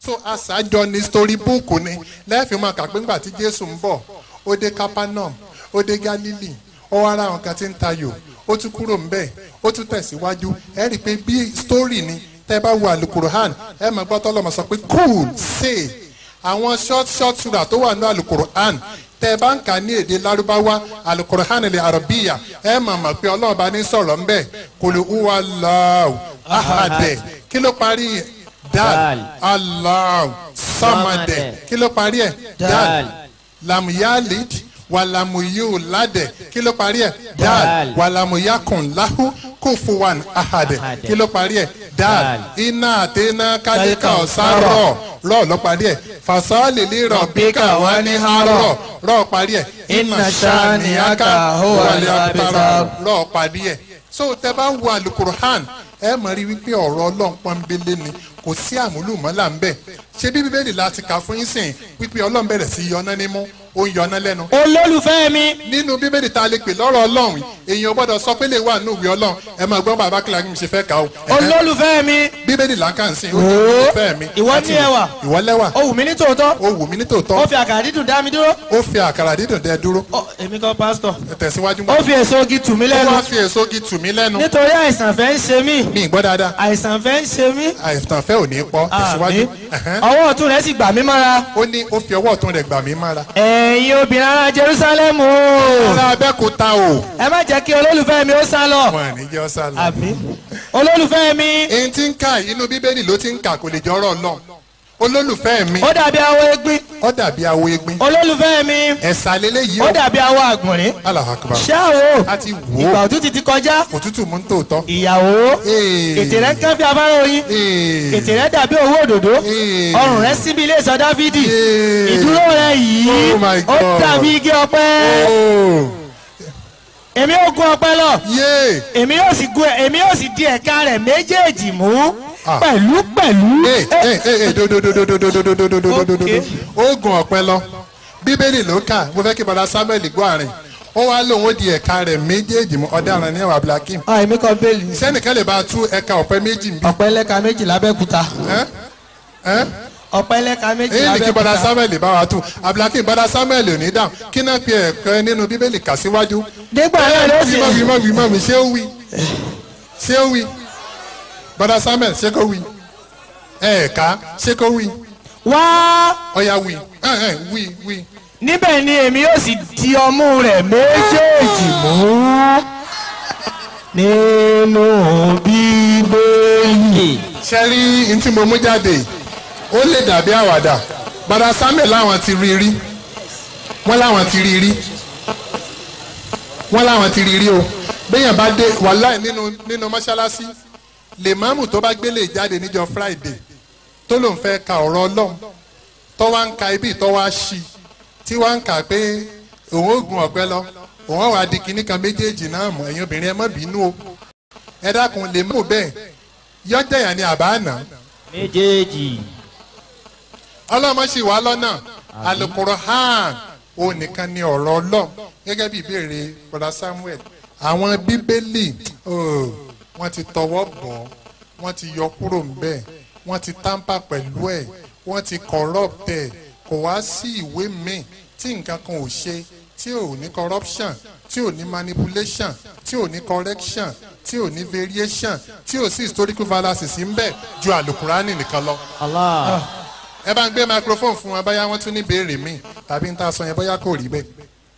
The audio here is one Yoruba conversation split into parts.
so àṣàjọ ni story book ni lẹ́ẹ̀fì máa kà pé ńgbà tí jésù ń bọ̀ ó dé capernaum ó dé galilee ó wá ra àwọn kan tí ń tayò ó tún kúrò ńbẹ̀ ó tún tẹ̀síwájú ẹ rí i pé bí story ni tẹ́ bá wo alukuruhan ẹ máa gbọ́ tọ́lọ́mọ sọ pé cool say àwọn short short sura tó wà ní alukuruhan tẹ́ bá ń kà ní èdè lárúbáwá alukuruhan ilẹ̀ arabiya ẹ máa mọ̀ pé ọlọ́run bá ní sọ̀rọ̀ ńbẹ̀ kòlù uwa lọ́wọ́ ahadẹ kí ló parí ẹ̀ dal Dal. allah samadẹ Samadẹ. kí ló parí ẹ̀ dal Dal. lamuyalid walamuyulade kí ló parí ẹ̀ dal Dal. walamuyakun lahu kufuwan ahadẹ Ahadẹ. kí ló parí ẹ̀ dal Dal. iná àtẹná kálíkà Kálíkà ọ̀sárọ̀ rọ̀ ló parí ẹ̀ fasọ́ọ̀lì lérò bíkà wà ní harọ̀ rọ̀ parí ẹ̀ Inna shani'aka huwa al-abtar. rọ̀ parí ẹ̀ so tẹ bá wo alukuruhan ẹ mọ̀ rí wípé ọ̀rọ̀ ọlọ́run pọ́nbélé ni kò sí àmúlùmọ́là ń bẹ̀ ṣé bí bíbélì láti kà fún yín sìn wípé ọlọ́run bẹ̀rẹ̀ sí yọná nímú ó ń yọná lẹ́nu olólùfẹ́ mi nínú bíbélì tá a lè pè lọ́rọ̀ ọlọ́run èèyàn gbọ́dọ̀ sọ pé lè wà nínú ìwé ọlọ́run ẹ máa gbọ́n bàbá kìlá kí n ṣe fẹ́ kà ó. Ẹ̀hẹ́n. olólùfẹ́ mi bíbélì là ń kà ń sìn ó ní Ooo. ìfẹ́ mi. Ìwọ Àti ní ẹwà. ìwọ lẹ́wà ó wù mí ní tòótọ́ ó wù mí ní tòótọ́ ó fi àkàrà dídùn dá mi dúró ó fi àkàrà dídùn dẹ dúró Ó, èmi kan pásítọ̀ ẹ tẹ̀síwájú ó fi èso igi tù mí ó lẹ́nu wá fi èso igi tù mí lẹ́nu nítorí àìsàn fẹ́ ń ṣe mí mi ì gbọ́ dáadáa àìsàn fẹ́ ń ṣe mí àìsàn fẹ́ ò ní pọ̀ tẹ̀síwájú àmì Ẹ̀hẹ́n. ọwọ́ ọ̀tún rẹ̀ sì gbà mí mọ́ra ó ní ó fi ọwọ́ ọ̀tún rẹ̀ gbà mí mára ẹ̀yin obìnrin ará Jerúsálẹ́mù ará abẹ́kúta o ẹ má jẹ́ kí olólùfẹ́ mi ó sá lọ wọn à ní jẹ́ ọ́ sálọ. àmì olólùfẹ́ mi èyí tí ń kà inú bíbélì ló ti ń kà kò lè jọ́rọ̀ lọ olólùfẹ́ mi ó dàbí awọ egbin ó dàbí awo egbin olólùfẹ́ mi ẹ̀sà lélẹ́yìí ó o dàbí awọ àgbọ̀nrín Allahu Akbar ṣáà a ti wò ìgbà ó òtútù ti kọjá òtútù mú ń tòótọ́ ìyàwó Ee. ètè rẹ̀ kẹ́ fi afárá oyin Ee. ètè rẹ̀ dàbí owó òdòdó Ee. ọrùn rẹ̀ síbi ilé ìsọ dáfídì Ee. ìdúró rẹ̀ yìí Oh my ó God. dàbí igi ọ̀pẹ Oh. èmi yóò gun ọ̀pẹ lọ yé èmi yóò sì gun èmi yóò sì di ẹ̀ka rẹ̀ méjèèjì mú Ah. pẹ̀lú pẹ̀lú. ee ee ee dododododododododododododo Okay. oògùn ọ̀pẹ lọ bíbélì ló kà mo fẹ́ kí bọ́dá samuel gbọ́ àárín ó wá lóun ó di ẹ̀ka rẹ̀ méjèèjì mú ọ̀daràn ní ẹ̀wà abdulhakeem ah èmi kan bẹ́ẹ̀lì ni. sẹ́nìkan lè bá a tú ẹ̀ka ọ̀pẹ méjì bí ọ̀pẹ lẹ́ka méjì lábẹ́kúta ẹ́ ẹ́ ọ̀pẹ lẹ́ka méjì èyí ni kí bọ́dá lábẹ́kúta. samuel bá wa tú abdulhakeem bọ́dá samuel ò ní dáhùn kí náà pe ẹ̀kọ́ nínú bíbélì kà síwájú nígbà náà ló sì wí mọ́ wí mọ́ mi ṣé ó wí ṣé ó wí bọ́dá samuel ṣé kó wí ẹ̀ẹ̀ka ṣé kó wí wá ọ̀ya wí ẹ̀ ẹ̀ wí wí. níbẹ̀ ni èmi yóò sì di ọmú rẹ̀ méjèèjì mú nínú bíbélì. ṣe rí n tí mo mú jáde yìí, ó lè dàbí àwàdà bàdà samuel láwọn ti rí rí wọ́n láwọn ti rí rí wọ́n láwọn ti rí rí o béèyàn bá dé wàláì nínú nínú mọ́ṣáláṣí lèmọ́mù tó bá gbélé jáde níjọ́ friday tó lòun fẹ́ ka ọ̀rọ̀ ọlọ́run tó wá ń ka ibi tó wá ṣí tí wá ń kà pé òun ò gun ọ̀pẹ lọ òun ò wá di kinní kan méjèèjì náà mọ̀ ẹ̀yin obìnrin ẹ má bínú o ẹ dákun lèmọ́mù bẹ́ẹ̀ yọjẹyàn ni àbá àná méjèèjì. ọlọ́mọ sì wá lọ́nà Al-Qur'an òun nìkan ni ọ̀rọ̀ ọlọ́run gẹ́gẹ́ bí ìbéèrè brother Samuel àwọn bíbélì oh, wọ́n ti tọwọ́ bọ̀ wọ́n ti yọ kúrò ńbẹ̀ wọ́n ti tamper pẹ̀lú ẹ̀ wọ́n ti corrupt ẹ̀ kò wá sí ìwé míì tí nǹkan kan ò ṣe tí ò ní corruption tí ò ní manipulation tí ò ní correction tí ò ní variation tí ò sí historical fallacies ń bẹ ju Al-Qur'ani nìkan lọ Allah. ẹ bá ń gbé microphone fún wọn bóyá wọn tún ní béèrè míì tàbí ń ta sọ yẹn bóyá kò rí bẹ́ẹ̀.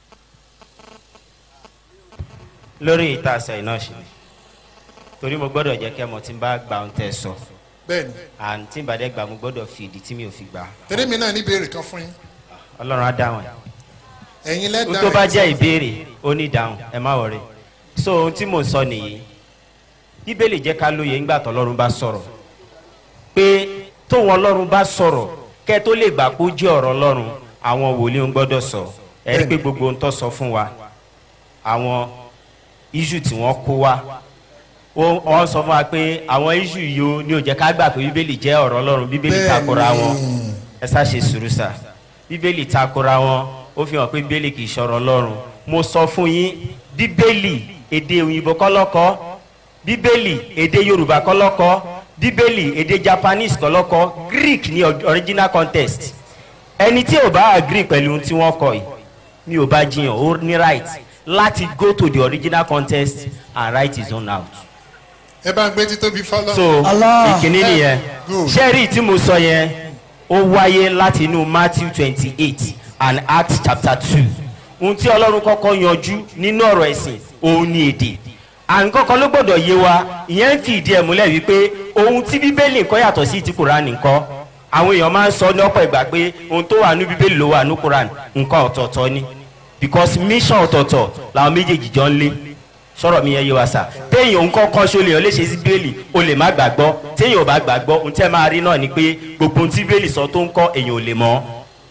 lórí ìta àṣà iná ṣe ni torí mo gbọ́dọ̀ jẹ́ kẹ́ mọ̀ tí n bá gba ohun tẹ́ ẹ sọ bẹ́ẹ̀ni and tí n bá dẹ́ gbà mo gbọ́dọ̀ fi ìdí tí mi ò fi gbà tẹ́lẹ̀ mi náà ní béèrè kan fún yín ọlọ́run á dáhùn ẹ̀ ẹ̀yin ohun lẹ́dàá tó bá jẹ́ ìbéèrè ó ní ìdáhùn ẹ má wọrí so ohun tí mò ń sọ nìyí bíbélì jẹ́ ká lóye ńgbà tọ́lọ́run bá sọ̀rọ̀ pé tóun ọlọ́run bá sọ̀rọ̀ kẹ́ tó lè gbà kó jẹ́ ọ̀rọ̀ ọlọ́run àwọn wòlíì ń gbọ́dọ̀ sọ ẹ rí i pé gbogbo ohun tó sọ fún wa àwọn iṣu tí wọ́n kó wa ó- wọ́n sọ fún wa pé àwọn iṣu yìí ó ní ó jẹ́ ká gbà pé bíbélì jẹ́ ọ̀rọ̀ ọlọ́run bíbélì Bẹ́ẹ̀ni. takora wọn ẹ sá ṣe sùúrù sá bíbélì takora wọn ó fi hàn pé bíbélì kì í ṣọ̀rọ̀ ọlọ́run mo sọ fún yín bíbélì èdè òyìnbó kọ́ ló kọ bíbélì èdè yorùbá kọ́ ló kọ bíbélì èdè japanese kọlọ́kọ́ greek ní or- original context ẹni tí ò bá agree pẹ̀lú ohun tí wọ́n kọ yìí mi ò bá jiyàn ó ní right láti go to the original context and write his own out ẹ bá ń gbé títóbi fọlọ́. so Allah. ìkíní nìyẹn Good. sẹ́ẹ̀rì tí mo sọ yẹn ó wáyé láti inú matthew twenty eight and acts chapter two ohun tí ọlọ́run kọ́kọ́ yanjú nínú ọ̀rọ̀ ẹ̀sìn òun ni èdè àǹkọ́kọ́ ló gbọ́dọ̀ yé wa ìyẹn ń fi ìdí ẹ̀ múlẹ̀ wípé ohun tí bíbélì nǹkan yàtọ̀ sí ti kùránì nǹkan àwọn èèyàn máa ń sọ ní ọ̀pọ̀ ìgbà pé ohun tó wà ní bíbélì ló wà ní kùránì nǹkan ọ̀tọ̀ọ̀tọ̀ ni because mission ọ̀tọ̀ọ̀tọ̀ làwọn méjèèjì jọ ń lé sọ̀rọ̀ mi yẹn yé wa sà téèyàn ń kọ́kọ́ ṣe olè yàn léṣe sí bíbélì o lè má gbàgbọ́ téèyàn ò bá gbàgbọ́ ohun tẹ́ máa rí náà ni pé gbogbo ohun tí bíbélì sọ tó ń kọ́ èèyàn ò lè mọ́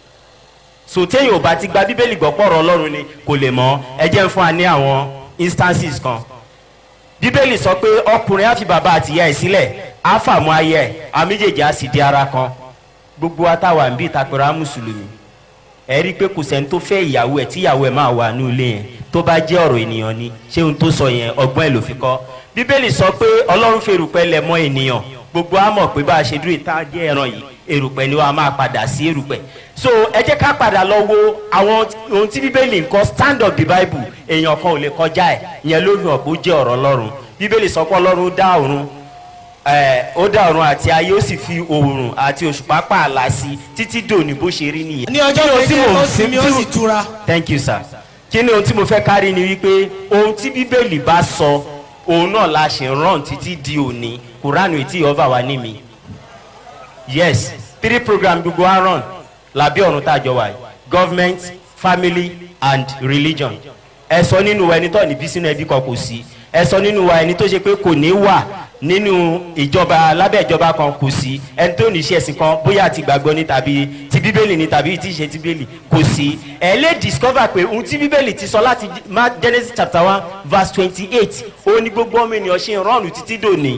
so téèyàn ò bá ti gba bíbélì gbọ́ pọ̀rọ̀ ọlọ́run ni kò lè mọ́ ẹ jẹ́ ń fún wa ní àwọn instances kan bíbélì sọ pé ọkùnrin á fi bàbá àtìyá ẹ̀ sílẹ̀ á fàmú ayé ẹ̀ àwọn méjèèjì á sì di ara kan gbogbo wa táwa ń bí ìtàpẹ̀rẹ̀ mùsùlùmí ẹ rí i pé kò sẹ́ni tó fẹ́ ìyàwó ẹ̀ tí ìyàwó ẹ̀ máa wà ní ilé yẹn tó bá jẹ́ ọ̀rọ̀ ènìyàn ni ṣé ohun tó sọ yẹn ọgbọ́n ẹ̀ ló fi kọ́ bíbélì sọ pé ọlọ́run fi erùpẹ̀ lẹ̀ mọ́ ènìyàn gbogbo á mọ̀ pé bá a ṣe dúró ìta jẹ́ ẹran yìí erùpẹ̀ ni wàá máa padà sí erùpẹ̀ so ẹ jẹ́ ká padà lọ wo àwọn ohun tí bíbélì ń kọ́ stand of the bible èèyàn kan ò lè kọjá ẹ̀ ìyẹn ló fi hàn pé ó jẹ́ ọ̀rọ̀ ọlọ́run bíbélì sọ pé ọlọ́run dá ọ̀run ẹ ó dá ọ̀run àti ayé ó sì fi òòrùn àti òṣùpá pààlà sí i títí dòní bó ṣe rí nìyẹn. ní ọjọ́ Kí ni ohun tí méje mò ń ó sinmi ó tí- sì túra. thank you sir kí ni ohun tí mo fẹ́ kárí ni wípé ohun tí bíbélì bá sọ òun náà la ṣe ń rán títí di òní kuranu etí ọba wa ní mi yes three program gbogbo wa run làbí ọ̀run tá a jọ wà yìí government family and religion ẹ sọ nínú wa ẹni tó ní bí sínú ẹbí kan kò sí ẹ sọ nínú wa ẹni tó ṣe pé kò ní wà nínú ìjọba lábẹ́ ìjọba kan kò sí ẹni tó ní iṣẹ́ ẹ̀sìn kan bóyá ti gbàgbọ́ ní tàbí ti bíbélì ní tàbí ti ṣe ti bíbélì kò sí ẹ lè discover pé ohun tí bíbélì ti sọ láti Mark genesis chapter one verse twenty-eight ó ní gbogbo ọmọ ènìyàn ṣe ń rọrùn títí dòní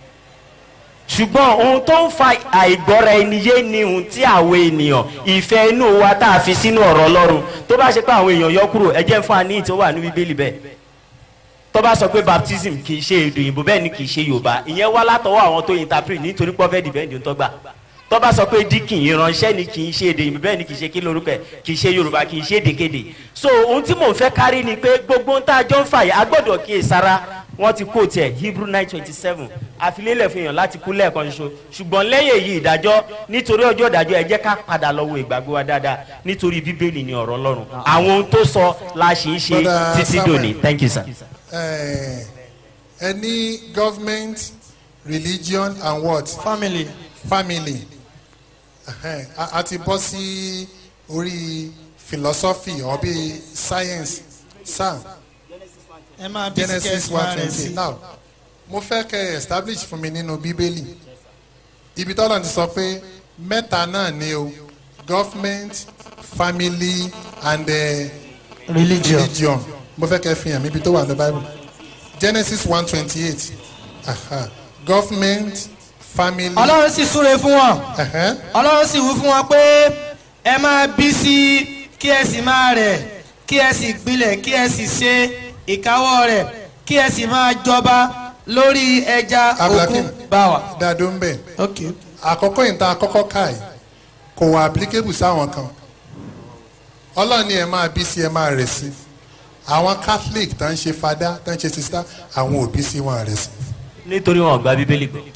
ṣùgbọ́n ohun tó ń fa àìgbọ́ra ẹni yé ni ohun tí àwọn ènìyàn ìfẹ́ inú wa tá a fi sínú ọ̀rọ̀ ọlọ́run tó bá ṣe pé àwọn èèyàn yọ kúrò ẹ jẹ́ fún wa ní ìtí ó wà ní bíbélì bẹ́ẹ̀ tó bá sọ pé baptism kì í ṣe èdè òyìnbó bẹ́ẹ̀ ni kì í ṣe yorùbá ìyẹn wá látọwọ́ àwọn tó interpret nítorí pé ọfẹ́ dìbẹ́ǹdì tó gbà tó bá sọ pé díkìn ìránṣẹ́ ni kì í ṣe èdè òyìnbó bẹ́ẹ̀ ni kì í ṣe kí lórúkọ ẹ̀ kì í ṣe yorùbá kì í ṣe èdèkéde so ohun tí mò ń fẹ́ kárí ni pé gbogbo ohun tá a jọ ń fà yìí a gbọ́dọ̀ kíyè sára wọ́n ti kó tiẹ̀ hebrew nine twenty seven àfilélẹ̀ fún èèyàn láti kú lẹ́ẹ̀kan ṣoṣo ṣùgbọ́n lẹ́yìn èyí ìdájọ́ nítorí ọjọ́ ìdájọ́ ẹ jẹ́ ká padà lọ wo ìgbàgbọ́ wa dáadáa nítorí bíbélì ni ọ̀rọ̀ ọlọ́run àwọn ohun tó sọ la ṣì ń ṣe Brother títí Samuel. dòní thank you sir. Eh, any government religion and what family. family Ẹhẹ́n, a a ti bọ́ sí orí philosophy or bí science sam ẹ máa bí genesis sikẹ́ẹ̀tì one máa rẹ̀ twenty sí. now mo fẹ́ kẹ́ ẹ establish fún mi nínú bíbélì ibi tọ́lọ̀ ti sọ pé mẹ́ta náà ni o government family and uh, religion. religion mo fẹ́ kẹ́ ẹ fi hàn mí ibi tó wà ní bible genesis one twenty eight government family ọlọ́run sì súre fún wọn ẹ̀hẹ́n, ọlọ́run sì wí fún wọn pé ẹ máa bí sí kí ẹ sì máa rẹ̀ kí ẹ sì gbilẹ̀ kí ẹ sì ṣe ìkáwọ́ rẹ̀ kí ẹ sì máa jọba lórí ẹja Abdulhakeem. òkun báwa. dado ń bẹ̀ ok àkọ́kọ́ yìí tá a kọ́kọ́ ká yìí kò wà applicable sáwọn kan ọlọ́ọ̀ni ẹ̀ máa bí sí ẹ máa rẹ̀ sí àwọn catholic tó ń ṣe fada tó ń ṣe sista àwọn òbí sí wọn rẹ̀ sí. nítorí wọn ò gba bíbélì gbọ́.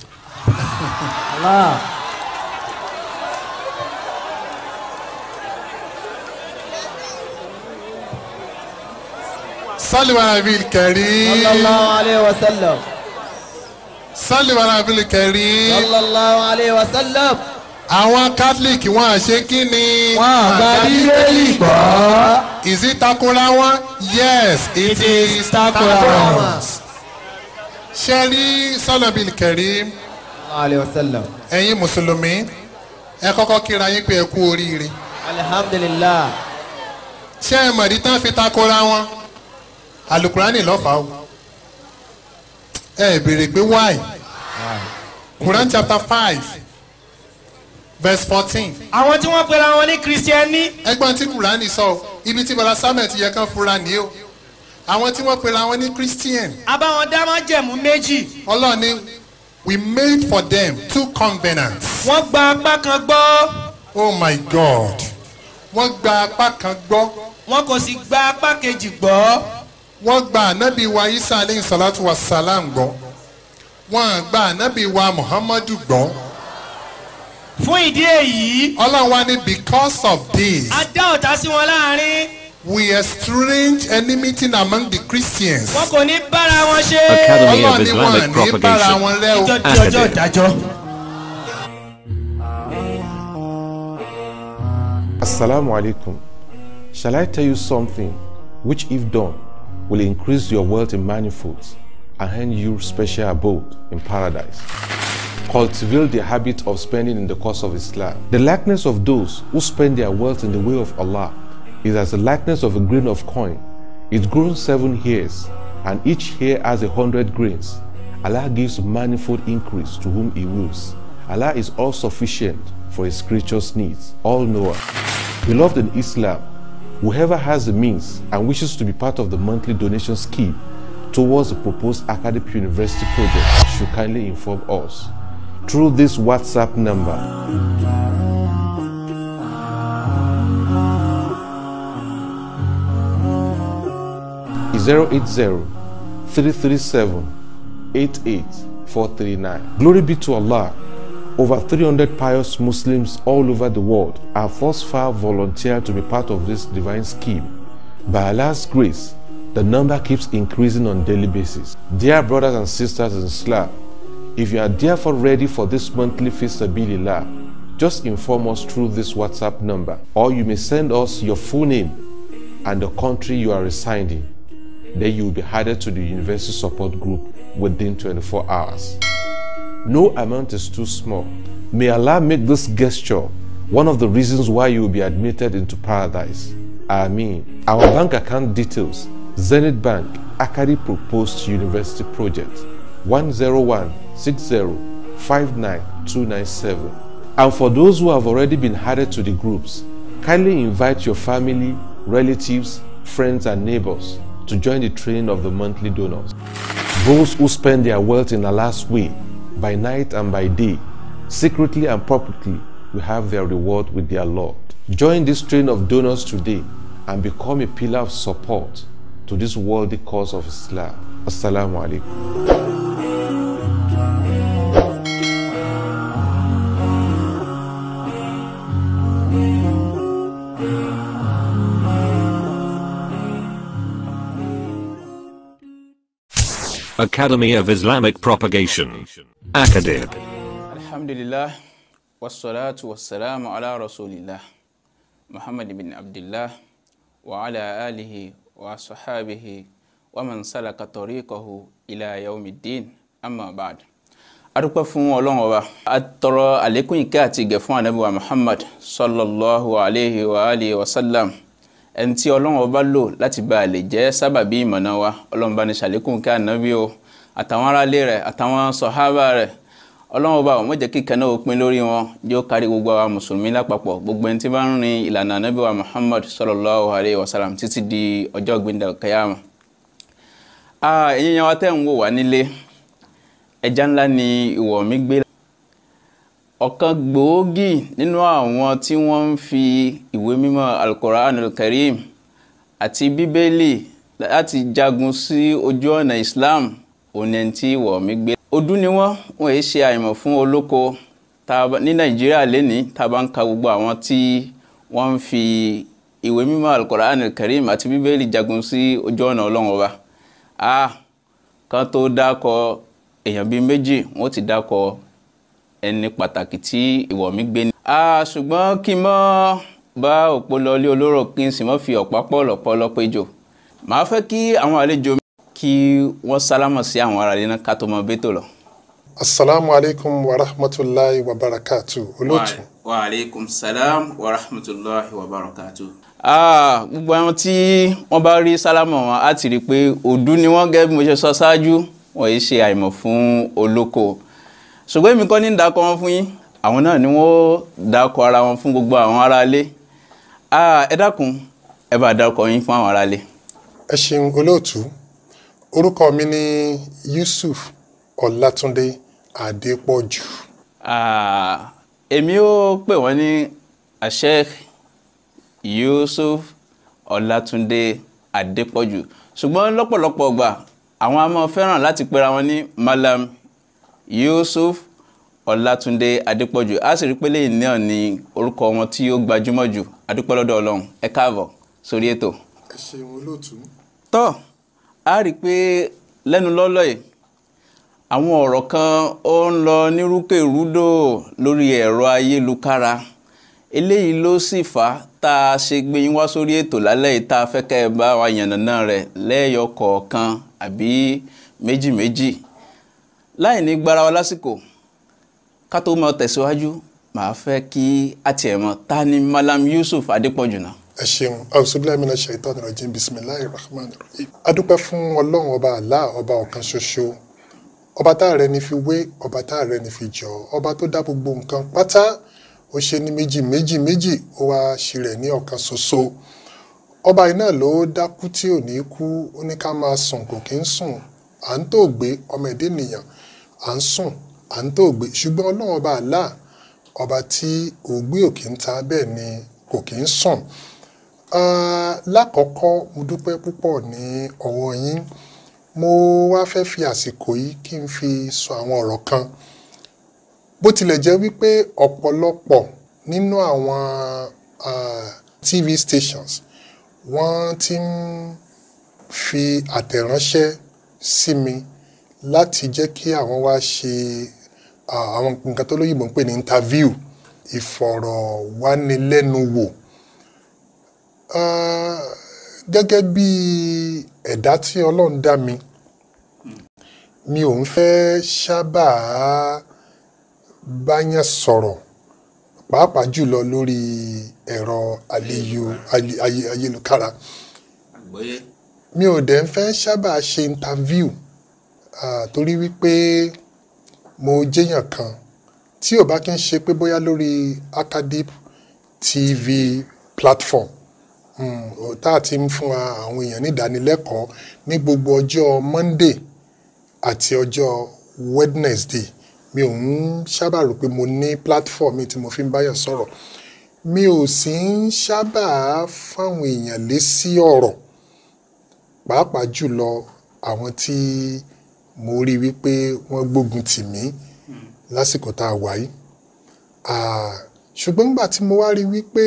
sálíwá abil kẹrí sallallahu alayhi wa sallam sálíwá abil kẹrí sallallahu alayhi wa sallam àwọn catholic wọn àṣẹ kí ni. wọn àgbà bíbélì gbọ́. is it takora wọn yes it, is takora wọn. ṣe rí sálíwá kẹrí sallallahu alayhi wa sallam ẹ̀yin mùsùlùmí ẹ kọ́kọ́ kíra yín pé ẹ kú oríire. alhamdulilah ṣé ẹ mọ̀rí tán fi takora wọn alukurani lọ́fàá o ẹ béèrè pé why quran chapter five verse fourteen àwọn tí wọ́n pera wọn ní kristiẹni ẹgbọ́n tí kurani sọ o ibi tí bala samuel ti yẹ kán fura ní o àwọn tí wọ́n pera wọn ní christian abáwọn dámọ̀ jẹ̀mú méjì ọlọ́ọ̀ni we made for them two covenants. wọ́n gba apá kan gbọ́ oh my god wọ́n gba apá kan gbọ́ wọn kò sì gba apá kejì gbọ́ wọ́n gba anabi wa isa aleyhi salatu wa salam gbọ́ wọ́n gba anabi wa muhammadu gbọ́ fún ìdí èyí ọlọ́run wa ní because of this a dá ọ̀tá sí wọn láàrin we estrange enmity among the christians wọn kò ní bára wọn ṣe Academy of ọlọ́run ní wọn Islamic ní bára Propagation. wọn rẹ́ o. ìjọ di ọjọ́ ìdájọ́. Assalamu alaikum. Shall I tell you something which, if done, will increase your wealth in manifolds and hand you special abode in paradise? Cultivate the habit of spending in the cause of Islam. The likeness of those who spend their wealth in the way of Allah is as the likeness of a grain of coin. It grows seven hairs, and each hair has a hundred grains. Allah gives manifold increase to whom He wills. Allah is all sufficient for His creatures' needs, all knower. Beloved in Islam, whoever has the means and wishes to be part of the monthly donation scheme towards the proposed academic university project should kindly inform us through this WhatsApp number 080 337 88439. Glory be to Allah. Over 300 pious Muslims all over the world have thus far volunteered to be part of this divine scheme. By Allah's grace, the number keeps increasing on daily basis. Dear brothers and sisters in Islam, if you are therefore ready for this monthly Fisabilillah, just inform us through this WhatsApp number, or you may send us your full name and the country you are residing. Then you will be added to the university support group within 24 hours. No amount is too small. May Allah make this gesture one of the reasons why you will be admitted into paradise. Ameen. Our bank account details Zenith Bank, Akari Proposed University Project 10160599297. And for those who have already been added to the groups, kindly invite your family, relatives, friends, and neighbors to join the train of the monthly donors. Those who spend their wealth in Allah's way, by night and by day, secretly and publicly, will have their reward with their Lord. Join this train of donors today and become a pillar of support to this worthy cause of Islam. Assalamu alaikum. Academy of Islamic Propagation. Acadib. alhamdulillah wassalatu wassalamu ala rasulillah muhammad bin abdullah wa ala alihi wa sahabihi wa man salaka tariqahu ila yawmiddin amma ba'd adúpẹ́ fún ọlọ́run ọba a tọrọ àlékún ìkẹ́ àti ìgẹ̀ fún ànábì wa muhammad sallallahu alayhi wa alihi wa sallam ẹni tí ọlọ́run ọba lò láti bá a lè jẹ́ sábàbí ìmọ̀nà wa ọlọ́run bá ní ṣàlékún ìkẹ́ ànábì o àtàwọn aráalé rẹ̀ àtàwọn sọ̀hábà rẹ̀ ọlọ́run ọba ò mọ̀ jẹ́ kí ìkẹ́ náà ó pin lórí wọn jẹ́ ó kárí gbogbo àwa mùsùlùmí lápapọ̀ gbogbo ẹni tí bá ń rin ìlànà ànábì wa muhammad sallallahu alayhi wa sallam títí di ọjọ́ gbẹ̀ndẹ̀ kẹyàmù. ẹ̀yin yẹn wa tẹ́ ń wò wá nílé ẹja ńlá ni ìwọ̀ mi gbé ọ̀kan gbòógì nínú àwọn tí wọ́n ń fi ìwé mímọ́ alukoran karim àti bíbélì láti jagun sí ojú ọ̀nà islam òní ẹni tí ìwọ̀ mi gbé ọdún ni wọ́n wọ́n yìí ṣe àìmọ̀ fún olóko tá a bá- ní nàìjíríà lénìí tá a bá ń ka gbogbo àwọn tí wọ́n ń fi ìwé mímọ́ alukoran karim àti bíbélì jagun sí ojú ọ̀nà ọlọ́run ọba ah kan tó dákọ èèyàn bíi méjì wọn ó ti dákọ ẹni pàtàkì tí ìwọ̀ mi gbé ní. a ṣùgbọ́n kí n mọ́ bá òpó lọlé olóró kí n sì mọ́ fi ọ̀pá pọ̀lọ̀pọ̀ lọ́pọ̀ ejò màá fẹ́ kí àwọn àlejò mi kí wọ́n sálámọ̀ sí àwọn ará ilé náà ká tó mọ bẹ́tò lọ. asalaamu alaykum wa rahmatulahi wa barakatu olóòtú. wa aleykum salam wa rahmatulahi wa barakatu. Ah, gbogbo àwọn tí wọ́n bá rí sálámọ̀ wọn á ti rí i pé òdú ni wọ́n gẹ́gẹ́ bí mo ṣe sọ ṣáájú wọ́n yìí ṣe àìmọ̀ fún olóko ṣùgbọ́n èmi kọ́ ní dákọ̀ wọn fún yín àwọn náà ni wọ́n dákọ̀ ara wọn fún gbogbo àwọn aráalé Ah, ẹ dákun ẹ bá dákọ̀ yín fún àwọn aráalé. ẹ ṣeun olóòtú orúkọ mi ni yusuf ọlátúndé adépọ̀jù Ah, èmi ó pè wọ́n ní Sheikh Yusuf Ọlátúndé Adépọ̀jù ṣùgbọ́n lọ́pọ̀lọpọ̀ ọgbà àwọn a máa fẹ́ràn láti pera wọn ní Malam Yusuf Ọlátúndé Adépọ̀jù a sì rí pé lẹ́yìn náà ni orúkọ wọn tí ó gbajúmọ̀ jù adúpẹ́ lọ́dọ̀ Ọlọ́run ẹ káàbọ̀ sórí ètò ẹ ṣeun olóòtú tọ́ a rí i pé lẹ́nu lọ́lọ́ yìí àwọn ọ̀rọ̀ kan ó ń lọ nírúkèrúdò lórí ẹ̀rọ ayélukára eléyìí ló sì fà á tá a ṣe gbé yín wá sórí ètò lálẹ́ yìí tá a fẹ́ kẹ́ ẹ bá wa yànnàná rẹ̀ lẹ́yọ kọ̀ọ̀kan àbí méjì méjì láì ní gbára wa lásìkò ká tó máa tẹ̀síwájú màá fẹ́ kí a tiẹ̀ mọ̀ ta ni Malam Yusuf Adépọ̀jù náà. ẹ ṣeun ausubilamina shaitan rajim bisimilahi rahman rahim adúpẹ́ fún ọlọ́run ọba Allah ọba ọ̀kan ṣoṣo ọba tá a rẹ ní fi wé ọba tá a rẹ ní fi jọ ọba tó dá gbogbo nǹkan pátá ó ṣe ní méjì méjì méjì ó wá ṣe rẹ̀ ní ọ̀kan ṣoṣo ọba yìí náà ló dákú tí ò ní kú ó ní ká máa sùn kò kí ń sùn à ń tó gbé ọmọ ẹ̀dá ènìyàn à ń sùn à ń tó gbé ṣùgbọ́n ọlọ́run ọba Allah ọba tí ògbé òkè ń ta bẹ́ẹ̀ ni kò kí ń sùn Ah, lákọ̀ọ́kọ́ mo dúpẹ́ púpọ̀ ní ọwọ́ yín mo wá fẹ́ fi àsìkò yìí kí n fi sọ àwọn ọ̀rọ̀ kan bó tilẹ̀ jẹ́ wípé ọ̀pọ̀lọpọ̀ nínú àwọn ah, TV stations wọ́n ti ń fi àtẹ̀ránṣẹ́ sí mi láti jẹ́ kí àwọn wá ṣe ah, àwọn nǹkan tó lóyìnbó ń pè ní interview ìfọ̀rọ̀wánilẹ́nuwò Ah, gẹ́gẹ́ bí ẹ̀dá tí ọlọ́run dá mi mi ò ń fẹ́ sábà báyàn sọ̀rọ̀ pàápàá jùlọ lórí ẹ̀rọ àlejò- ayé- ayé- ayélujára mi ò dẹ̀ ń fẹ́ sábà ṣe interview ah, torí wípé mo jẹ́yàn kan tí ò bá kí ń ṣe pé bóyá lórí Acadip TV platform Mm, ó- tá a ti ń fún wa àwọn èèyàn ní ìdánilẹ́kọ̀ọ́ ní gbogbo ọjọ́ Monday àti ọjọ́ Wednesday mi ò ń sábà rò pé mo ní platform mi tí mo fi ń báyàn sọ̀rọ̀ mi ò sì ń sábà fáwọn èèyàn lésì ọ̀rọ̀ pàápàá jùlọ àwọn tí mo rí wípé wọ́n gbógun tì mí lásìkò tá a wà yìí Ah, ṣùgbọ́n nígbà tí mo wá rí wípé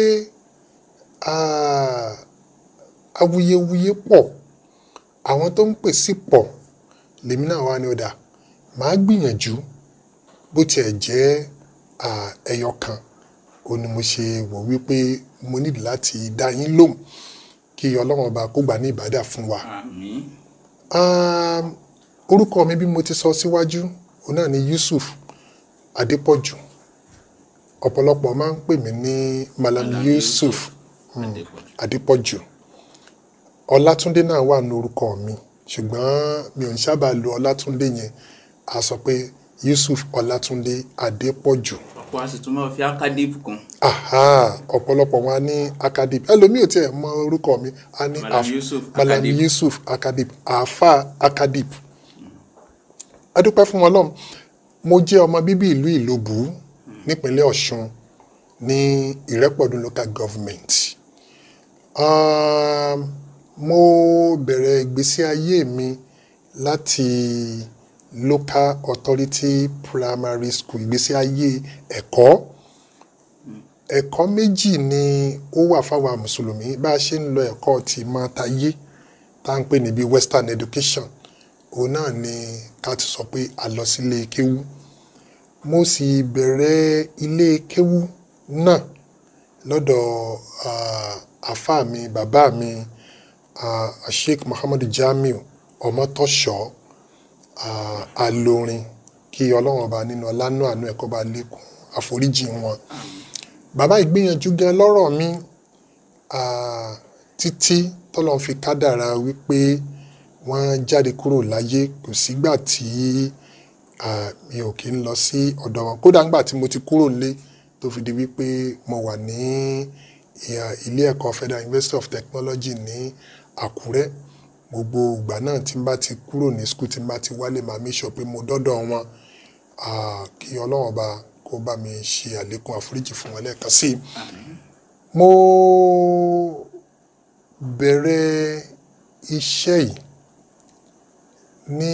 ah, awuyewuye pọ̀ àwọn tó ń pè sí pọ̀ lèmi náà wá ní ọ̀dà màá gbìyànjú bó tiẹ̀ jẹ́ ah, ẹyọ kan ó ní mo ṣe wò wípé mo nílò láti dá yín lóhùn kí ọlọ́run ọba kó gbà ní ìbádà fún wa. Ah, orúkọ mi bí mo ti sọ síwájú òun náà ni Yusuf Adépọ̀jù ọ̀pọ̀lọpọ̀ máa ń pè mí ní Malam Yusuf mm, Adépọ̀jù Ọlátúndé náà wà ní orúkọ mi ṣùgbọ́n mi ò ń sábà lo Ọlátúndé yẹn a sọ pé Yusuf Ọlátúndé Adépọ̀jù ọ̀pọ̀ a sì tún máa fi Acadip kún aha ọ̀pọ̀lọpọ̀ wọn á ní Acadip ẹlòmíì ò tiẹ̀ mọ orúkọ mi a ní Malam Af- Yusuf Malam Acadip. Yusuf Acadip àáfà Acadip adúpẹ́ fún Ọlọ́run mo jẹ́ ọmọ bíbí ìlú Ìlóbù nípínlẹ̀ Ọ̀ṣun ní Ìrẹ́pọ̀dùn local government um, mo bẹ̀rẹ̀ ìgbésí ayé mi láti local authority primary school ìgbésí ayé ẹ̀kọ́ ẹ̀kọ́ méjì ni ó wà fáwọn mùsùlùmí bá a ṣe ń lọ ẹ̀kọ́ ti máa tayé tá à ń pè ní bí western education òun náà ni ká ti sọ pé a lọ sílé kéwú mo sì bẹ̀rẹ̀ ilé kéwú náà lọ́dọ̀ ah, àfáà mi bàbá mi ah, Sheikh Muhammadu Jamiu Ọmọtọ́ṣọ́ ah, alorin kí ọlọ́run ọba nínú ọlánú àánú ẹ̀kọ́ bá lékún àforíjì wọn bàbá ìgbìyànjú gan lọ́rọ̀ mi ah, títí tọ́lọ́run fi kádàrá wípé wọ́n jáde kúrò láyé kò sígbà tí ah, mi ò kí ń lọ sí ọ̀dọ̀ wọn kódà ńgbà tí mo ti kúrò lé tó fi di wípé mo wà ní ìhà- ilé ẹ̀kọ́ Federal University of Technology ní Àkúrẹ́ gbogbo ìgbà náà tí n bá ti kúrò ní school tí n bá ti wálé màá make sure pé mo dọ́dọ̀ wọn Ah, kí ọlọ́run ọba kó bá mi ṣe àlékún àforíjì fún wọn lẹ́ẹ̀kan sí i mo bẹ̀rẹ̀ iṣẹ́ yìí ní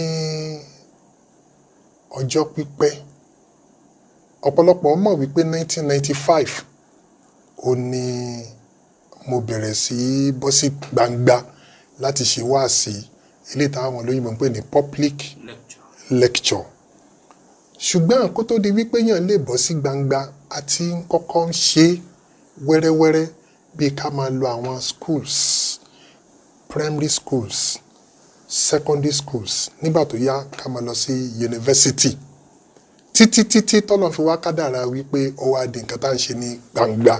ọjọ́ pípẹ́ ọ̀pọ̀lọpọ̀ mọ̀ wípé 1995 ó ní mo bẹ̀rẹ̀ sí í bọ́ sí gbangba láti ṣe wáàsí eléyìí táwọn olóyìnbó ń pè ní public lecture ṣùgbọ́n kó tó di wípé yàn lè bọ́ sí gbangba àti kọ́kọ́ ń ṣe wẹ́rẹ́wẹ́rẹ́ bíi ká máa lo àwọn schools primary schools secondary schools nígbà tó yá ká máa lọ sí university títí títí tọ́lọ̀ fi wá kádàrá wípé ó wá di nǹkan tá à ń ṣe ní gbangba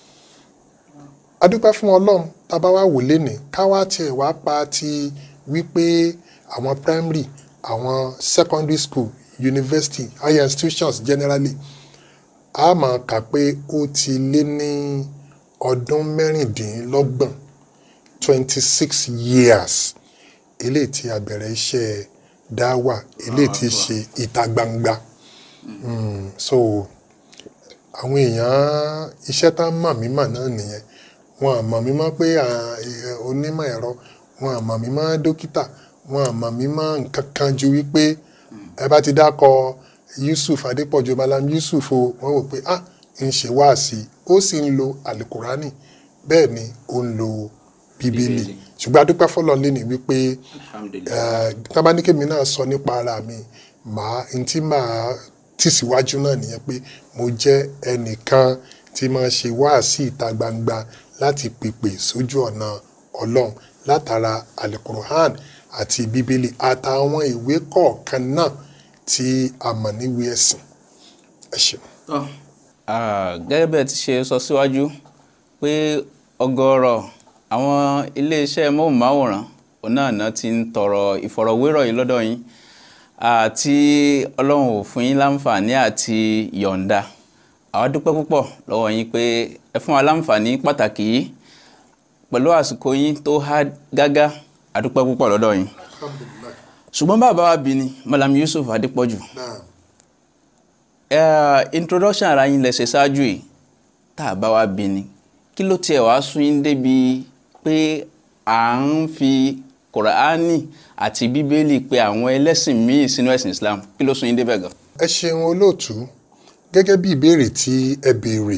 adúpẹ́ fún ọlọ́run tá a bá wá wò lénìí ká wá tiẹ̀ wá pa ti wípé àwọn primary àwọn secondary school university higher institutions generally a máa kà pé ó ti lé ní ọdún mẹ́rìndínlọ́gbọ̀n twenty six years eléyìí tí a bẹ̀rẹ̀ iṣẹ́ dáwà eléyìí tí ṣe ìta gbangba Mm, so àwọn èèyàn iṣẹ́ tá mọ̀ mí mọ̀ náà nìyẹn wọn à mọ̀ mí mọ́ pé à, ẹ, onímọ̀ ẹ̀rọ wọn à mọ̀ mí mọ́ dókítà wọn à mọ̀ mí mọ́ nǹkan kan ju wípé ẹ bá ti dákọ Yusuf Adépọ̀jù Malam Yusuf o wọ́n wò pé ah ń ṣe wáàsí ó sì ń lo alukurani bẹ́ẹ̀ ni ó ń lo bíbélì Bíbélì. ṣùgbọ́n adúpẹ́ fọlọ́ lé ní wípé alhamdulilayi tábánikèmí náà sọ nípa ara mi màá n tí màá tìsíwájú náà nìyẹn pé mo jẹ́ ẹnìkan tí máa ṣe wáàsí ìta gbangba láti pèpè sójú ọ̀nà ọlọ́run látara alukuruhan àti bíbélì àtàwọn ìwé kọ̀ọ̀kan náà tí a mọ̀ níwèé ẹ̀sìn ẹ ṣeun. tọ́ ah, gẹ́gẹ́ bẹ́ẹ̀ ti ṣe sọ síwájú pé ọ̀gọ̀rọ̀ àwọn iléeṣẹ́ móhùnmáwòrán òun náà náà ti ń tọrọ ìfọ̀rọ̀wérọ̀ yìí lọ́dọ̀ yín àti ọlọ́run ò fún yín láǹfààní àti yọ̀ǹda àwa dúpẹ́ púpọ̀ lọ́wọ́ yín pé ẹ fún wa láǹfààní pàtàkì yìí pẹ̀lú àsìkò yín tó há gágá a dúpẹ́ púpọ̀ lọ́dọ̀ yín ṣùgbọ́n bàbá wa bí ni Malam Yusuf Adépọ̀jù Eh, introduction ara yín lẹ́sẹ̀ ṣáájú yìí tá a bá wá bí ni kí ló tiẹ̀ wá sún yín débi pé à ń fi kùránì àti bíbélì pé àwọn ẹlẹ́sìn míì sínú ẹ̀sìn Islam kí ló sún yín débẹ̀ gan. ẹ ṣeun olóòtú gẹ́gẹ́ bí ìbéèrè tí ẹ béèrè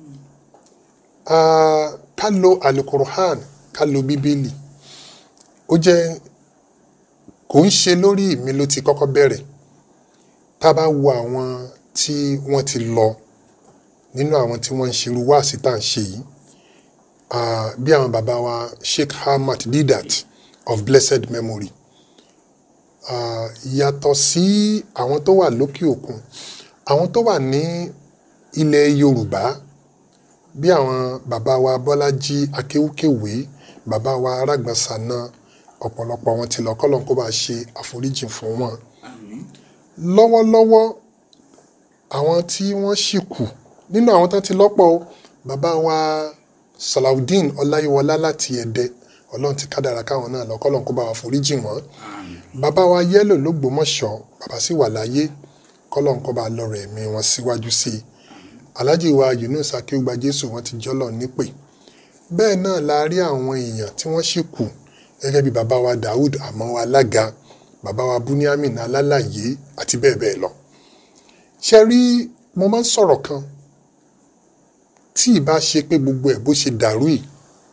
Ah, ká lo alukuruhan ká lo bíbélì ó jẹ́ kò ń ṣe lórí mi ló ti kọ́kọ́ bẹ̀rẹ̀ tá a bá wo àwọn tí wọ́n ti lọ nínú àwọn tí wọ́n ń ṣerú wáàsí tá à ń ṣe yìí ah, bí àwọn bàbá wa Sheikh Ahmad Didat of blessed memory Ah, yàtọ̀ sí àwọn tó wà lókè òkun àwọn tó wà ní ilẹ̀ Yorùbá bí àwọn bàbá wa Bọ́lájí Akéwúkéwé bàbá wa Arágbàsánà ọ̀pọ̀lọpọ̀ wọn ti lọ kọ́lọ́n kó bá ṣe àforíjì fún wọn. lọ́wọ́lọ́wọ́ àwọn tí wọ́n ṣì kù nínú àwọn tó ti lọ́pọ̀ o bàbá wa Salaudeen Ọláyíwọlá láti Ẹdẹ Ọlọ́run ti kádàrá káwọn náà lọ kọ́lọ́n kó bá wa foríjì wọ́n bàbá wa yẹ́lò lÓgbómọ̀ṣọ́ bàbá sì wà láyé kọ́lọ́n kó bá lọ́rọ̀ ẹ̀mí wọn síwájú sí i alhaji wa Yunus akéwùgbà Jésù wọn ti jọ́lọ̀ nípè bẹ́ẹ̀ náà la rí àwọn èèyàn tí wọ́n sì kù gẹ́gẹ́ bí bàbá wa Daoud àmọ́ alága bàbá wa Buniamin alálàyé àti bẹ́ẹ̀ bẹ́ẹ̀ lọ. ṣe rí mo máa ń sọ̀rọ̀ kan tí ìbá ṣe pé gbogbo ẹ̀ bó ṣe dàrú yìí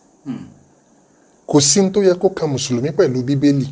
kò sí ní tó yẹ kó kan mùsùlùmí pẹ̀lú bíbélì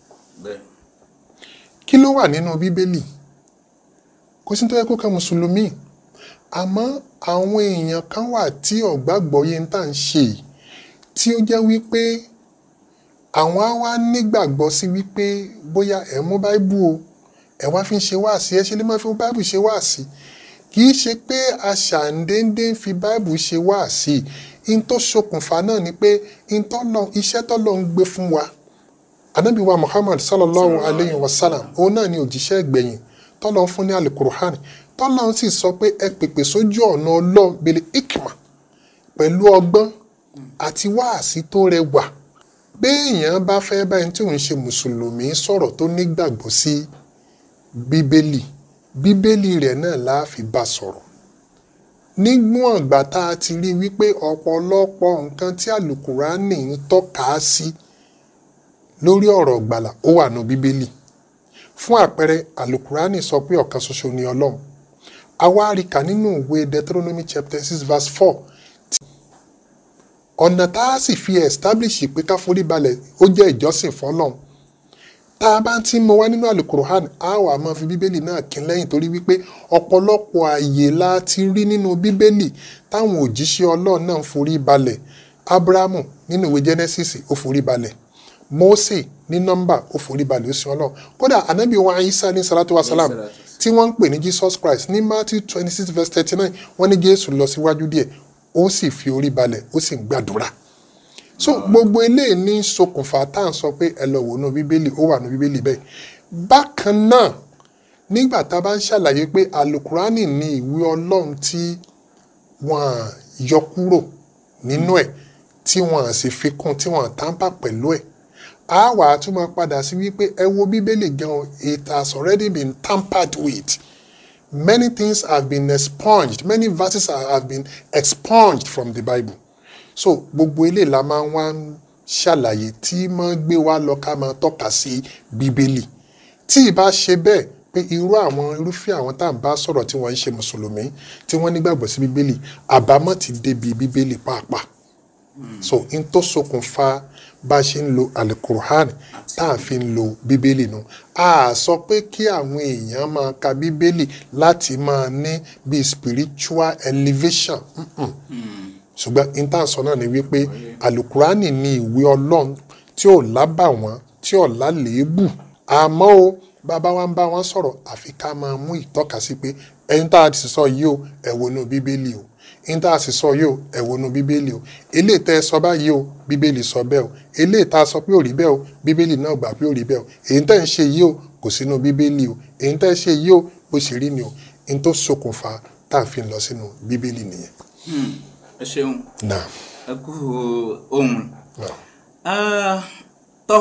kí ló wà nínú bíbélì kò sí ní tó yẹ kó kan mùsùlùmí àmọ́ àwọn èèyàn kan wà tí ọ̀gbàgbọ́ yẹn tá à ń ṣe yìí tí ó jẹ́ wípé àwọn á wá nígbàgbọ́ sí wípé bóyá ẹ̀ mú báíbù o ẹ̀ wá fi ń ṣe wáàsí ẹ̀ ṣe lè máa fi báíbù ṣe wáàsí kì í ṣe pé aṣàǹdéńdé ń fi báíbù ṣe wáàsí in tó ṣokùnfà náà ni pé in tó lọ iṣẹ́ tó lọ ń gbé fún wa anabi wa muhammad sallallahu alayhi wa sallam òun náà ni òjíṣẹ́ ìgbẹ̀yìn tó lọ fún ní alukuruhan tó lọ sì sọ pé ẹ pèpè sójú ọ̀nà ọlọ́run bẹ̀lẹ̀ ikma pẹ̀lú ọgbọ́n àti wáàsí tó rẹwà béèyàn bá fẹ́ báyìí tí òun ṣe mùsùlùmí sọ̀rọ̀ tó nígbàgbọ́ sí bíbélì bíbélì rẹ̀ náà la fi bá sọ̀rọ̀ nígbọ̀n ìgbà tá a ti rí wípé ọ̀pọ̀lọpọ̀ nǹkan tí àlùkùránì ń tọ́ka sí lórí ọ̀rọ̀ gbàlà ó wà nù bíbélì fún àpẹẹrẹ àlùkùránì sọ pé ọ̀kan ṣoṣo ni ọlọ́run àwa rí kà nínú ìwé deuteronomy chapter six verse four ọ̀nà tá a sì fi establish pé ká forí balẹ̀ ó jẹ́ ìjọsìn fọlọ́run tá a bá ti mọ wá nínú alukur'an a wà máa fi bíbélì náà kín lẹ́yìn torí wípé ọ̀pọ̀lọpọ̀ ààyè la ti rí nínú bíbélì táwọn òjíṣẹ́ ọlọ́run náà ń forí balẹ̀ abrahamu nínú ìwé genesis ó forí balẹ̀ mose ní nọ́mbà ó forí balẹ̀ ó sin ọlọ́run kódà anabi wa isa ní salatu wa salam tí wọ́n ń pè ní jesus christ ní matthew twenty six verse thirty nine wọ́n ní jésù lọ síwájú díẹ̀ ó sì fi orí balẹ̀ ó sì ń gbàdúrà so gbogbo eléyìí ní ṣokùnfà tá à ń sọ pé ẹ lọ wò nù bíbélì ó wà nù bíbélì bẹ́ẹ̀ bákan náà nígbà tá a bá ń ṣàlàyé pé alukurani ní ìwé ọlọ́run tí wọ́n yọ kúrò nínú ẹ̀ tí wọ́n sì fi kún tí wọ́n tàǹpà pẹ̀lú ẹ̀ a wà á tún máa padà sí wípé ẹ wo bíbélì gan it has already been tampered with many things have been expunged many verses have been expunged from the bible so gbogbo ilé la máa ń wá ń ṣàlàyé tí máa ń gbé wa lọ ká máa tọ́ka sí bíbélì tí ì bá ṣe bẹ́ẹ̀ pé irú àwọn irúfẹ́ àwọn tá à ń bá sọ̀rọ̀ tí wọ́n ń ṣe mùsùlùmí tí wọ́n nígbàgbọ́ sí bíbélì àbámọ̀ ti débi bíbélì pàápàá so n tó ṣokùnfà bá a ṣe ń lo alukur'an tá a fi ń lo bíbélì nu a sọ pé kí àwọn èèyàn máa ka bíbélì láti máa ní bíi spiritual elevation. Mm-mm ṣùgbọ́n intanṣọ náà ni wípé alukurani ní ìwé ọlọ́run tí ò lábàwọ́n tí ò lálẹ́ébù àmọ́ o bàbá wa ń bá wọn sọ̀rọ̀ àfi ká máa mú ìtọ́ka sí pé ẹni tá a ti sọ yìí o ẹ wo inú bíbélì o ẹni tá a sì sọ yìí o ẹ wo inú bíbélì o eléyìí tẹ́ ẹ sọ báyìí o bíbélì sọ bẹ́ẹ̀ o eléyìí tá a sọ pé ò rí bẹ́ẹ̀ o bíbélì náà gbà pé ò rí bẹ́ẹ̀ o èyí tẹ́ ń ṣe yìí o kò sínú bíbélì o èyí tẹ́ ń ṣe yìí o bó ṣe rí ni o ẹni tó ṣokùnfà tá a fi lọ sínú bíbélì nìyẹn. ẹ ṣeun náà ẹ kú ohun náà. Ah, tọ́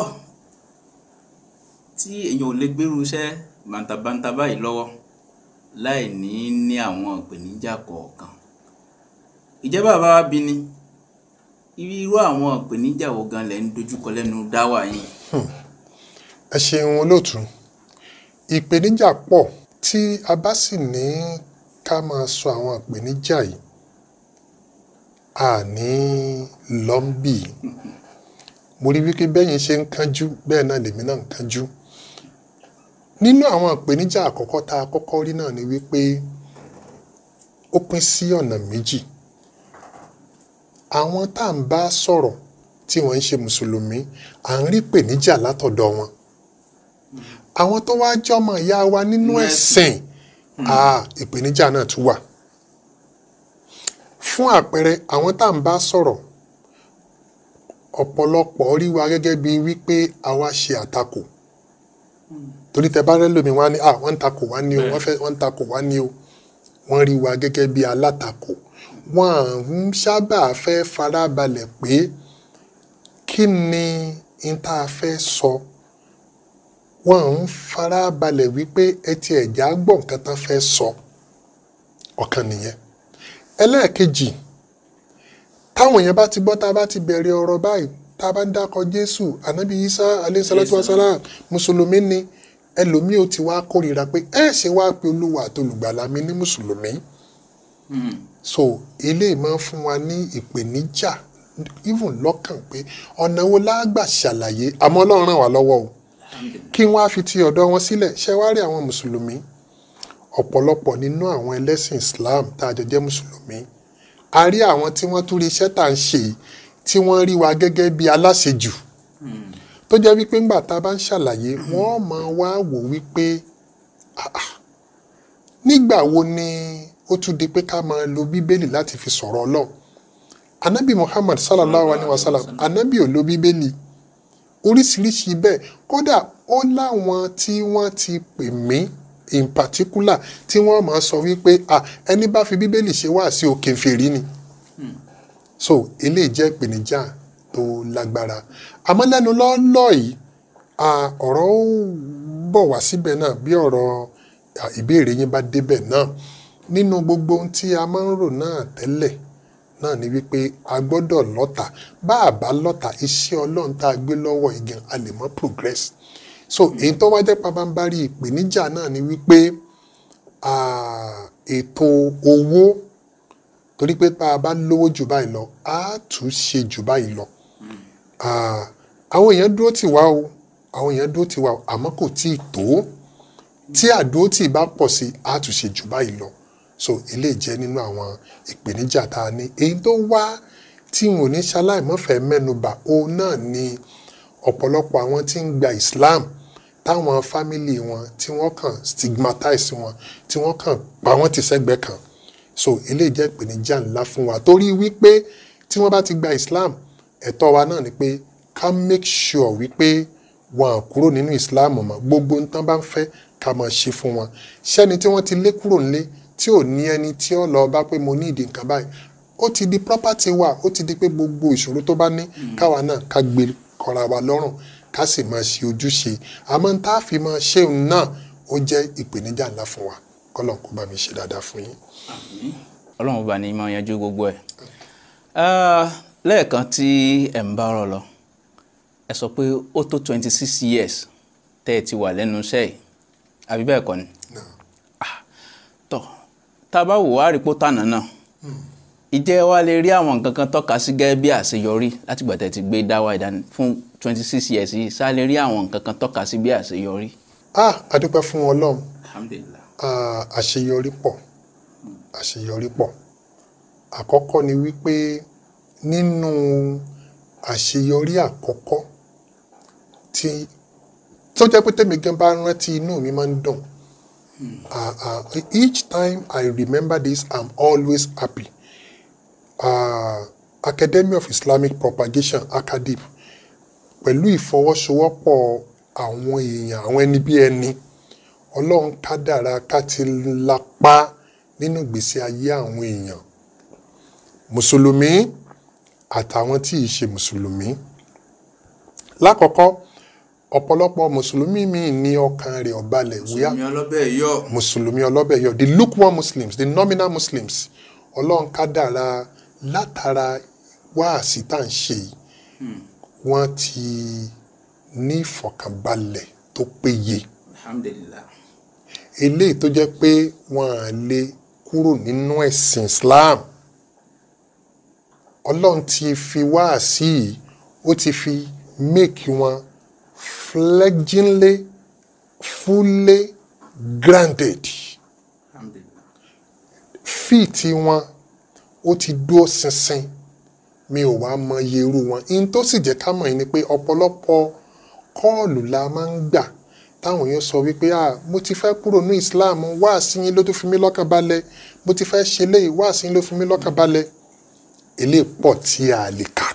tí èèyàn ò lè gbérú iṣẹ́ bàǹtàbàǹtà báyìí lọ́wọ́ láì ní ní àwọn ìpèníjà kọ̀ọ̀kan ìjẹ́ bàbá wa bí ni irú àwọn ìpèníjà wo gan lẹ̀ ń dojúkọ lẹ́nu dáwà yìí ẹ ṣeun olóòtú ìpèníjà pọ̀ tí a bá sì ní ká máa sọ àwọn ìpèníjà yìí a ní lọ́ńbì mo rí wípé bẹ́yìn ṣe ń kánjú bẹ́ẹ̀ náà lèmi náà ń kánjú nínú àwọn ìpèníjà àkọ́kọ́ tá a kọ́kọ́ rí náà ni wípé ó pín sí ọ̀nà méjì àwọn tá à ń bá sọ̀rọ̀ tí wọ́n ń ṣe mùsùlùmí à ń rí ìpèníjà látọ̀dọ̀ wọn àwọn tó wá jọmọ ìyá wa nínú Nínú ẹ̀sìn ah, ìpèníjà náà tún wà fún àpẹẹrẹ àwọn tá à ń bá sọ̀rọ̀ ọ̀pọ̀lọpọ̀ rí wa gẹ́gẹ́ bí wípé àwa ṣe àtakò torí tẹ bá rẹ lómi wá ní ah wọ́n ń takò wá ní o wọ́n fẹ́ wọ́n ń takò wá ní o wọ́n rí wa gẹ́gẹ́ bí alátakò wọ́n ń sábà fẹ́ farabalẹ̀ pé kí ni n tá a fẹ́ sọ wọ́n ń farabalẹ̀ wípé ẹ ti ẹ̀já gbọ́ nǹkan tán fẹ́ sọ ọ̀kan nìyẹn ẹlẹ́ẹ̀kejì táwọn èèyàn bá ti gbọ́ tá a bá ti bẹ̀rẹ̀ ọ̀rọ̀ báyìí tá a bá ń dákọ̀ jésù ànábì isa aleyhisalatu wasalam mùsùlùmí ni ẹlòmíì ó ti wá kórìíra pé ẹ ṣe wá pé olúwa àtolùgbàlà mi ní mùsùlùmí so eléyìí máa ń fún wa ní ìpèníjà even lọ́kàn pé ọ̀nà wo la gbà ṣàlàyé àmọ́ ọlọ́run ràn wá lọ́wọ́ o kí wọ́n á fi ti ọ̀dọ̀ wọn sílẹ̀ ṣe wá rí àwọn mùsùlùmí ọ̀pọ̀lọpọ̀ nínú àwọn ẹlẹ́sìn islam tá a jọ jẹ́ mùsùlùmí a rí àwọn tí wọ́n tún rí iṣẹ́ tá à ń ṣe yìí, tí wọ́n rí wa gẹ́gẹ́ bí aláṣejù tó jẹ́ wípé ńgbà tá a bá ń ṣàlàyé wọ́n máa wá wò wípé "Ah, ah, nígbà wo ni ó tún di pé ká máa lo bíbélì láti fi sọ̀rọ̀ ọlọ́run anabi muhammad sallallahu alayhi wa sallam anabi ò lo bíbélì oríṣiríṣi bẹ́ẹ̀ kódà ó láwọn tí wọ́n ti pè mí in particular tí wọ́n máa sọ wípé ah ẹni bá fi bíbélì ṣe wá sí òkè fèrí ni so eléyìí jẹ́ ìpèníjà tó lágbára àmọ́ lẹ́nu lọ́ọ́lọ́ yìí ah, ọ̀rọ̀ ó bọ̀ wá síbẹ̀ náà bí ọ̀rọ̀ à, ìbéèrè yín bá débẹ̀ náà nínú gbogbo ohun tí a máa ń rò náà tẹ́lẹ̀ náà ni wípé a gbọ́dọ̀ lọ́ta bá a bá lọ́ta iṣẹ́ ọlọ́run tá a gbé lọ́wọ́ igan a lè mọ́ progress so èyí tó wá jẹ́ pabambari ìpèníjà náà ni wípé ah, ètò owó torí pé bá a bá lówó jù báyìí lọ á tún ṣe jù báyìí lọ Ah, àwọn èèyàn dúró tì wá o àwọn èèyàn dúró tì wá o àmọ́ kò tí ì tó tí àdúró tì bá pọ̀ sí á tún ṣe jù báyìí lọ so eléyìí jẹ́ nínú àwọn ìpèníjà tá a ní èyí tó wá tí n ò ní ṣaláìmọ́fẹ́ mẹ́nuba òun náà ni ọ̀pọ̀lọpọ̀ àwọn tí ń gba Islam táwọn fámìlì wọn tí wọ́n kàn stigmatize wọn tí wọ́n kàn pa wọ́n ti sẹ́gbẹ̀ẹ́ kan so eléyìí jẹ́ ìpèníjà ńlá fún wa torí wípé tí wọ́n bá ti gba Islam ẹ̀tọ́ wa náà ni pé ká make sure wípé wọn à kúrò nínú Islam mọ́ gbogbo nǹkan bá ń fẹ́ ká máa ṣe fún wọn ṣẹ́ni tí wọ́n ti lé kúrò nílé tí ò ní ẹni tí ó lọ bá pé mo ní ìdí nǹkan báyìí ó ti di property wa ó ti di pé gbogbo ìṣòro tó bá ní káwa náà ká gbé kọra wa lọ́rùn ká sì máa ṣe ojúṣe àmọ́ tá a fi máa ṣe òun náà ó jẹ́ ìpèníjà ńlá fún wa kọ́lọ̀ kó bá mi ṣe dáadáa fún yín. ọlọ́run bá ní máa yanjú gbogbo ẹ̀ Ah, lẹ́ẹ̀kan tí ẹ̀ ń bá ọ̀rọ̀ lọ ẹ sọ pé ó tó twenty six years tẹ́ ẹ ti wà lẹ́nu iṣẹ́ yìí àbí bẹ́ẹ̀ kọ́ ni Ah, tọ́ tá a bá wò wá rí pó tànà náà ìjẹ́ wa lè rí àwọn nǹkan kan tọ́ka sí gẹ́gẹ́ bí àṣeyọrí látìgbà tẹ́ ti gbé dáwà ìdání fún twenty six years yìí ṣá lè rí àwọn nǹkan kan tọ́ka sí bí àṣeyọrí. ah adúpẹ́ fún ọlọ́run alhamdulilah Ah, àṣeyọrí pọ̀ àṣeyọrí pọ̀ àkọ́kọ́ ni wípé nínú àṣeyọrí àkọ́kọ́ tí tó jẹ́ pé tèmi gan bá rántí inú mi máa ń dùn Ah, ah, each time I remember this I'm always happy uh, Academy of Islamic Propagation acadip pẹ̀lú ìfọwọ́sowọ́pọ̀ àwọn èèyàn àwọn ẹni bí ẹni ọlọ́run kádàrá ká ti lápá nínú ìgbésí ayé àwọn èèyàn mùsùlùmí àtàwọn tí ì ṣe mùsùlùmí lákọ̀ọ́kọ́ ọ̀pọ̀lọpọ̀ mùsùlùmí míì ní ọkàn rẹ̀ ò balẹ̀ wíyá ọlọ́bẹ̀ yọ. mùsùlùmí ọlọ́bẹ̀ yọ the lukewarm muslims the nominal muslims ọlọ́run kádàrá látara wáàsí tá à ń ṣe yìí wọ́n ti ní ìfọ̀kànbalẹ̀ tó péye alhamdulilah. eléyìí tó jẹ́ pé wọ́n á lè kúrò nínú ẹ̀sìn Islam ọlọ́run ti fi wáàsí yìí ó ti fi make wọn fledgingly fully granted alhamdulilah. fíìtì wọn ó ti dúró ṣinṣin mi ò wá mọ iye irú wọn in tó sì jẹ́ ká mọ̀ yín ni pé ọ̀pọ̀lọpọ̀ kọ́ọ̀lù la máa ń gbà táwọn èèyàn sọ wípé ah mo ti fẹ́ kúrò ní Islam wá sí yín ló tún fi mí lọ́kàn balẹ̀ mo ti fẹ́ ṣe léyìí wá sí yín ló fi mí lọ́kàn balẹ̀ eléyìí pọ̀ tí a lè kà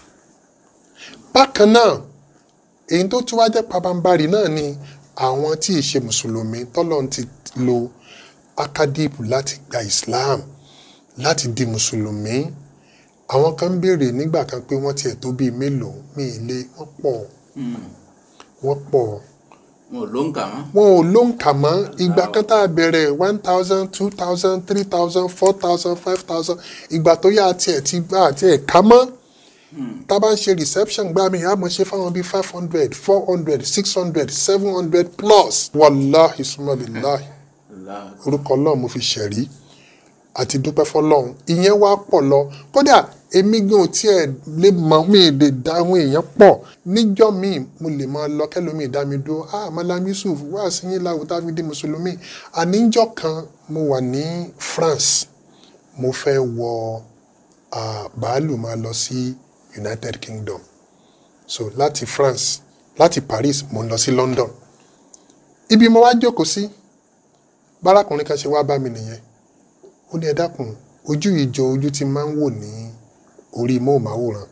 bákan náà èyí tó tún wá jẹ́ pabambarì náà ni àwọn tí ì ṣe mùsùlùmí tọ́lọ́run ti lo akadip láti gba Islam láti di mùsùlùmí àwọn kan ń béèrè nígbà kan pé wọ́n tiẹ̀ tó bíi mélòó mi ì lé wọ́n pọ̀ wọ́n pọ̀ wọn ò ló ń kà mọ́. wọn ò lóǹkà mọ́ ìgbà kan tá a bẹ̀rẹ̀ one thousand two thousand three thousand four thousand five thousand ìgbà tó yá tiẹ̀ ti gbà àti ẹ̀ ká mọ́ tá a bá ń ṣe reception gbá mi àmọ́ ṣe fáwọn bíi five hundred four hundred six hundred seven hundred plus wàláhi sumalilahi orúkọ náà mo fi ṣẹ̀rí àti dúpẹ́ fọlọ́run ìyẹn wá pọ̀ lọ kódà èmi gan ò tiẹ̀ lè mọ mi lè dá àwọn èèyàn pọ̀ níjọ́ míì mo lè máa lọ kẹ́lómi dá mi dúró ah malam yusuf wá sí yín láwùjọ tá a fi di mùsùlùmí àníjọ́ kan mo wà ní France mo fẹ́ wọ ah, bàálù máa lọ sí United Kingdom so láti France láti Paris mo ń lọ sí London ibi mo wá jókòó sí bárakùnrin kan ṣe wá bá mi nìyẹn ó ní ẹ dákun ojú ìjọ ojú tí máa ń wò ní orí móhùnmáwòrán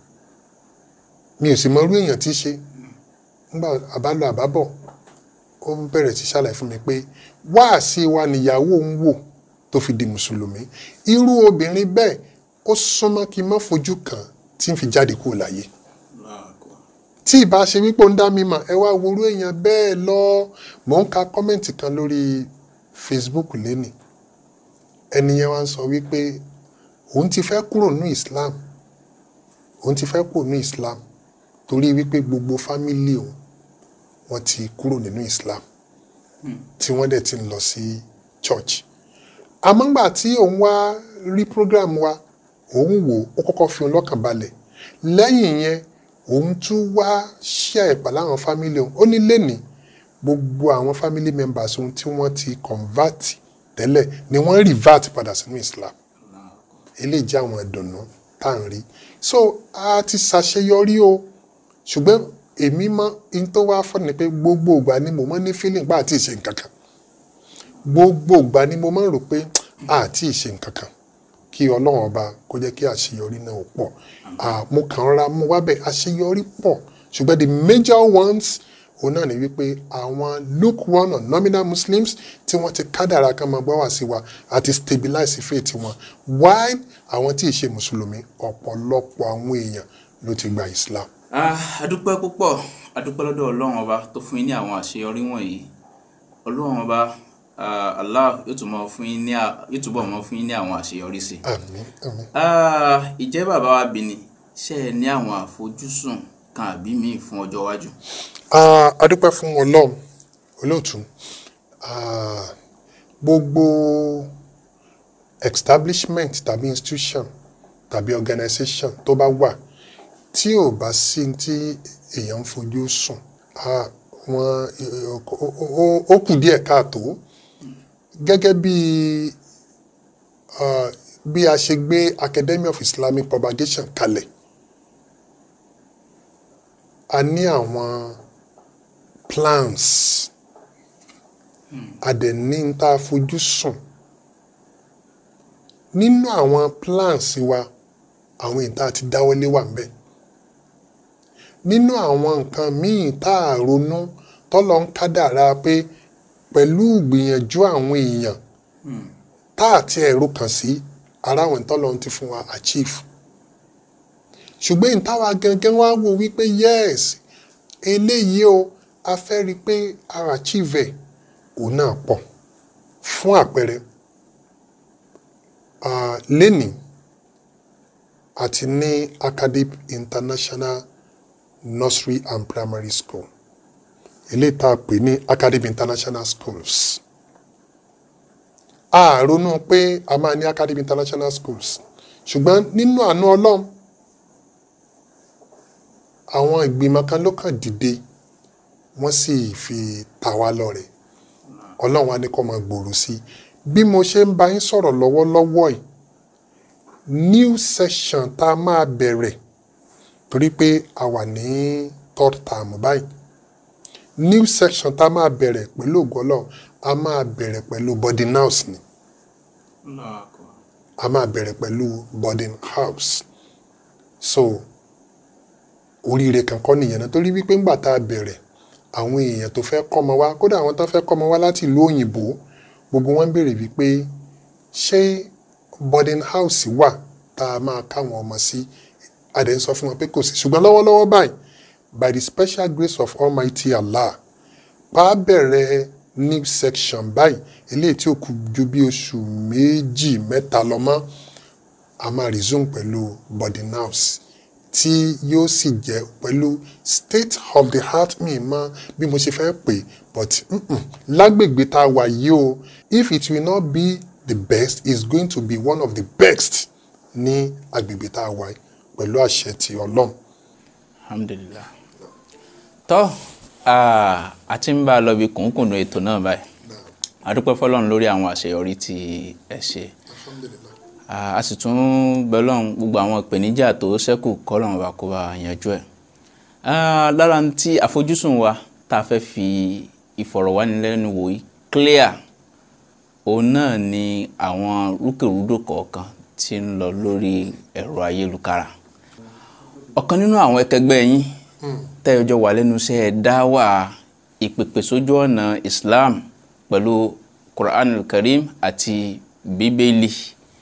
mi ò sì mọ irú èèyàn tí í ṣe nígbà àbálọ àbábọ̀ ó bẹ̀rẹ̀ sí ṣàlàyé fún mi pé wáàsí wa nìyàwó ń wò tó fi di mùsùlùmí irú obìnrin bẹ́ẹ̀ ó súnmọ́ kí n má fojú kàn tí n fi jáde kúrò láyé tí ìbá ṣe wípé ó ń dá mi mọ̀ ẹ wá worú èèyàn bẹ́ẹ̀ lọ mò ń ka kọ́mẹ̀ntì kan lórí Facebook lénìí ẹni yẹn wá ń sọ wípé òun ti fẹ́ kúrò ní Islam òun ti fẹ́ kúrò ní Islam torí wípé gbogbo fámìlì òun wọ́n ti kúrò nínú Islam tí wọ́n dẹ̀ ti ń lọ sí church àmọ́ngbà tí òun wá rí program wa òun wò ó kọ́kọ́ fi òun lọ́kàn balẹ̀ lẹ́yìn yẹn òun tún wá share pẹ̀lú àwọn fámìlì òun ó ní lẹ́nìí gbogbo àwọn family members òun tí wọ́n ti convert tẹ́lẹ̀ ni wọ́n revert padà sínú Islam eléyìí jẹ́ àwọn ìdùnnú tá à ń rí so a ti ṣàṣeyọrí o ṣùgbọ́n èmi mọ in tó wá fọ́ ni pé gbogbo ìgbà ni mo mọ́ ní feeling pa àti ìṣe nǹkan kan gbogbo ìgbà ni mo máa ń rò pé àti ìṣe nǹkan kan kí ọlọ́run ọba kó jẹ́ kí àṣeyọrí náà ó pọ̀ Ah, mo kàn rọra mú wábẹ̀ àṣeyọrí pọ̀ ṣùgbọ́n the major ones òun náà ni wípé àwọn lukewarm or nominal muslims tí wọ́n ti kádàrá kan máa gbọ́ wá sí wa àti stabilize faith wọn while àwọn tí ì ṣe mùsùlùmí ọ̀pọ̀lọpọ̀ àwọn èèyàn ló ti gba islam. Ah, adúpẹ́ púpọ̀ adúpẹ́ lọ́dọ̀ ọlọ́run ọba tó fún yín ní àwọn àṣeyọrí wọ̀nyí ọlọ́run ọba ah, Allah yóò túbọ̀ fún yín ní à- yóò túbọ̀ mọ́ fún yín ní àwọn àṣeyọrí sí i. àmín àmín. Ah, ìjẹ́ bàbá wa bí ni ṣé ẹ ní àwọn àfojúsùn kan àbí míì fún ọjọ́ iwájú. Ah, a dúpẹ́ fún ọlọ́run olóòtú Ah, gbogbo establishment tàbí institution tàbí organization tó bá wà tí ò bá sí tí èèyàn ń fojú sùn ah, wọn ó- ó- ó kù díẹ̀ káàtó gẹ́gẹ́ bí ah, bí a ṣe gbé Academy of Islamic Propagation kalẹ̀ a ní àwọn plans a dẹ̀ ní n tá a fojú sùn nínú àwọn plans wa àwọn ìta ti dáwọ́lé wà ń bẹ̀ nínú àwọn nǹkan míì tá a ronú tọ́lọ́ ń kádàrá pé pẹ̀lú ìgbìyànjú àwọn èèyàn tá a ti ẹ̀rọ kàn sí ara àwọn tọ́lọ́ ti fún wa achieve ṣùgbọ́n ìtawà gangan wá wò wípé yes eléyìí o a fẹ́ rí i pé a achieve ẹ̀ òun náà pọ̀ fún àpẹẹrẹ ah, lénìí àti ní academic international nursery and primary school eléyìí tá a pè ní academic international schools a ronú pé a máa ní academic international schools ṣùgbọ́n nínú àánú ọlọ́run àwọn ìgbìmọ̀ kan ló kàn dìde wọ́n sì fi ta wá lọ́rẹ ọlọ́run á ní kó máa gbòòrò sí i bí mo ṣe ń bá yín sọ̀rọ̀ lọ́wọ́lọ́wọ́ yìí new session tá a máa bẹ̀rẹ̀ torí pé a wà ní third term báyìí new section tá a máa bẹ̀rẹ̀ pẹ̀lú ògbọ́lọ̀ a máa bẹ̀rẹ̀ pẹ̀lú boarding house ni a máa bẹ̀rẹ̀ pẹ̀lú boarding house so oríire kankan nìyẹn náà torí wípé ńgbà tá a bẹ̀rẹ̀ àwọn èèyàn tó fẹ́ kọ́mọ wá kódà àwọn tó fẹ́ kọ́mọ wá láti ìlú òyìnbó gbogbo wọn béèrè wípé ṣé boarding house wà tá a máa káwọn ọmọ sí adẹ̀ ń sọ fún wọn pé kò sí ṣùgbọ́n lọ́wọ́lọ́wọ́ báyìí by the special grace of Almighty Allah bá a bẹ̀rẹ̀ new section báyìí eléyìí tí ó kù ju bí oṣù méjì mẹ́ta lọ mọ́ a máa resume pẹ̀lú boarding house tí yóò sì jẹ́ pẹ̀lú state of the art mi mọ́ bí mo ṣe fẹ́ pè but mm-mm, lágbègbè tá a wà yìí o if it will not be the best it's going to be one of the best ní agbègbè tá a wà yìí pẹ̀lú àṣẹ ti ọlọ́run. alhamdulilah tọ́ ah, a ti ń bá a lọ bí kùnkùnú ètò náà báyìí a dúpẹ́ fọlọ́run lórí àwọn àṣeyọrí tí ẹ ṣe Ah, a sì tún bẹlọ́run gbogbo àwọn ìpèníjà tó ṣẹ́kù kọ́lọ́run wa kó bá yanjú ẹ̀ Ah, lára ń tí àfojúsùn wa tá a fẹ́ fi ìfọ̀rọ̀wánilẹ́nuwò yìí clear òun náà ni àwọn rúkèrúdò kọ̀ọ̀kan tí ń lọ lórí ẹ̀rọ ayélujára ọ̀kan nínú àwọn ẹkẹgbẹ́ yín tẹ́yọjọ́ wà lẹ́nu iṣẹ́ dáwà ìpèpè sójú ọ̀nà Islam pẹ̀lú Quran Karim àti Bíbélì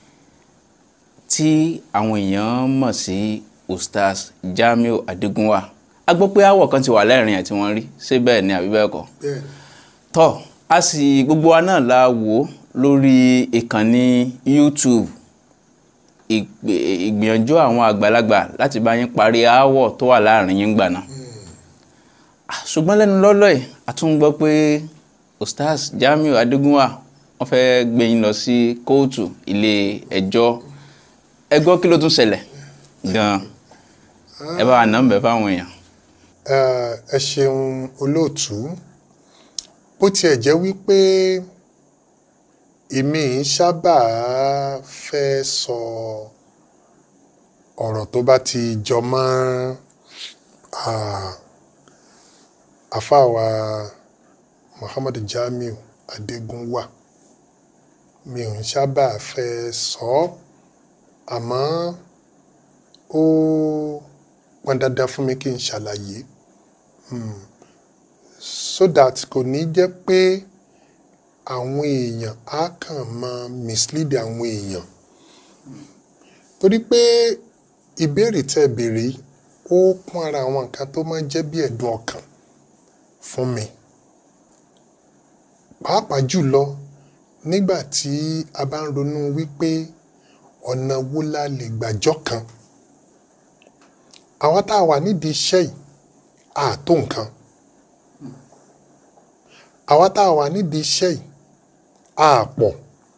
tí àwọn èèyàn mọ̀ sí Ustaz Jamiu Adigunwa a gbọ́ pé àwọ̀ kan ti wà lẹ́rìn àti wọ́n rí ṣé bẹ́ẹ̀ ni àbí bẹ́ẹ̀ kọ́ tọ́ a sì gbogbo wa náà la wò ó lórí ìkànnì YouTube ìgbè- ìgbìyànjú àwọn àgbàlagbà láti bá yín parí aáwọ̀ tó wà láàrin yín gbà náà Ah, ṣùgbọ́n lẹ́nu lọ́lọ́ yìí a tún gbọ́ pé ustaz Jamiu Adégúnwà wọ́n fẹ́ gbé yín lọ sí kóòtù ilé ẹjọ́ ẹ gbọ́ kí ló tún ṣẹlẹ̀ gan-an ẹ bá wa nà ń bẹ̀ fáwọn èèyàn. Eh, ẹ ṣeun olóòtú bó tiẹ̀ jẹ́ wípé èmi ń sábà fẹ́ sọ ọ̀rọ̀ tó bá ti jọ mọ́ ah, àfáàwà Muhammad Jamiu Adégúnwà mi ò ń sábà fẹ́ sọ ọ́ àmọ́ ó pọn dandan fún mi kí n ṣàlàyé Hmm. so that kò ní jẹ́ pé àwọn èèyàn á kàn máa mislead àwọn èèyàn torí pé ìbéèrè tẹ́ ẹ béèrè yìí, ó kún ara àwọn nǹkan tó máa ń jẹ́ bí ẹ̀dùn ọkàn fún mi pàápàá jùlọ nígbà tí a bá ń ronú wípé ọ̀nà wo la lè gbàjọ́ kan àwọn tá a wà nídìí iṣẹ́ yìí àtó nǹkan àwa tá a wà nídìí iṣẹ́ yìí àpọ̀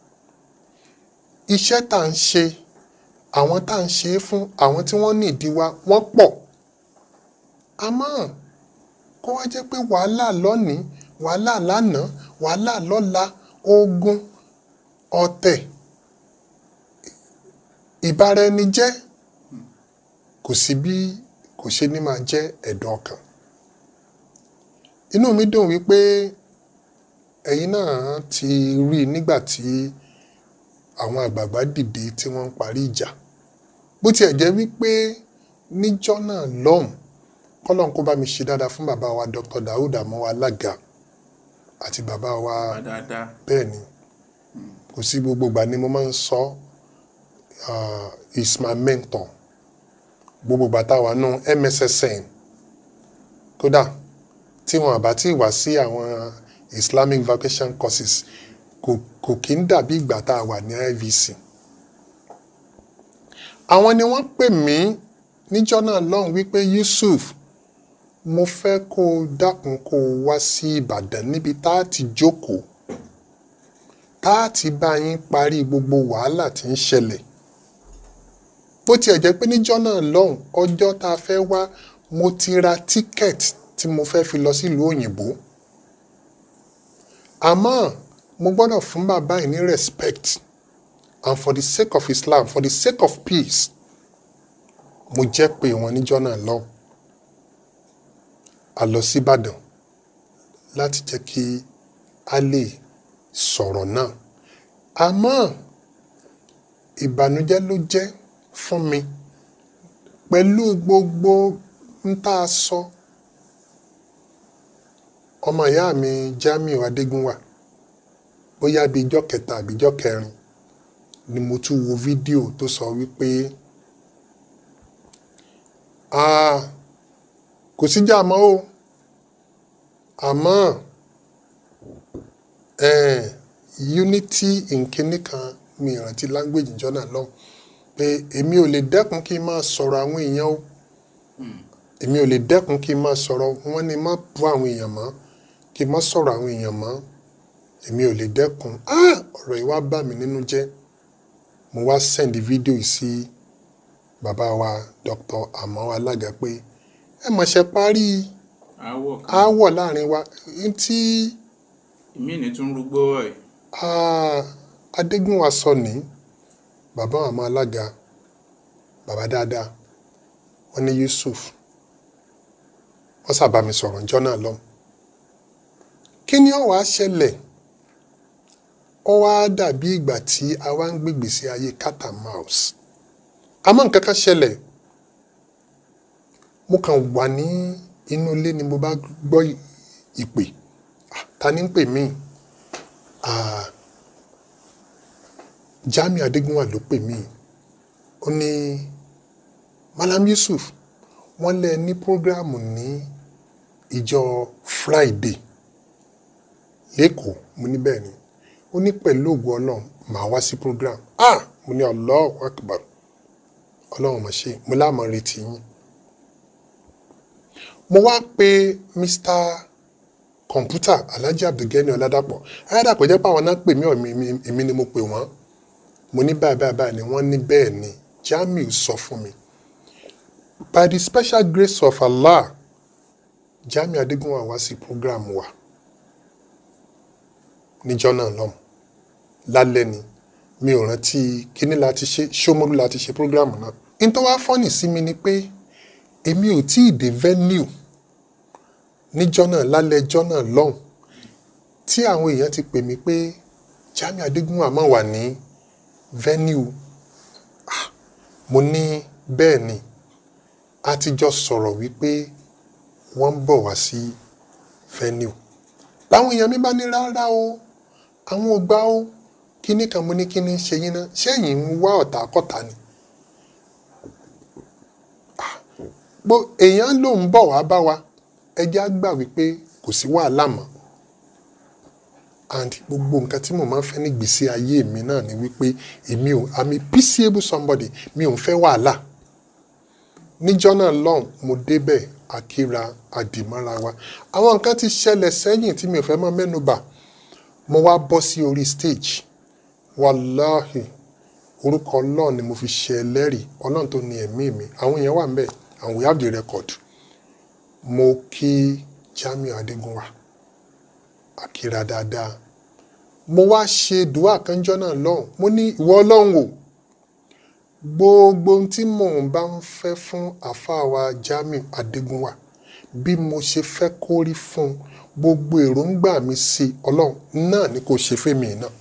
iṣẹ́ tá à ń ṣe àwọn tá à ń ṣe é fún àwọn tí wọ́n ní ìdí wa wọ́n pọ̀ àmọ́ kó wá jẹ́ pé wàhálà lónìí wàhálà lánàá wàhálà lọ́la ogun ọ̀tẹ̀ ìbáraẹnijẹ́ kò sí bí kò ṣe ní máa jẹ́ ẹ̀dùn ọkàn inú mi dùn wípé ẹ̀yin náà ti rí i nígbà tí àwọn àgbààgbà dìde tí wọ́n ń parí ìjà bó tiẹ̀ jẹ́ wípé níjọ́ náà lọ́hùn kọ́lọ́n kó bá mi ṣe dáadáa fún bàbá wa Dr. Daoud Amowo Alága àti bàbá wa dáadáa. bẹ́ẹ̀ ni kò sí gbogbo ìgbà ni mo máa ń sọ uh, is my mentor gbogbo ìgbà tá a wà nù MSSN kódà tí wọn àbá tí wá sí àwọn Islamic vacation courses kò kò kí ń dàbí ìgbà tá a wà ní IVC àwọn ni wọ́n pè mí níjọ́ náà lọ́hùn wípé Yusuf mo fẹ́ kó o dákun kó o wá sí Ìbàdàn níbi tá a ti jókòó tá a ti bá yín parí gbogbo wàhálà tí ń ṣẹlẹ̀ bó tiẹ̀ jẹ́ pé níjọ́ náà lọ́hùn ọjọ́ tá a fẹ́ wá mo ti ra tíkẹ́ẹ̀tì tí mo fẹ́ fi lọ sílùú òyìnbó àmọ́ mo gbọ́dọ̀ fún bàbá yìí ní respect and for the sake of Islam for the sake of peace mo jẹ́ pé wọn níjọ́ náà lọ́hùn a lọ síbàdàn láti jẹ́ kí a lè sọ̀rọ̀ náà àmọ́ ìbànújẹ́ ló jẹ́ fún mi pẹ̀lú gbogbo ń tá a sọ ọmọ ìyá mi Jamiu Adégúnwà bóyá bíi ijọ́ kẹta àbí ijọ́ kẹrin ni mo tún wo fídíò tó sọ wípé "Ah, kò síjà mọ́ o àmọ́ eh, unity nkíní kan mi ìrántí language jọ́nà lọ́hùn pé èmi ò lè dẹ́kun kí n máa sọ̀rọ̀ àwọn èèyàn o èmi ò lè dẹ́kun kí n máa sọ̀rọ̀ wọ́n ní má bú àwọn èèyàn mọ́ kí n má sọ̀rọ̀ àwọn èèyàn mọ́ èmi ò lè dẹ́kun ah ọ̀rọ̀ yìí wá bà mí nínú jẹ́ mo wá send fídíò yìí sí bàbá wa Dr. Amowo Alága pé ẹ mọ̀ ṣe parí àwọ̀ kan aáwọ̀ láàrin wa n tí ìmí ní tún rúgbó ẹ̀. ah, Adégúnwà sọ ní bàbá Amowo Alága bàbá dáadáa wọ́n ní Yusuf wọ́n sábà mi sọ̀rọ̀ ǹjọ́ náà lọ kí ni ó wá ṣẹlẹ̀ ó wá dàbí ìgbà tí a wá ń gbègbè sí ayé cat and mouse àmọ́ nǹkan kan ṣẹlẹ̀ mo kàn wà ní inú ilé ni mo bá gbọ́ ìpè Ah, ta ni ń pè mí Ah, Jamiu Adégúnwà ló pè mí ó ní Malam Yusuf wọ́n lẹ ní prógráàmù ní ìjọ Friday lẹ́kọ̀ọ́ mo ní bẹ́ẹ̀ ni ó ní pẹ̀lú ògùn ọlọ́run màá wá sí program ah mo ní Allahu Akbar ọlọ́run mà ṣe mo láàmú retí yín mo wá pe Mr kọ̀ǹpútà Alhaji Abdulgani Ọládàpọ̀ Ọládàpọ̀ jẹ́ pé àwọn náà pè mí ọ̀ èmi ni mo pè wọ́n mo ní báyìí báyìí báyìí ni wọ́n ní bẹ́ẹ̀ ni Jamiu sọ fún mi by the special grace of Allah Jamiu Adégúnwà wá sí program wa níjọ́ náà lọ́mù lálẹ́ ni mi ò rántí kíní láti ṣe ṣómólú láti ṣe program náà nítorí wá fọ́nì sí mi ni pé èmi ò tí ì dé venue níjọ́ náà lálẹ́ ẹjọ́ náà lọ́hùn tí àwọn èèyàn ti pè mí pé Jamiu Adégúnwà máa wà ní venue ah, mo ní bẹ́ẹ̀ ni a ti jọ sọ̀rọ̀ wípé wọ́n ń bọ̀ wá sí venue láwọn èèyàn mi bá ní rárá o àwọn ò gbà o kíní kan mo ní kíní ṣe yín náà ṣẹ́yìn ń wá ọ̀tá kọ́ta ni bó èèyàn ló ń bọ̀ wá bá wa ẹjẹ́ á gbà wípé kò sí wàhálà mọ́ and gbogbo nǹkan tí mo máa ń fẹ́ ní gbèsè ayé mi náà ni wípé èmi ò i'm a peaceable somebody mi ò ń fẹ́ wàhálà níjọ́ náà lọ́hùn mo débẹ̀ akíra àdìmọ́ra wa àwọn nǹkan ti ṣẹlẹ̀ sẹ́yìn tí mi ò fẹ́ máa mẹ́nu bà mo wá bọ́ sí orí stage wàláhì orúkọ ọlọ́run ni mo fi ṣe ẹlẹ́rìí ọlọ́run tó ní ẹ̀mí mi àwọn èèyàn wà ń bẹ̀ and we have the record mo kí Jamiu Adégúnwà akíra dáadáa mo wá ṣe dùá kanjọ́ náà lọ́hùn mo ní ìwọ ọlọ́run o gbogbo ohun tí mò ń bá ń fẹ́ fún àfáà wa Jamiu Adégúnwà bí mo ṣe fẹ́ kó rí fún un gbogbo èròǹgbà mi sí ọlọ́run náà ni kò ṣe fẹ́mi náà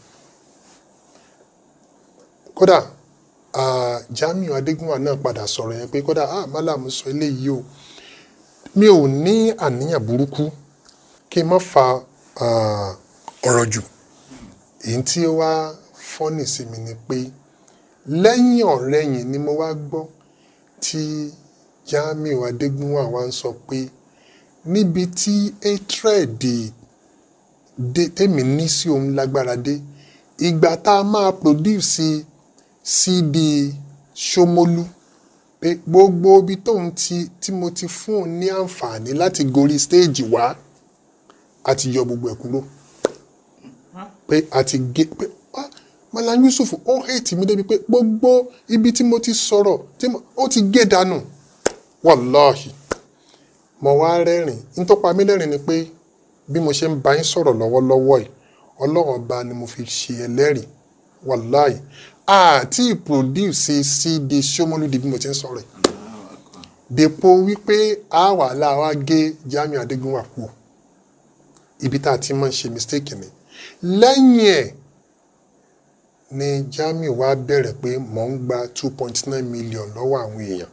kódà ah, Jamiu Adégúnwà náà padà sọ̀rọ̀ yẹn pé kódà ah málàmú sọ eléyìí o mi ò ní àníyàn burúkú kí n má fa ah, ọ̀rọ̀ jù èyí tí ó wá fọ́nì sí mi ni pé lẹ́yìn ọ̀rẹ́yìn ni mo wá gbọ́ tí Jamiu Adégúnwà wá ń sọ pé níbi tí hatred dé tèmi ní sí òun lágbára dé ìgbà tá a máa produce CD Ṣómólú pé gbogbo ibi tóun ti tí mo ti fún òun ní àǹfààní láti gorí stage wá a ti yọ gbogbo ẹ̀ kúrò pé a ti gé pé ah Malam Yusuf ó hate mi débi pé gbogbo ibi tí mo ti sọ̀rọ̀ tí mo ó ti gé dànù wàláhì mo wá rẹ́rìn ní tó pa mí lẹ́rìn ni pé bí mo ṣe ń bá yín sọ̀rọ̀ lọ́wọ́lọ́wọ́ yìí ọlọ́run ọba ni mo fi ṣe ẹlẹ́rìí wàláhì àti produce CD Ṣómólú di bí mo ti ń sọ̀rọ̀ yìí dèpo wípé a wà láwa gé Jamiu Adégúnwà kú ibi tá a ti máa ń ṣe mistake ni lẹ́yìn ẹ̀ ni Jamiu wá bẹ̀rẹ̀ pé mò ń gba two point nine million lọ́wọ́ àwọn èèyàn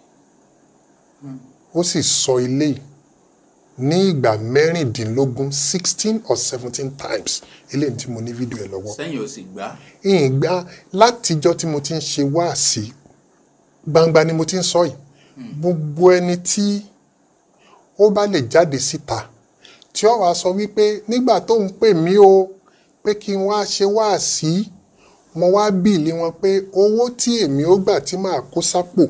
ó sì sọ ilé yìí ní ìgbà mẹ́rìndínlógún sixteen or seventeen times eléyìí tí mo ní fídíò ẹ̀ lọ́wọ́ sẹ́yìn ò sì gbá ìgbà látijọ́ tí mo ti ń ṣe wáàsí gbangba ni mo ti ń sọ yìí gbogbo ẹni tí ó bá lè jáde síta tí ó wàá sọ wípé nígbà tó ń pè mí o pé kí n wá ṣe wáàsí mo wá bìlì wọn pé owó tí èmi ó gbà tí màá kó sápò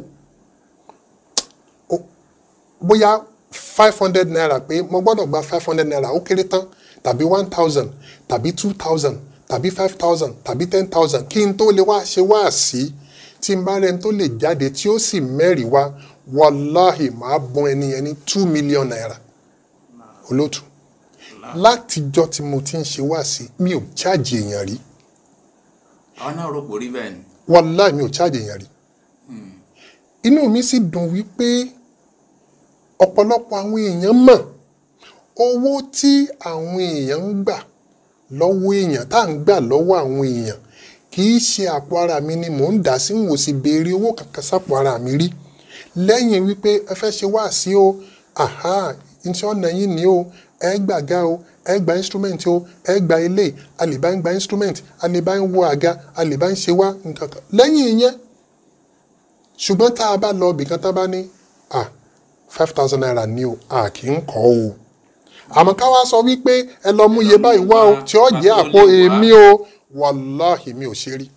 ó- bóyá five hundred naira pé mo gbọ́dọ̀ gba five hundred naira ó kéré tán tàbí one thousand tàbí two thousand tàbí five thousand tàbí ten thousand kí n tó lè wá ṣe wáàsí tí n bá rẹni tó lè jáde tí ó sì mẹ́rìí wá wàláhì máa bọ́n ẹni yẹn ní two million naira olóòtú látijọ́ tí mo ti ń ṣe wáàsí mi ò cháàjì èèyàn rí àwọn náà rò pò rí bẹ́ẹ̀ ni wàláhì mi ò cháàjì èèyàn rí inú mi sì dùn wípé ọ̀pọ̀lọpọ̀ àwọn èèyàn mọ̀ owó tí àwọn èèyàn ń gbà lọ́wọ́ èèyàn tá à ń gbà lọ́wọ́ àwọn èèyàn kì í ṣe àpò ara mi ni mò ń dà sí n ò sì béèrè owó kankan sápò ara mi rí lẹ́yìn wípé ẹ fẹ́ ṣe wá sí o àhá ntí ọ̀nà yìí ni o ẹ gbàgá o ẹ gba instrument o ẹ gba ilé a lè bá ń gba instrument a lè bá ń wo àga a lè bá ń ṣe wá nǹkan kan lẹ́yìn ìyẹn ṣùgbọ́n tá a bá lọ ibìkan tá a bá ní ah five thousand naira ni o a kì í kọ́ o àmọ́ ká wá sọ wípé ẹ lọ mú iye báyìí wá o tí ó jẹ́ àpò èmi o wàláhì mi ò ṣe rí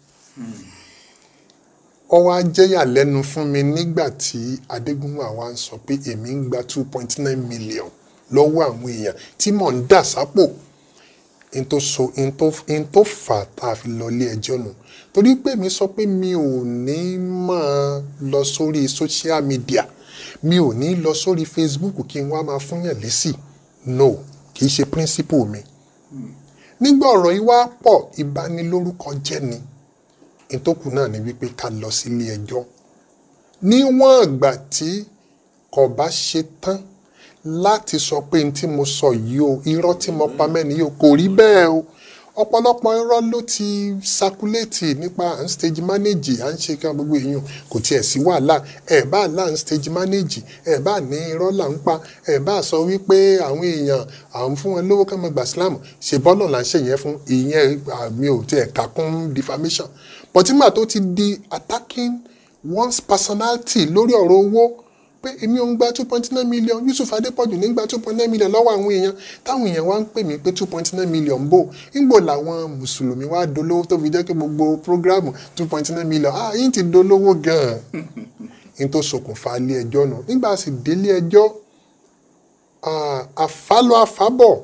ó wá jẹ́yà lẹ́nu fún mi nígbà tí adégúnwà wa ń sọ pé èmi ń gba two point nine million lọ́wọ́ àwọn èèyàn tí mò ń dà sápò n tó so n tó n tó fà tá a fi lọ ilé ẹjọ́ nù torí pé mi sọ pé mi ò ní máa lọ sórí social media mi ò ní lọ sórí Facebook kí n wá máa fúnyàn lésì no kì í ṣe principle mi nígbà ọ̀rọ̀ yìí wá pọ̀ ìbanilórúkọ jẹ́ ni ìtókù náà ni wípé ká lọ sílé ẹjọ́ níwọ̀n ìgbà tí kò bá ṣe tán láti sọ pé n tí mo sọ yìí o irọ́ tí mo pa mẹ́ni yìí o kò rí bẹ́ẹ̀ o ọ̀pọ̀lọpọ̀ irọ́ ló ti sakuléètì nípa à ń stage manage à ń ṣe kí gbogbo èèyàn kò tiẹ̀ sí wàhálà ẹ̀ bá là ń stage manage ẹ̀ bá ní irọ́ là ń pa ẹ̀ bá sọ wípé àwọn èèyàn à ń fún wọn lówó ká máa gbà sílámù ṣe bọ́ọ̀lù là ń ṣe yẹn fún ìyẹn àmì ò tiẹ̀ kà kún defamation but nígbà tó ti di attacking one's personality lórí ọ̀rọ̀ owó pé èmi ò ń gba two point nine million Yusuf Adépọ̀jù ní gba two point nine million lọ́wọ́ àwọn èèyàn táwọn èèyàn wá ń pè mí pé two point nine million bò ńgbò làwọn mùsùlùmí wá dolówó tó fi jẹ́ pé gbogbo programu two point nine million ah yín ti dolówó gan-an yín tó ṣokùnfà ilé ẹjọ́ nù nígbà sì délé ẹjọ́ àfálọ́ àfábọ̀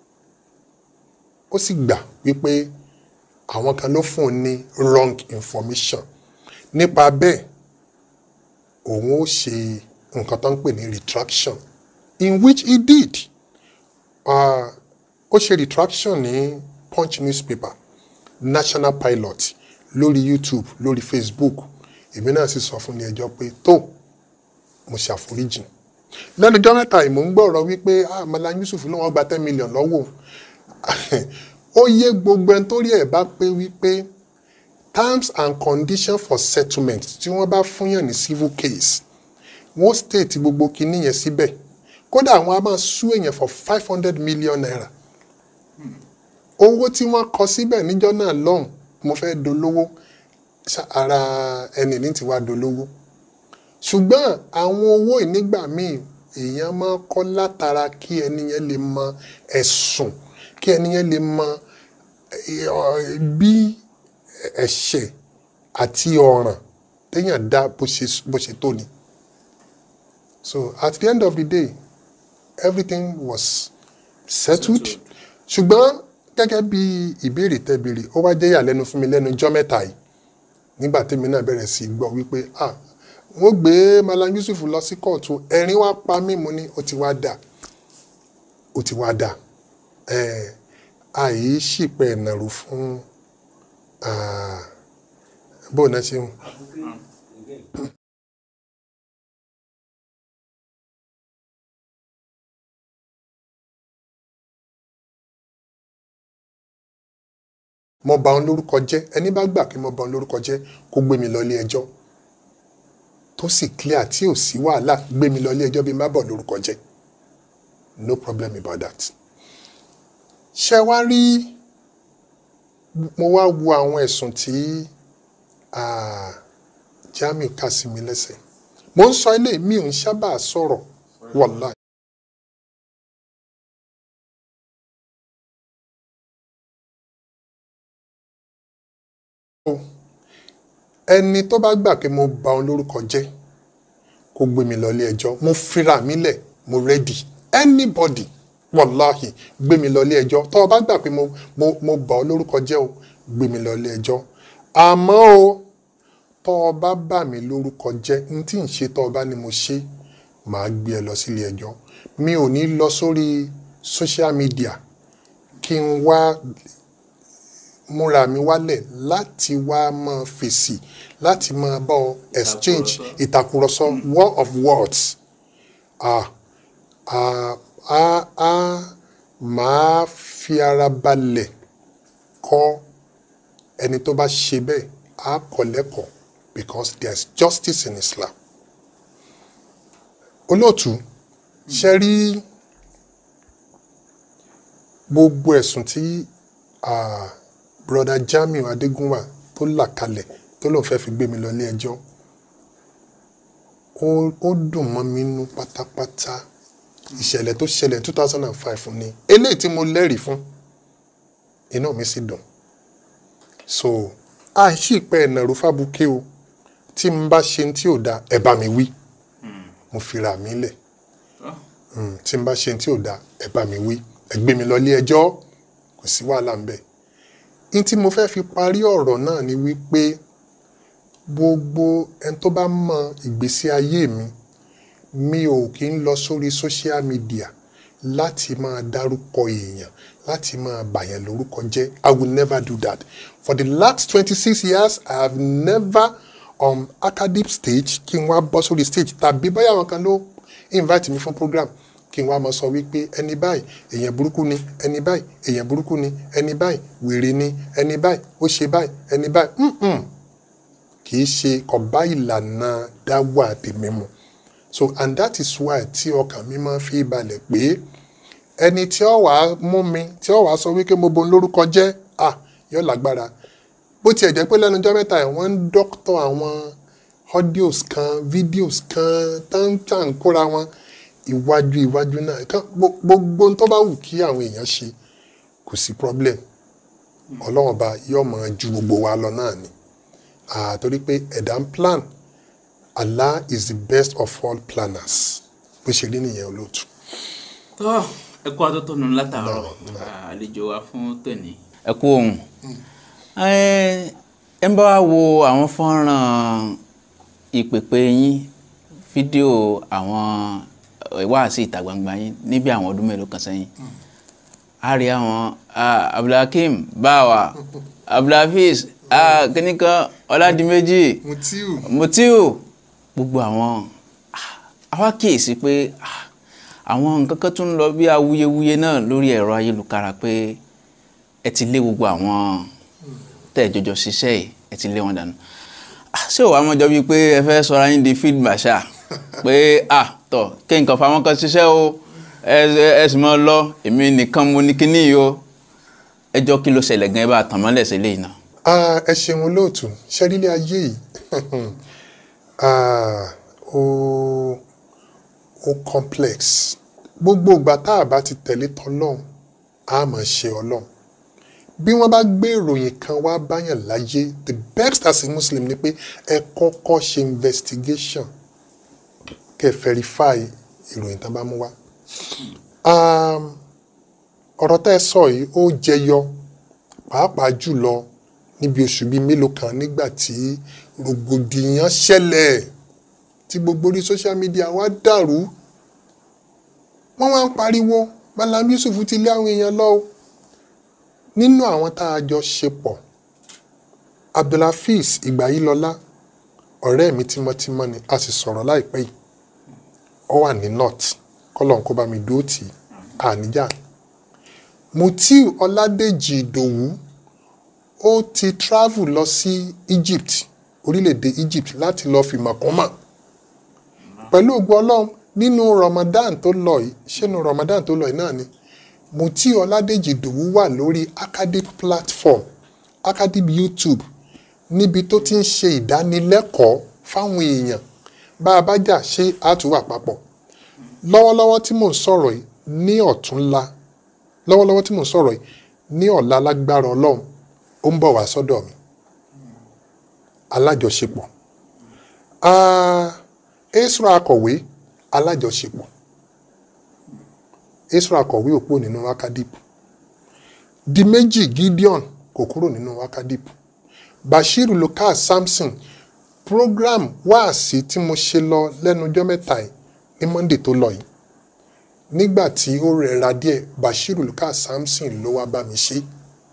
ó sì gbà wípé àwọn kan ló fún un ní wrong information nípa bẹ́ẹ̀ òun ó ṣe nǹkan tó ń pè ní retraction in which he did uh, ó ṣe retraction ní punch newspaper national pilot lórí youtube lórí facebook èmi náà sì sọ fún ní ẹjọ́ pé tó mo ṣàforíjì lẹ́nu ọjọ́ mẹ́ta ìmọ̀ ń gbọ́rọ̀ wípé ah Malam Yusuf ló wọ́n gba ten million lọ́wọ́ ó yé gbogbo ẹni tó rí ẹ̀ bá pé wípé terms and conditions for settlement tí wọ́n bá fúnyàn ní civil case wọ́n state gbogbo kinní yẹn síbẹ̀ kódà àwọn a máa sú èèyàn for five hundred million naira owó tí wọ́n kọ síbẹ̀ níjọ́ náà lọ́hùn mo fẹ́ dolówó ara ẹni ní tiwa dolówó ṣùgbọ́n àwọn owó ìnígbà míì èèyàn máa kọ́ látara kí ẹni yẹn lè mọ ẹ̀sùn kí ẹni yẹn lè mọ bí ẹ̀ṣẹ̀ àti ọ̀ràn téèyàn dá bó ṣe tó ni. So at the end of the day, everything was settled. ṣùgbọ́n gẹ́gẹ́ bí ìbéèrè tẹ́ béèrè ó wá jẹ́ ìyàlẹ́nu fún mi lẹ́nu ọjọ́ mẹ́ta yìí nígbà tèmi náà bẹ̀rẹ̀ sí gbọ́ wípé ah wọ́n gbé Malam Yusuf lọ sí kóòtù ẹ̀rín wá pa mí mo ní ó ti wá dà ó ti wá dà ẹ̀ àyè ṣìpẹ̀ ìnàró fún bóun náà ṣe ń. mo bà òun lórúkọ jẹ́ ẹni bá gbà pé mo bà òun lórúkọ jẹ́ kó gbé mi lọ ilé ẹjọ́ tó sì clear tí ò sí wàhálà gbé mi lọ ilé ẹjọ́ bí n bá bọ̀ lórúkọ jẹ́ no problem about that. ṣé wá rí mo wá wo àwọn ẹ̀sùn tí Jamiu kà sí mi lẹ́sẹ̀ mo ń sọ ilé mi ò ń sábà sọ̀rọ̀ wàláì. ẹni tó bá gbà pé mo bà òun lórúkọ jẹ́ kó gbé mi lọ ilé ẹjọ́ mo fira mi lẹ̀ mo ready anybody wàláhì gbé mi lọ ilé ẹjọ́ tó o bá gbà pé mo mo mo bà ọ́ lórúkọ jẹ́ o gbé mi lọ ilé ẹjọ́ àmọ́ o tó o bá bà mí lórúkọ jẹ́ n tí ń ṣe tó o bá ní mo ṣe màá gbé ẹ lọ sílé ẹjọ́ mi ò ní lọ sórí social media kí n wá múra mi wálẹ̀ láti wá máa fèsì láti máa bá ọ exchange ìtàkùrọ̀sọ war of words ah ah ah ah máa fi ara balẹ̀ kọ́ ẹni tó bá ṣe bẹ́ẹ̀ á kọ́ lẹ́kọ̀ọ́ because there is justice in Islam olóòtú ṣe rí gbogbo ẹ̀sùn tí ah, broda Jamiu Adégúnwà tó là kalẹ̀ tó lóun fẹ́ fi gbé mi lọ ilé ẹjọ́ ó ó dùn mọ́ mi nú pátápátá ìṣẹ̀lẹ̀ tó ṣẹlẹ̀ two thousand and five ni eléyìí tí mo lẹ́rìí fún inú mi sì dùn so àìsí ìpẹ́ ẹ̀nàró fábùkẹ́ o tí n bá ṣe tí ò da ẹ bá mi wí mo fira mi lẹ̀ Mm, tí n bá ṣe tí ò da ẹ bá mi wí ẹ gbé mi lọ ilé ẹjọ́ kò sí wàhálà ń bẹ̀ ní tí mo fẹ́ fi parí ọ̀rọ̀ náà ni wípé gbogbo ẹni tó bá mọ ìgbésí ayé mi mi ò kí ń lọ sórí social media láti máa dárúkọ èèyàn láti máa bàyàn lórúkọ jẹ́ i will never do that for the last twenty six years i have never on academic stage kí n wá bọ́ sórí stage tàbí báyà wọn kan ló invite mi fún program kí n wá máa sọ wípé ẹni báyìí èèyàn burúkú ni ẹni báyìí èèyàn burúkú ni ẹni báyìí wèrè ni ẹni báyìí ó ṣe báyìí ẹni báyìí mm-mm. kì í ṣe kọ̀bá ìlànà dáwà tèmi mu so and that is why tí ọkàn mi máa fi balẹ̀ pé ẹni tí ó wàá mú mi tí ó wàá sọ wípé mo bon lórúkọ jẹ́ à yóò lágbára bó tiẹ̀ jẹ́ pé lẹ́nu ọjọ́ mẹ́ta ẹ̀ wọ́n ń dọ́kítọ̀ àwọn audios kan videos kan táǹtà ń kóra wọn iwájú iwájú náà kan gbo- gbogbo tó bá wù kí àwọn èèyàn ṣe kò sí problem ọlọ́wọ́n ọba yóò máa ju gbogbo wa lọ náà ni Ah, torí pé ẹ̀dá ń plan Allah is the best of all planners bó ṣe rí nìyẹn olóòtú. tọ́ ẹ kú atótónu látàárọ̀ àlejò wa fún tòní. ẹ kú ohun ẹ ẹ ń bá wa wo àwọn fọ́nrán ìpèpè yín fídíò àwọn ìwáàsí ìta gbangba yín níbi àwọn ọdún mélòó kan sẹ́yìn a rí àwọn ah, abdulhakeem báwa abdulhafiz ah, kíníkan ọládìméjì mutiu mutiu gbogbo àwọn ah, àwa kíyèsí pé ah, àwọn nǹkan kan tún ń lọ bí awuyewuye náà lórí ẹ̀rọ ayélujára pé ẹ ti lé gbogbo àwọn tẹ́ ẹ jọjọ ṣiṣẹ́ yìí ẹ ti lé wọn dànù Ah, ṣé ò wá mọ́jọ́ bíi pé ẹ fẹ́ sọra yín di field marshal pé ah tọ̀ kí nǹkan fáwọn kan ṣiṣẹ́ o ẹ ẹ- ẹ sì mọ́ lọ èmi nìkan mo ní kíní yìí o ẹjọ́ kí ló ṣẹlẹ̀ gan ẹ bá tàn mọ́lẹ̀ sí eléyìí náà. Ah, ẹ ṣeun olóòtú ṣẹ́rílẹ̀ ayé yìí ah, ó ó complex gbogbo ìgbà tá a bá ti tẹ̀lé tọ́lọ́hún a máa ṣe ọlọ́run bí wọ́n bá gbé ìròyìn kan wá báyàn láyé the best as a muslim ni pé ẹ kọ́kọ́ ṣe investigation kẹ́ ẹ verify ìròyìn tán bá mú wá. Um, ọ̀rọ̀ tẹ́ ẹ sọ yìí ó jẹyọ pàápàá jùlọ níbi oṣù bíi mélòó kan nígbà tí rògbòdìyàn ṣẹlẹ̀ tí gbogbo orí social media wá dàrú wọ́n wá ń pariwo Malam Yusuf ti lé àwọn èèyàn lọ o nínú àwọn tá a jọ ṣe pọ̀ Abdulhafiz Ìgbàyílọlá ọ̀rẹ́ mi tímọ́tímọ́ ni a sì sọ̀rọ̀ láìpẹ́ yìí ó wà ní north kọ́lọ̀ kó bá mi dúró tì í àníjà Mutiu Ọládèjì Ìdòwú ó ti travel lọ sí Egypt orílẹ̀-èdè Egypt láti lọ fi mọ̀kúnmọ̀ pẹ̀lú ògùn ọlọ́run nínú Ramadan tó lọ yìí ṣẹ́nu Ramadan tó lọ yìí náà ni Mutiu Ọládèjì Ìdòwú wà lórí academic platform academic YouTube níbi tó ti ń ṣe ìdánilẹ́kọ̀ọ́ fáwọn èèyàn bá a bá jà ṣé àtúwà papọ̀ lọ́wọ́lọ́wọ́ tí mò ń sọ̀rọ̀ yìí ní ọ̀túnla lọ́wọ́lọ́wọ́ tí mò ń sọ̀rọ̀ yìí ní ọ̀la lágbára ọlọ́run ó ń bọ̀ wá sọ́dọ̀ mi alájọṣepọ̀ Ah, Esra akọ̀wé alájọṣepọ̀ Esra akọ̀wé òpó nínú wakadip di méjì Gideon kò kúrò nínú wakadip Bashir Lucas Samson program wáàsí tí mo ṣe lọ lẹ́nu ọjọ́ mẹ́ta yìí ní Monday tó lọ yìí nígbà tí ó rẹra díẹ̀ Bashir Lucas Samson ló wá bá mi ṣe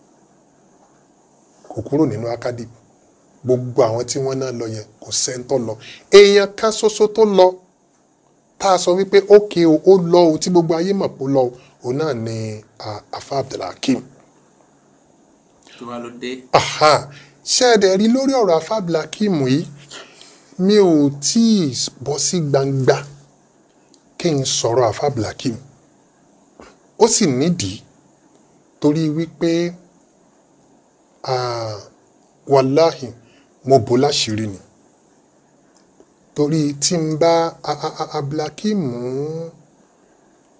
kò kúrò nínú akadip gbogbo àwọn tí wọ́n náà lọ yẹn kò sẹ́ńtọ́ lọ èèyàn kan ṣoṣo tó lọ tá a sọ wípé ókè o ó lọ o tí gbogbo ayé mọ̀ pé ó lọ o òun náà ni ah, afa Abdulhakeem tó bá ló dé. aha ṣé ẹ dẹ̀ rí lórí ọ̀rọ̀ afa Abdulhakeem yìí mi ò tí ì bọ́ sí gbangba kí n sọ̀rọ̀ afa Abdulhakeem ó sì nídìí torí wípé ah, wàláhì mo bò láṣìírí ni torí tí n bá a- a- a- Abdulhakeem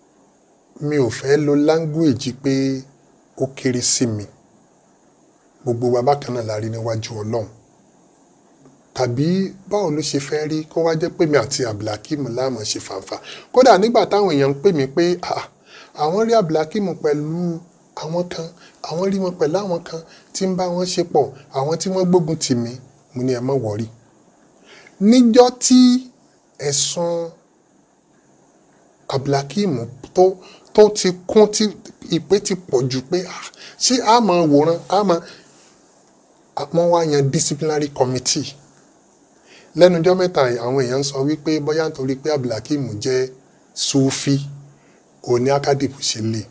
mi ò fẹ́ lo language pé ó kéré sí mi gbogbo wa bákan náà la rí níwájú ọlọ́run tàbí báwo ló ṣe fẹ́ rí kó wá jẹ́ pé mi àti abdulhakeem láàmú ṣe fàǹfà kódà nígbà táwọn èèyàn ń pè mí pé "Ah, àwọn rí abdulhakeem pẹ̀lú àwọn kan àwọn rí wọn pẹ̀lú àwọn kan tí ń bá wọn ṣe pọ̀ àwọn tí wọ́n gbógun tì mí mo ní ẹ má wọ̀rí níjọ́ tí ẹ̀sùn abdulhakeem tó tó ti kún tí ìpè ti pọ̀ jù pé "Ah, ṣé a máa wòran a máa wọ́n wá yan disciplinary committee lẹ́nujọ́ mẹ́ta yìí, àwọn èèyàn ń sọ wípé bóyá nítorí pé abdulhakeem jẹ́ sufi òní akadip ṣe lè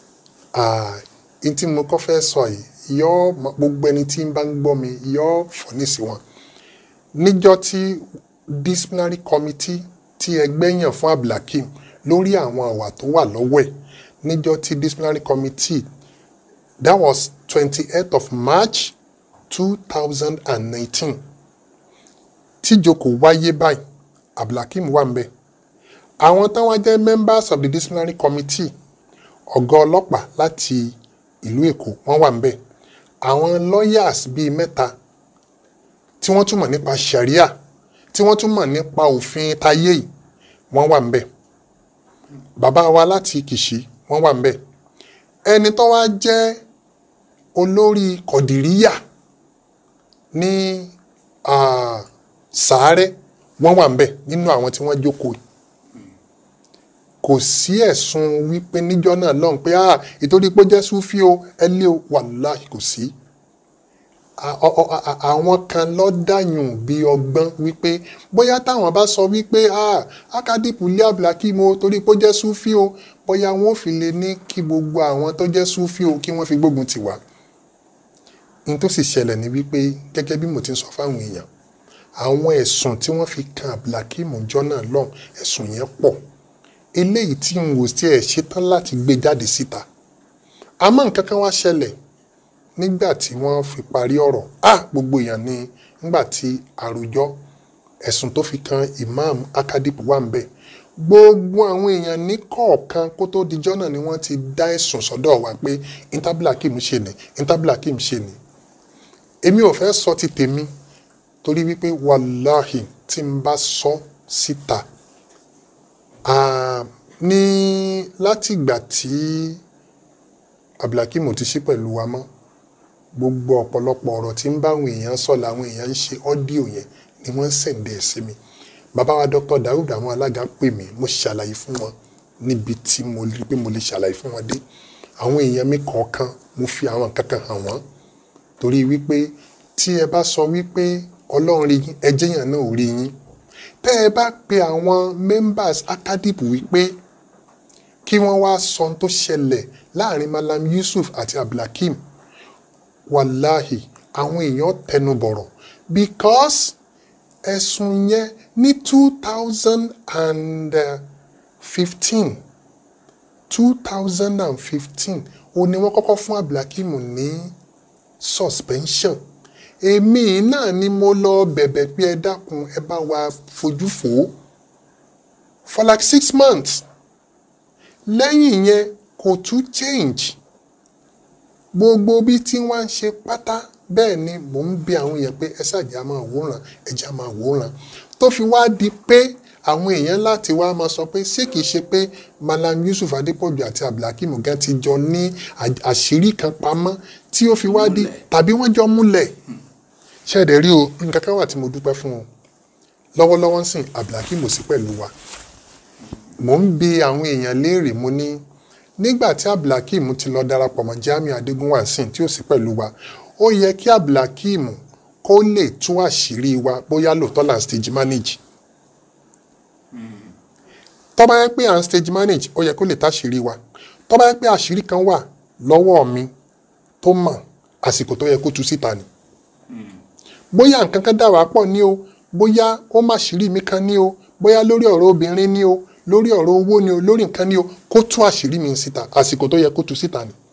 n tí mo kọ́ fẹ́ sọ yìí yọ gbogbo ẹni tí ń bá ń gbọ́ mi yọ fọ́nì sí wọn níjọ́ tí disciplinary committee tí ẹgbẹ́ yàn fún abdulhakeem lórí àwọn àwà tó wà lọ́wọ́ ẹ̀ níjọ́ tí disciplinary committee that was twenty eight of march two thousand and nineteen tíjókòó wáyé báyìí abdulhakeem wà ń bẹ̀ àwọn táwọn jẹ́ members of the disciplinary committee ọ̀gá ọlọ́pàá láti ìlú èkó wọ́n wà ń bẹ̀ àwọn lawyers bíi mẹ́ta tí wọ́n tún mọ̀ nípa sharia tí wọ́n tún mọ̀ nípa òfin tayé yìí wọ́n wà ń bẹ̀ bàbá wa láti kìṣí wọ́n wà ń bẹ̀ ẹni tó wá jẹ́ olórí kọ̀dìríyà ní ah, sàárẹ̀ wọ́n wà ń bẹ̀ nínú àwọn tí wọ́n jókòó yìí kò sí ẹ̀sùn wípé níjọ́ náà lọ́hùn pé ah ìtorí pé ó jẹ́ súfí o ẹ lé o wàláhì kò sí A- ọ- ọ- a- àwọn kan lọ dàyùn bí ọgbọ́n wípé bóyá táwọn bá sọ wípé ah akadipu lé abdulhakeem o torí pé ó jẹ́ súfí o bóyá wọn ò fi lè ní kí gbogbo àwọn tó jẹ́ súfí o kí wọ́n fi gbógun tì wá n tó sì ṣẹlẹ̀ ní wípé gẹ́gẹ́ bí mo ti ń sọ fáwọn èèyàn àwọn ẹ̀sùn tí wọ́n fi kan abdulhakeem jọ́ náà lọ́hùn ẹ̀sùn yẹn pọ̀ eléyìí tí n wò tí ẹ ṣetán láti gbé jáde síta àmọ́ nǹkan kan wá ṣẹlẹ̀ nígbà tí wọ́n fi parí ọ̀rọ̀ ah gbogbo èèyàn ni nígbà tí àròjọ ẹ̀sùn tó fi kan imam akadip wà ń bẹ̀ gbogbo àwọn èèyàn ní kọ̀ọ̀kan kó tó dijọ́ náà ni wọ́n ti dá ẹ̀sùn sọ́dọ̀ wa pé intablakim ṣe ni intablakim ṣe ni èmi ò fẹ́ sọ ti tèmi torí wípé wàláhì tí n bá sọ síta Ah, ní láti ìgbà tí abdulhakeem ti ṣí pẹ̀lú wa mọ́ gbogbo ọ̀pọ̀lọpọ̀ ọ̀rọ̀ tí ń bá àwọn èèyàn sọ làwọn èèyàn ń ṣe ọ́díò yẹn ni wọ́n ń sẹ̀ǹdẹ̀ sí mi bàbá wa dr daoud àwọn alága pè mí mo ṣàlàyé fún wọn níbi tí mo rí pé mo lè ṣàlàyé fún wọn dé àwọn èèyàn mi kọ̀ọ̀kan mo fi àwọn nǹkan kan hàn wọ́n torí wípé tí ẹ bá sọ wípé ọlọ́run rí yín ẹjẹ́ yàn náà ò rí yín tẹ́ ẹ bá pe àwọn members akadip wípé kí wọ́n wá sọ ohun tó ṣẹlẹ̀ láàrin malam yusuf àti abdulhakeem wàláhì àwọn èèyàn tẹnu bọ̀rọ̀ because ẹ̀sùn yẹn ní two thousand and fifteen two thousand and fifteen ó ní wọ́n kọ́kọ́ fún abdulhakeem ní suspension èmi náà ni mo lọ bẹ̀bẹ̀ pé ẹ dákun ẹ bá wa fojú fò ó for like six months lẹ́yìn yẹn kò tún change gbogbo bí tí wọ́n ń ṣe pátá bẹ́ẹ̀ ni mò ń bi àwọn èèyàn pé ẹ ṣàjà máa wòran ẹja máa wòran tó fi wá di pé àwọn èèyàn láti wá máa sọ pé ṣé kìí ṣe pé malam yusuf adépọ̀jù àti abdulhakeem gan ti jọ ní àṣírí kan pamọ́ tí ó fi wá di tàbí wọ́n jọ múlẹ̀ ṣẹ́ẹ̀dẹ̀ rí o nǹkan kan wà tí mo dúpẹ́ fún o lọ́wọ́lọ́wọ́ ń sìn abdulhakeem ò sí pẹ̀lú wa mò ń bi àwọn èèyàn léèrè mo ní nígbà tí abdulhakeem ti lọ darapọ̀ mọ́ jamiu adégúnwà sìn tí ò sí pẹ̀lú wa ó yẹ kí abdulhakeem kó lè tú àṣírí wa bóyá lóòótọ́ là ń stage manage tó bá yẹ pé à ń stage manage ó yẹ kó lè táṣírí wa tó bá yẹ pé àṣírí kan wà lọ́wọ́ mi tó mọ̀ àsìkò tó yẹ kó tú síta ni bóyá nǹkan kan dà wá pọ̀ ní o bóyá ó má ṣírí mi kan ní o bóyá lórí ọ̀rọ̀ obìnrin ní o lórí ọ̀rọ̀ owó ní o lórí nǹkan ní o kó tú àṣírí mi síta àsìkò tó yẹ kó tú síta ni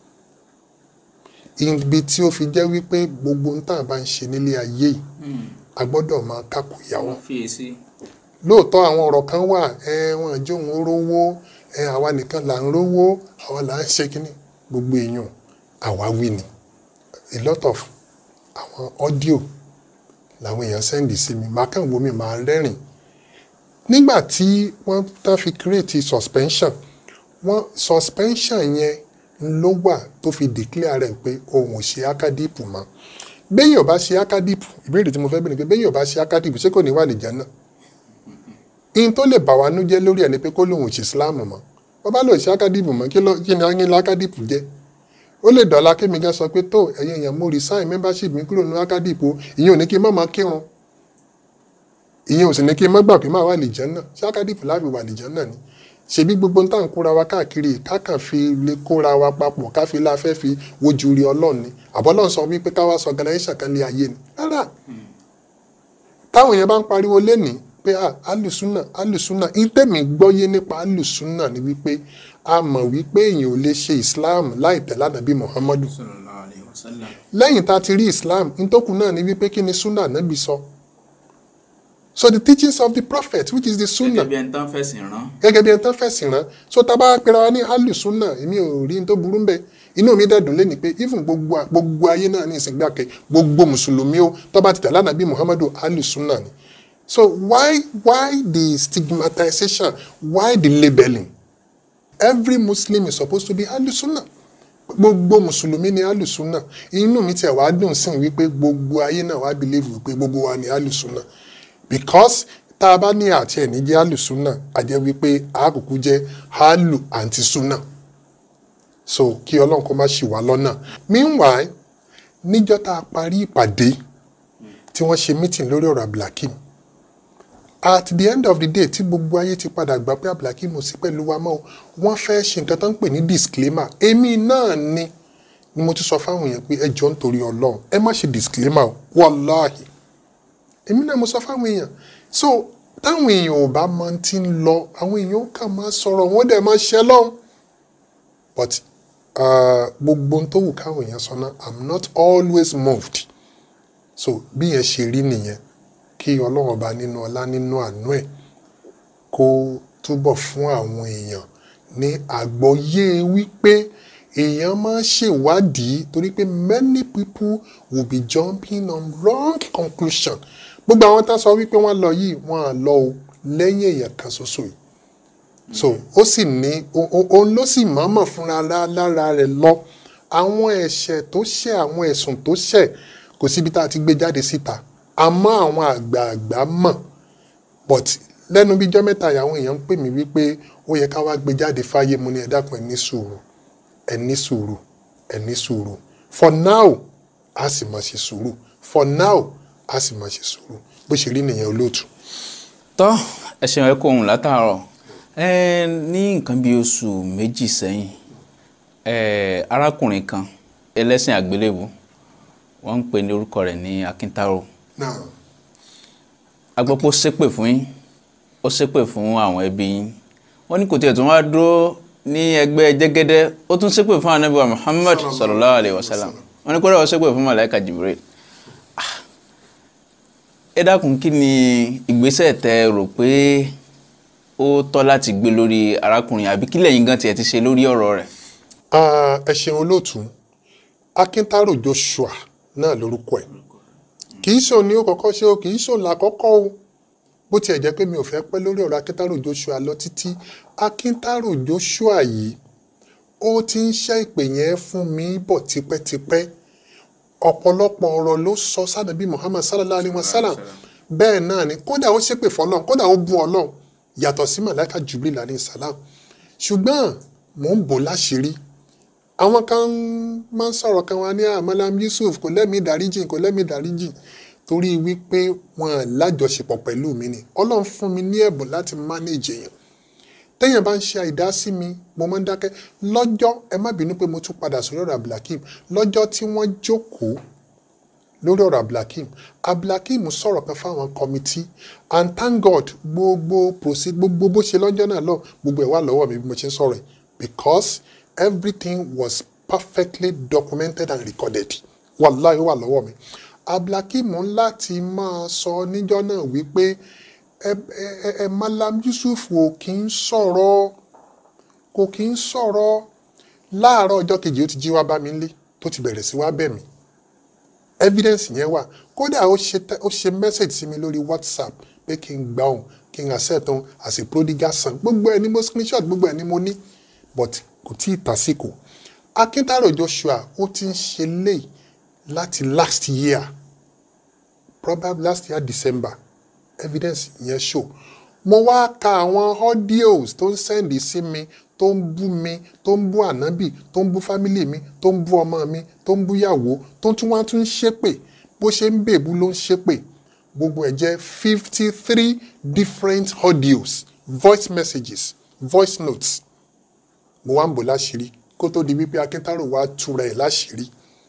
ibi tí ó fi jẹ́ wípé gbogbo ń tàn bá ń ṣe nílé ayé yìí a gbọ́dọ̀ máa kákò ìyàwó fiyèsí lóòótọ́ àwọn ọ̀rọ̀ kan wà ẹ wọn jẹ́ òun rówó ẹ àwa nìkan là ń rówó àwa là ń ṣe kínní gbogbo èèyàn àwa wí ni a lot of àwọn audio làwọn èèyàn sẹ́ndì sí mi màá kàn wo mi màá rẹ́rìn nígbà tí wọ́n tán fi create suspension wọ́n suspension yẹn ló wà tó fi declare rẹ̀ pé òun ò ṣe akadipu mọ́ béèyàn bá ṣe akadipu ìbéèrè tí mo fẹ́ bẹ̀rẹ̀ pé béèyàn bá ṣe akadipu ṣé kò ní wà lè jẹ́ náà ihun tó lè bà wá nú jẹ́ lórí ẹ̀ ni pé kó lóun ò ṣe islam mọ́ wọ́n bá lọ ṣe akadipu mọ́ kí ló- kí ni ayé akadipu jẹ́ ó lè dọ̀la kémi gan sọ pé tó ẹ̀yin èèyàn mo resign membership mi kúrò ní akadipu ìyẹn ò ní kí n má máa kírun ìyẹn ò sì ní kí n má gbà pé má wà lè jẹ́ náà ṣé akadipu láàbì wà lè jẹ́ náà ni ṣebí gbogbo ń tà ń kóra wa káàkiri káàkàn fi lè kóra wa papọ̀ ká fi la fẹ́ fi wojú rí ọlọ́run ni àbọ́lọ́run sọ wípé ká wá sọ organisation kan lé ayé ni rárá táwọn èèyàn bá ń pariwo lénìí pé ah alùsùnà alùsùnà ìtẹ̀mí gbọ́yé nípa alùsùnà ni wípé a mọ̀ wípé èèyàn ò lè ṣe islam láì tẹ̀lé ànábì muhammadu sallallahu alayhi wa sallam. lẹ́yìn tá a ti rí islam nítòkù náà ni wípé kí ni sunna ànábì sọ so the teachings of the prophet which is the sunna gẹ́gẹ́ bí ẹni tán fẹ̀sìn rán. gẹ́gẹ́ bí ẹni tán fẹ̀sìn rán so tá a bá pera wa ní alùsùnà èmi ò rí n tó burú mbẹ inú mi dẹ̀dùn lé ní pé even gbogbo a- gbogbo ayé náà ní ìsìngbàkẹ́ gbogbo mùsùlùmí ó tó bá ti tẹ̀lé ànábì muhammadu alùsùnà ni so why why the stigmatization why the labelling every muslim is supposed to be alùsùnà gbogbo mùsùlùmí ni alùsùnà inú mi tiẹ̀ wá dùn sí wípé gbogbo ayé náà wá believe wípé gbogbo wa ni alùsùnà because tá a bá ní àti ẹ̀ní jẹ́ alùsùnà a jẹ́ wípé àkùkù jẹ́ alù àǹtí sùnà so kí ọlọ́run kó má ṣì wá lọ́nà meanwhile níjọ́ tá a parí ìpàdé tí wọ́n ṣe meeting lórí ọ̀rọ̀ abdulhakeem at the end of the day tí gbogbo ayé ti padà gbà pé abdulhakeem ò sí pẹ̀lú wa mọ́ o, wọ́n fẹ́ ṣe nǹkan tó ń pè ní disclaimer èmi náà ni ni mo ti sọ fáwọn èèyàn pé ẹ jọ ń torí ọlọ́run ẹ má ṣe disclaimer o wàláhì èmi náà mo sọ fáwọn èèyàn so táwọn èèyàn ò bá mọ ti ń lọ àwọn èèyàn kàn máa sọ̀rọ̀ wọ́n dẹ̀ máa ṣẹ́ lọ́hùn but uh, gbogbo ohun tó wù káwọn èèyàn sọ náà i'm not always moved so bí yẹn ṣe rí nìyẹn kí ọlọ́run ọba nínú ọlá nínú àánú ẹ̀ kó túbọ̀ fún àwọn èèyàn ní àgbọ́yé wípé èèyàn máa ṣèwádìí torí pé many people will be jumping on wrong conclusion gbogbo àwọn tá a sọ wípé wọ́n lọ yìí wọ́n á lọ o lẹ́yìn èèyàn kan ṣoṣo yìí so ó sì ní o- o- òun ló sì mọ̀ọ́mọ̀ fúnra lá- lára rẹ̀ lọ àwọn ẹ̀ṣẹ̀ tó ṣẹ̀ àwọn ẹ̀sùn tó ṣẹ̀ kò síbi tá a ti gbé jáde síta àmọ́ àwọn àgbààgbà mọ̀ but lẹ́nu bíi jọ́ mẹ́ta yìí àwọn èèyàn ń pè mí wípé ó yẹ ká wá gbé jáde fáyé mo ní ẹ dákun ẹ ní sùúrù ẹ ní sùúrù ẹ ní sùúrù for now a sì máa ṣe sùúrù for now a sì máa ṣe sùúrù bó ṣe rí nìyẹn olóòtú. tọ́ ẹ ṣeun ẹ kó ohun látàárọ̀ ẹ ní nǹkan bíi oṣù méjì sẹ́yìn ẹ arákùnrin kan ẹlẹ́sìn àgbélébù wọ́n ń pè ní orúkọ rẹ̀ ní akíntáró now agbọ́pọ̀ ṣépè fún yín ó ṣépè fún àwọn ẹbí yín wọ́n ní kò tiẹ̀ tún wá dúró ní ẹgbẹ́ jẹ́gẹ́dẹ́ ó tún ṣépè fún anabi wa muhammad sallallahu alayhi wa sallam wọ́n ní kó rẹ̀ ó ṣépè fún malaika jibril Ah. ẹ dákun kí ni ìgbésẹ̀ tẹ rò pé ó tọ́ láti gbé lórí arákùnrin àbí kí lẹ́yìn gan tiẹ̀ ti ṣe lórí ọ̀rọ̀ rẹ̀ Ah, ẹ ṣeun olóòtú akíntárò joshua náà lórúkọ ẹ kì í ṣòun ni ó kọ́kọ́ ṣe o kì í ṣòun làkọ́kọ́ o bó tiẹ̀ jẹ́ pé mi ò fẹ́ pẹ́ lórí ọ̀rọ̀ akíntárò joshua lọ títí akíntárò joshua yìí ó ti ń ṣe ìpè yẹn fún mi bọ̀ tipẹ́tipẹ́ ọ̀pọ̀lọpọ̀ ọ̀rọ̀ ló sọ sádàbí muhammad sallallahu alayhi wa sallam bẹ́ẹ̀ náà ni kódà ó ṣépè fọlọ́n kódà ó bú ọlọ́run yàtọ̀ sí màláìka jubril alayhi salam ṣùgbọ́n mò ń bò láṣìírí àwọn kan máa ń sọ̀rọ̀ kan wá ní àmàlàm yusuf kò lẹ́mìí dáríjì kò lẹ́mìí dáríjì torí wípé wọn lájọṣepọ̀ pẹ̀lú mi ni ọlọ́run fún mi ní ẹ̀bùn láti manage èèyàn téèyàn bá ń ṣe àìdásí mi mo máa ń dákẹ́ lọ́jọ́ ẹ má bínú pé mo tún padà sórí ọ̀rọ̀ abdulhakeem lọ́jọ́ tí wọ́n jókòó lórí ọ̀rọ̀ abdulhakeem abdulhakeem sọ̀rọ̀ kan fáwọn kọ́mítì and thank god gbogbo proceed gbogbo bó ṣe lọ́jọ́ náà lọ gbogbo ẹ̀ wà lọ́wọ́ mi bí mo ṣe ń sọ̀rọ̀ ẹ̀ because everything was perfectly documented and recorded wàláhì ó wà lọ́wọ́ mi abdulhakeem láti máa sọ níjọ́ náà wípé ẹ ẹ ẹ malam yusuf ò kí ń sọ̀rọ̀ kò kí ń sọ̀rọ̀ láàárọ̀ ọjọ́ kejì ó ti jí wá bá mi nílé tó ti bẹ̀rẹ̀ sí wá bẹ̀ mí evidence yẹn wà kódà ó ṣe te- ó ṣe message sí mi lórí whatsapp pé kí n gbà òun kí n accept òun as a prodigal son gbogbo ẹ ni mo screenshot gbogbo ẹ ni mo ní but kò tí ì tàsíkò akíntàrò joshua ó ti ń ṣe léyìí láti last year probably last year december evidence yẹn show mo wá ka àwọn audios tó ń sẹ́ndì sí mi tó ń bú mi tó ń bú ànábì tó ń bú fámílì mi tó ń bú ọmọ mi tó ń bú yàwó tó ń tún wá tún ń ṣépè bó ṣe ń bèbú ló ń ṣépè gbogbo ẹ̀ jẹ́ fifty three different audios voice messages voice notes mo wá ń bò láṣìírí kó tó di wípé akíntàrò wá túra ẹ̀ láṣìírí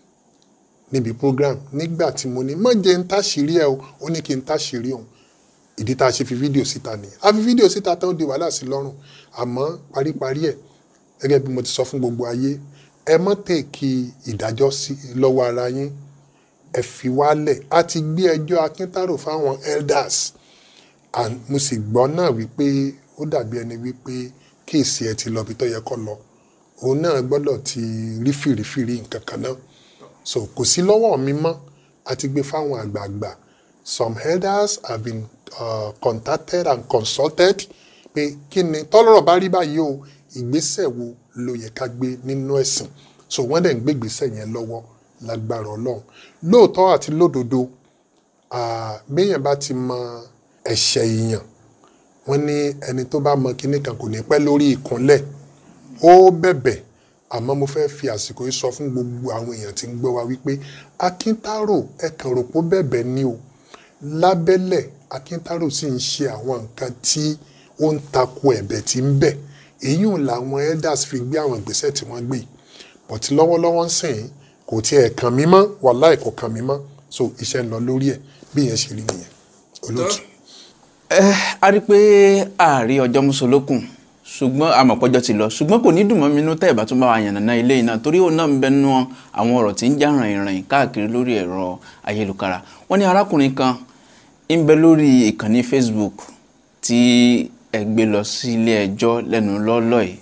níbi program nígbà tí mo ní má jẹ́ ń táṣìírí ẹ̀ o ó ní kí n táṣìírí òun ìdí tá a ṣe fi fídíò síta nìyẹn a fi fídíò síta tán ó di wàhálà sí lọ́rùn àmọ́ paríparí ẹ̀ gẹ́gẹ́ bí mo ti sọ fún gbogbo ayé ẹ mọ́ tèkì ìdájọ́ sí lọ́wọ́ ara yín ẹ fi wálẹ̀ a ti gbé ẹjọ́ akíntàrò fáwọn elders and mo sì gbọ́ náà wípé ó dàbí ẹni wípé kéèsì ẹ ti lọ bí tó yẹ kó lọ òun náà gbọ́dọ̀ ti rí fìrífìrí nǹkan kan náà so kò sí lọ́wọ́ mi mọ́ a ti gbé fáwọn àgbààgbà some elders have been uh, contacted and consulted pé kí ni tọ́lọ́rọ̀ bá rí báyìí o ìgbésẹ̀ wo ló yẹ ká gbé nínú ẹ̀sìn so wọ́n dẹ̀ ń gbé ìgbésẹ̀ yẹn lọ́wọ́ lágbára ọlọ́run lóòótọ́ àti lódodo ah, béèyàn bá ti mọ ẹ̀ṣẹ̀ èèyàn wọ́n ní ẹni tó bá mọ kinní kan kò ní pẹ́ lórí ìkúnlẹ̀ ó bẹ̀bẹ̀ àmọ́ mo fẹ́ fi àsìkò yìí sọ fún gbogbo àwọn èèyàn tí ń gbọ́ wa wípé akíntárò ẹ̀kan rò pó bẹ̀bẹ̀ ni o lábẹ́lẹ̀ akíntárò sì ń ṣe àwọn nǹkan tí ó ń tako ẹ̀bẹ̀ tí ń bẹ̀ èyí ò làwọn elders fi gbé àwọn ìgbésẹ̀ tí wọ́n gbé yìí but lọ́wọ́lọ́wọ́ ń sìn yín kò tiẹ̀ kàn mí mọ́ wàláì kò kàn mí mọ́ so iṣẹ́ ń lọ lórí ẹ̀ bí yẹn ṣe rí nìyẹn olóòtú. ẹ a rí i pé ààrí ọjọ́ mùsùlùkùn ṣùgbọ́n àmọ̀pọ̀jọ́ ti lọ ṣùgbọ́n kò ní dùn mọ́ mi nínú tẹ́ ẹ̀ bá tún bá wa yànnàná ilé yìí náà torí òun náà ń bẹ nú àwọn ọ̀rọ̀ tí ń já ràn-ìrìn káàkiri lórí ẹ̀rọ ayélujára wọ́n ní arákùnrin kan ń bẹ lórí ìkànnì Facebook tí ẹ gbé lọ sí ilé ẹjọ́ lẹ́nu lọ́lọ́ yìí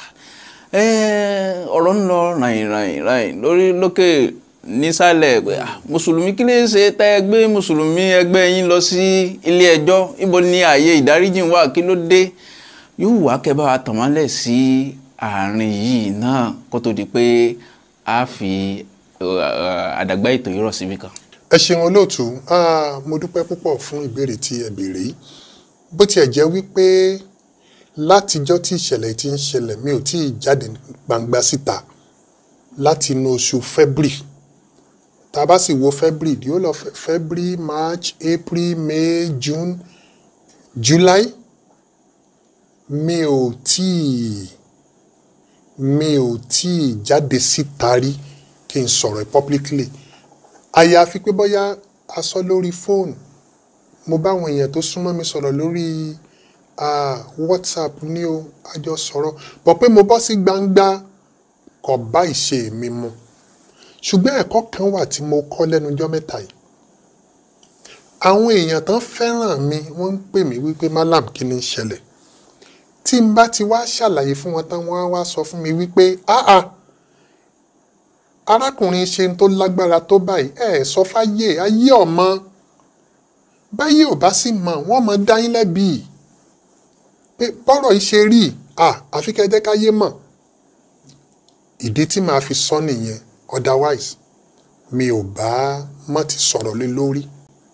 Eh, ọ̀rọ̀ ń lọ ràn-ìrìn lórí lókè nísàlẹ̀ pé ah, mùsùlùmí kí lè ṣe tẹ́ ẹ gbé mùsùlùmí ẹgbẹ́ yín lọ sí ilé ẹjọ́ ibo ni ààyè ìdáríjìn wà kí ló dé yóò wá kẹ́ bá wa tàn mọ́lẹ̀ sí àárín yìí náà kó tó di pé a fi uh, àdàgbà ètò yìí rọ̀ síbi kan. ẹ ṣeun olóòtú Ah, mo dúpẹ́ púpọ̀ fún ìbéèrè tí ẹ béèrè yìí bó tiẹ̀ jẹ́ wípé látijọ́ tí ìṣẹ̀lẹ̀ ti ń ṣẹlẹ̀ mi ò tí ì jáde gbangba síta láti inú oṣù February tá a bá sì wo February yóò lọ Fe- February March April May June July mi ò tí ì mi ò tí ì jáde síta rí kí n sọ̀rọ̀ publicly àyàfi pé bóyá a sọ lórí fóònù mo bá àwọn èèyàn tó súnmọ́ mi sọ̀rọ̀ lórí ah, whatsapp ní o a jọ sọ̀rọ̀ bọ̀ pé mo bọ́ sí gbangba kò bá ìṣe mi mu ṣùgbọ́n ẹ̀kọ́ kan wà tí mo kọ́ lẹ́nu ọjọ́ mẹ́ta yìí àwọn èèyàn tán fẹ́ràn mi wọ́n ń pè mí wípé malam kí ni ń ṣẹlẹ̀ tí n bá ti wá ṣàlàyé fún wọn tán wọ́n á wá sọ fún mi wípé ah ah arákùnrin ṣe ń tó lágbára tó báyìí ẹ ẹ sọ fáyé ayé ọmọ báyé ò bá sì mọ wọn mọ dá yín lẹ́bi pé bọ́rọ̀ yìí ṣe rí à àfi kẹ́ ẹ jẹ́ káyé mọ̀ ìdí tí màá fi sọ nìyẹn otherwise mi ò bá mọ́ ti sọ̀rọ̀ lé lórí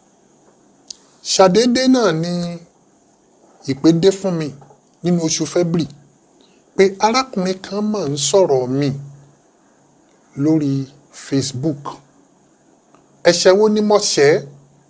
ṣàdédé náà ni ìpè dé fún mi nínú oṣù February pé arákùnrin kan máa ń sọ̀rọ̀ mi lórí Facebook ẹ̀ṣẹ̀ wo ni mo ṣẹ̀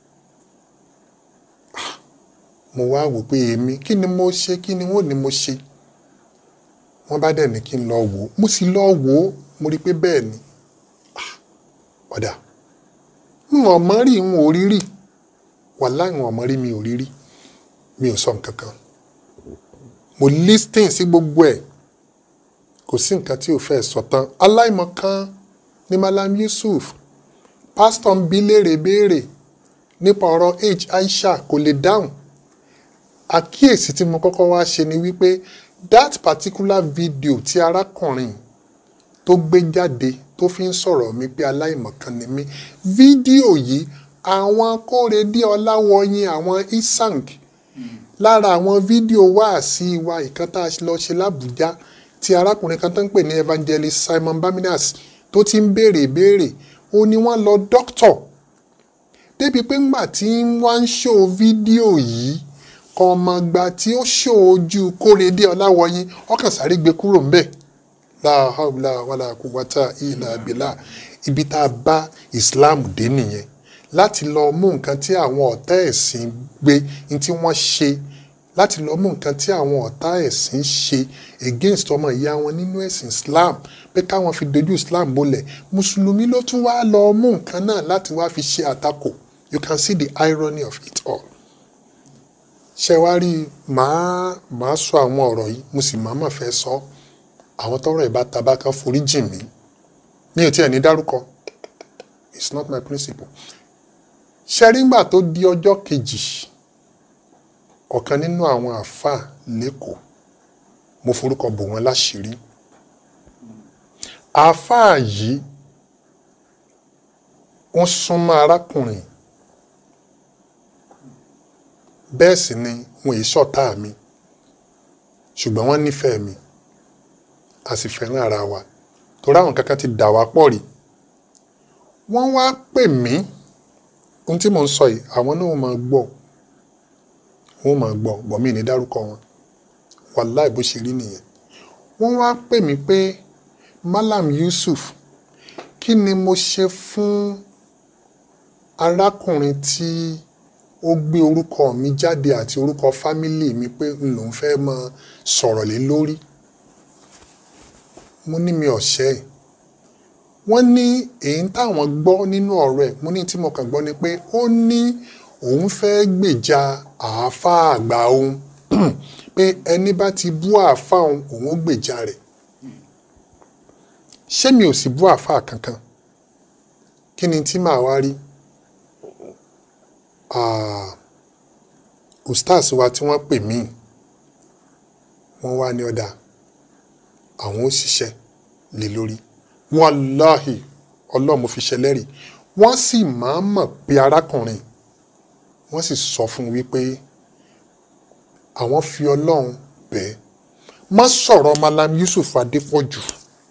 Ah, mo wá wò pé èmi kí ni mo ṣe kí ni wọ́n ní mo ṣe wọ́n bá dẹ̀ ní kí n lọ wò ó mo sì lọ wò ó mo rí i pé bẹ́ẹ̀ ni Ah, ọ̀dà n ò mọ̀ rí n ò rí rí wàláhì n ò mọ̀ rí mi ò rí rí mi ò sọ nǹkan kan mo listing sí gbogbo ẹ̀ kò sí nǹkan tí ò fẹ́ sọ tán aláìmọ̀kan ní malam yusuf pásítọ̀ ń bi léèrè béèrè nípa ọ̀rọ̀ h aisha kò lè dáhùn àkíyèsí tí mo kọ́kọ́ wá ṣe ni wípé that particular video tí arákùnrin tó gbé jáde tó fi ń sọ̀rọ̀ mi pé aláìmọ̀kan ni mí fídíò yìí àwọn kórèdé ọláwọyìn àwọn isang lára àwọn fídíò wáàsí wa ìkan tá a lọ ṣe lábújá tí arákùnrin kan tó ń pè ní evangelist simon baminas tó ti ń béèrè ìbéèrè ó ní wọ́n lọ dókítọ̀ débi pé ńgbà tí wọ́n ń ṣó fídíò yìí kan ọmọọgbà tí ó ṣó ojú kórèdé ọláwọyìn ọkàn sáré gbé kúrò ńbẹ̀ la hawla wala quwwata illa billah ibi tá a bá islam dé nìyẹn láti lọ mú nǹkan tí àwọn ọ̀tá ẹ̀sìn gbé ní tí wọ́n ṣe láti lọ mú nǹkan tí àwọn ọ̀tá ẹ̀sìn ṣe against ọmọ ìyá wọn nínú ẹ̀sìn islam pé káwọn fi dojú islam bolẹ̀ mùsùlùmí ló tún wá lọ mú nǹkan náà láti wá fi ṣe àtakò you can see the irony of it all ṣe wá rí màá màá sọ àwọn ọ̀rọ̀ yìí mo sì máa mà fẹ́ sọ àwọn tọrọ ìbá tabaka forí jìn mí mi ò tiẹ̀ ní dárúkọ it's not my principle ṣẹ́ríngbà tó di ọjọ́ kejì ọ̀kan nínú àwọn àáfàá lẹ́kọ̀ọ́ mo forúkọ bò wọ́n láṣìírí àáfàá yìí wọ́n súnmọ́ arákùnrin bẹ́ẹ̀ sì ni wọn èyí ṣọ̀tá mi ṣùgbọ́n wọ́n nífẹ̀ẹ́ mi a sì fẹ́ràn ara wa torí àwọn kankan ti dà wá pọ̀ rí wọ́n wá pè mí ohun tí mò ń sọ yìí àwọn náà máa gbọ́ wọ́n máa gbọ́ bọ̀ mí ní dárúkọ wọn wàláì bó ṣe rí nìyẹn wọ́n wá pè mí pé Malam Yusuf kí ni mo ṣe fún arákùnrin tí ó gbé orúkọ mi jáde àti orúkọ fámílì mi pé n lòún fẹ́ máa sọ̀rọ̀ lé lórí mo ní mi ọ̀ṣẹ́ ẹ̀ wọ́n ní èyí táwọn gbọ́ nínú ọ̀rọ̀ ẹ̀ mo ní tí mo kàn gbọ́ ni pé ó ní òun fẹ́ gbèjà àáfàá àgbà òun pé ẹni bá ti bú àáfàá òun òun ó gbèjà rẹ̀ ṣé mi ò sì bú àáfàá kankan kí ni tí màá wá rí ustaz wa tí wọ́n pè mí wọ́n wá ní ọ̀dà àwọn ó ṣiṣẹ́ lé lórí wàláhì ọlọ́run mo fi ṣẹlẹ́rì wọ́n sì máa mọ̀ pé arákùnrin wọ́n sì sọ fún un wípé àwọn fi ọlọ́run bẹ́ẹ̀ má sọ̀rọ̀ Malam Yusuf Adépọ̀jù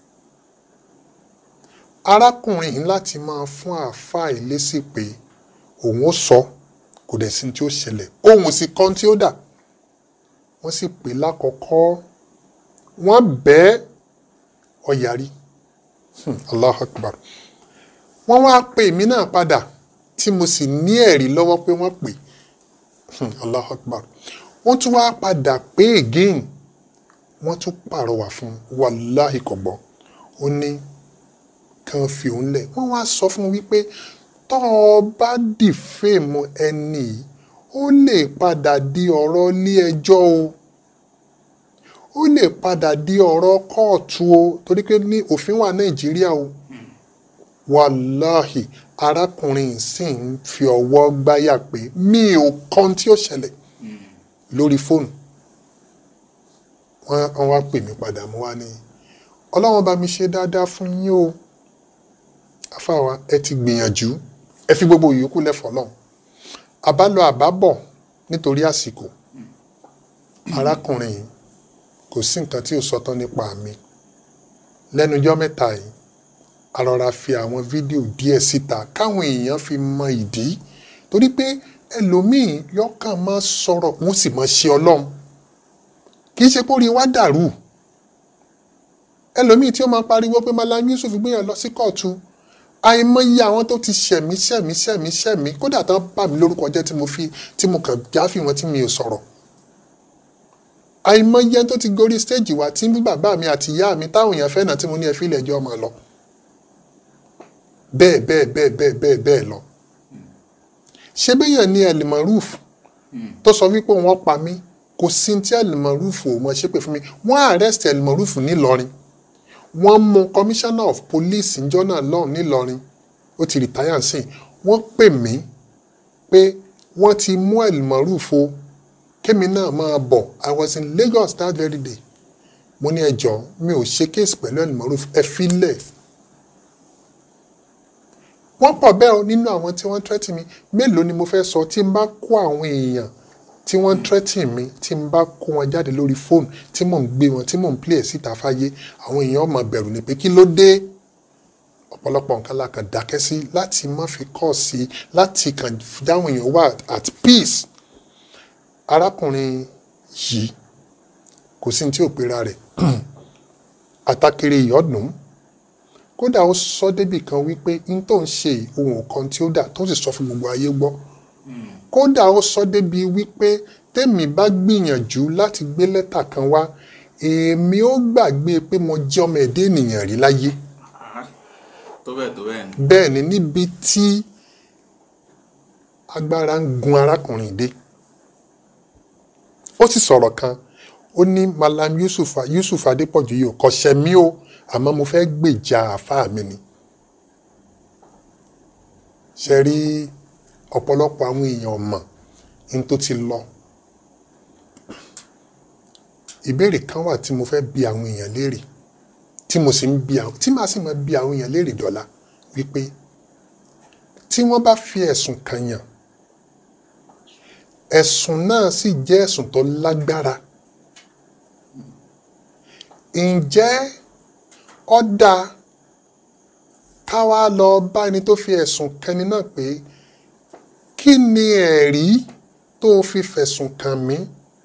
arákùnrin yìí láti máa fún àáfàá ìlésì pé òun ó sọ kò dẹ̀ sí tí ó ṣẹlẹ̀ òun sì kan tí ó dà wọ́n sì pè lákọ̀ọ́kọ́ wọ́n bẹ́ẹ̀ ọ̀yàrí Allahu Akbar wọ́n wá pè mí náà padà tí mo sì ní ẹ̀rí lọ́wọ́ pé wọ́n pè Allahu Akbar wọ́n tún wá padà pé again wọ́n tún pàrọwà fún wàláhì kò gbọ́ ó ní kàn fi òun lẹ̀ wọ́n wá sọ fún wípé tọ́ ọ bá dìfèmù ẹni yìí ó lè padà di ọ̀rọ̀ ilé ẹjọ́ o ó lè padà di ọ̀rọ̀ kóòtù o torí pé ní òfin wà nàìjíríà o wàláhì arákùnrin sì ń fi ọwọ́ gbáyà pé mi ò kan tí ó ṣẹlẹ̀ lórí fóònù wọ́n wá pè mí padà mo wá ní ọlọ́run bá mi ṣe dáadáa fún yín o afáwa ẹ ti gbìyànjú ẹ fi gbogbo ìyókù lẹ́fọ̀ọ́ náà àbálọ àbábọ̀ nítorí àsìkò arákùnrin yìí kò sí nǹkan tí ò sọtán nípa mi lẹ́nujọ́ mẹ́ta yìí a rọra fi àwọn fídíò díẹ̀ síta káwọn èèyàn fi mọ ìdí torí pé ẹlòmíì yọkàn máa sọ̀rọ̀ wọ́n sì máa ṣe ọlọ́run kì í ṣe pé orí wa dàrú ẹlòmíì tí ó máa pariwo pé Malam Yusuf gbéyàn lọ sí kóòtù àìmọye àwọn tó ti ṣẹ̀mí ṣẹ̀mí ṣẹ̀mí ṣẹ̀mí kódà tán bà mí lórúkọ jẹ́ tí mo fi tí mo kàn jáfì wọn tí mi ò sọ̀rọ̀ àìmọye tó ti gorí stéèjì wá tí bí bàbá mi àti ìyá mi táwọn èèyàn fẹ́ náà tí mo ní ẹ fi ilẹ̀ ẹjọ́ máa lọ bẹ́ẹ̀ bẹ́ẹ̀ bẹ́ẹ̀ bẹ́ẹ̀ bẹ́ẹ̀ bẹ́ẹ̀ lọ ṣé bẹ́yàn ní Elmaruf tó sọ wípé wọ́n pa mí kò sí tí Elmaruf ò mọ̀ ṣépè fún mi wọ́n arrest Elmaruf nílọrin wọ́n mú commissioner of police njọ́ náà lọ́hùn nílọrin ó ti retire sí wọ́n pè mí pé wọ́n ti mú Elmaruf o kémi náà máa bọ̀ I was in Lagos that very day mo ní ẹjọ́ mi ò ṣe kéèsì pẹ̀lú ẹlòmọ́rú ẹ filẹ̀ wọ́n pọ̀ bẹ́ẹ̀ o nínú àwọn tí wọ́n tẹ́tì mi mélòó ni mo fẹ́ sọ tí n bá kó àwọn èèyàn tí wọ́n tẹ́tì mi tí n bá kó wọn jáde lórí fóònù tí mò ń gbé wọn tí mò ń play ẹ̀ síta fáyé àwọn èèyàn máa bẹ̀rù ni pé kí ló dé ọ̀pọ̀lọpọ̀ nǹkan la kàn dákẹ́ sí láti má fi kọ́ sí láti kàn dáhùn èèyàn wà at peace arákùnrin yìí kò sí ní tí ò pera rẹ̀ àtàkèrè ìyọ́dún kódà ó sọ débì kan wípé n tó ń ṣe ohun kan tí ó dà tó sì sọ fún gbogbo ayé gbọ́ kódà ó sọ débi wípé tèmi bá gbìyànjú láti gbé lẹ́tà kan wá èmi ó gbàgbé pé mo jẹ́ ọmọ ẹ̀dá ènìyàn rí láyé tó bẹ́ẹ̀ tó bẹ́ẹ̀ ni. bẹ́ẹ̀ ni níbi tí agbára ń gun arákùnrin dé ó sì sọ̀rọ̀ kan ó ní malam yusuf yusuf adépọ̀jù yìí ò kọ́ṣẹ́ mi o àmọ́ mo fẹ́ gbèjà àáfàá mi ni ṣe rí ọ̀pọ̀lọpọ̀ àwọn èèyàn mọ̀ ní tó ti lọ ìbéèrè kan wà tí mo fẹ́ bi àwọn èèyàn léèrè tí mo sì ń bi àwọn tí màá sì máa bi àwọn èèyàn léèrè dọ́là wípé tí wọ́n bá fi ẹ̀sùn kàn yàn ẹ̀sùn náà sì jẹ́ ẹ̀sùn tó lágbára ǹjẹ́ ó dáa ká wá lọ bá ẹni tó fi ẹ̀sùn kẹni náà pé kí ni ẹ̀rí tó fi fẹ̀sùn kàn mí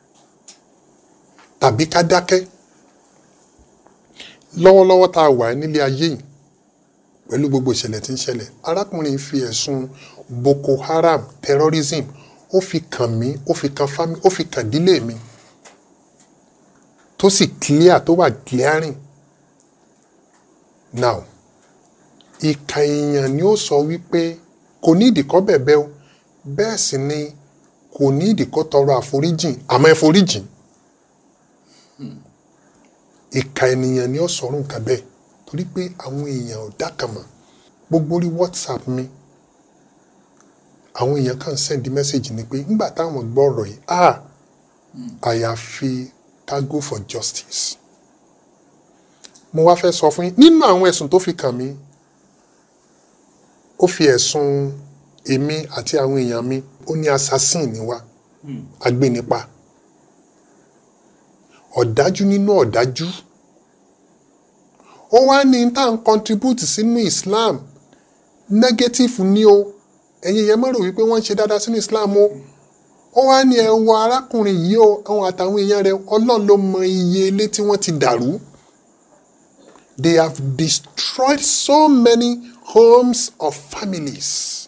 tàbí ká dákẹ́ lọ́wọ́lọ́wọ́ tá a wà nílé ayé yìí pẹ̀lú gbogbo ìṣẹ̀lẹ̀ tí ń ṣẹlẹ̀ arákùnrin fi ẹ̀sùn Boko Haram terrorism ó fi kàn mí ó fi kàn fámi ó fi kàn dílé mi tó sì clear tó wà clearing now ìka èèyàn ni ó sọ wípé kò ní ìdíkọ́ bẹ̀bẹ̀ o bẹ́ẹ̀ sì ni kò ní ìdíkọ́ tọrọ àforíjìn àmọ́ ẹ foríjìn ìka ènìyàn ni ó sọ̀rọ̀ nǹkan bẹ́ẹ̀ torí pé àwọn èèyàn ò dákàmọ̀ gbogbo orí whatsapp mi àwọn èèyàn kàn send message ni pé nígbà táwọn gbọ́ ọ̀rọ̀ yìí ah àyàfi ká go for justice mo wá fẹ́ sọ fún yín nínú àwọn ẹ̀sùn tó fi kàn mí ó fi ẹ̀sùn èmi àti àwọn èèyàn mi ó ní assassin ni wá agbénipa ọ̀dájú nínú ọ̀dájú ó wá ní tá à ń contribute sínú Islam negative ni o ẹ̀yin yẹn mọ̀rọ̀ wípé wọ́n ń ṣe dáadáa sínú Islam o ó wá ní ẹ wo arákùnrin yìí o àwọn àtàwọn èèyàn rẹ̀ Ọlọ́run ló mọ iye ilé tí wọ́n ti dàrú they have destroyed so many homes of families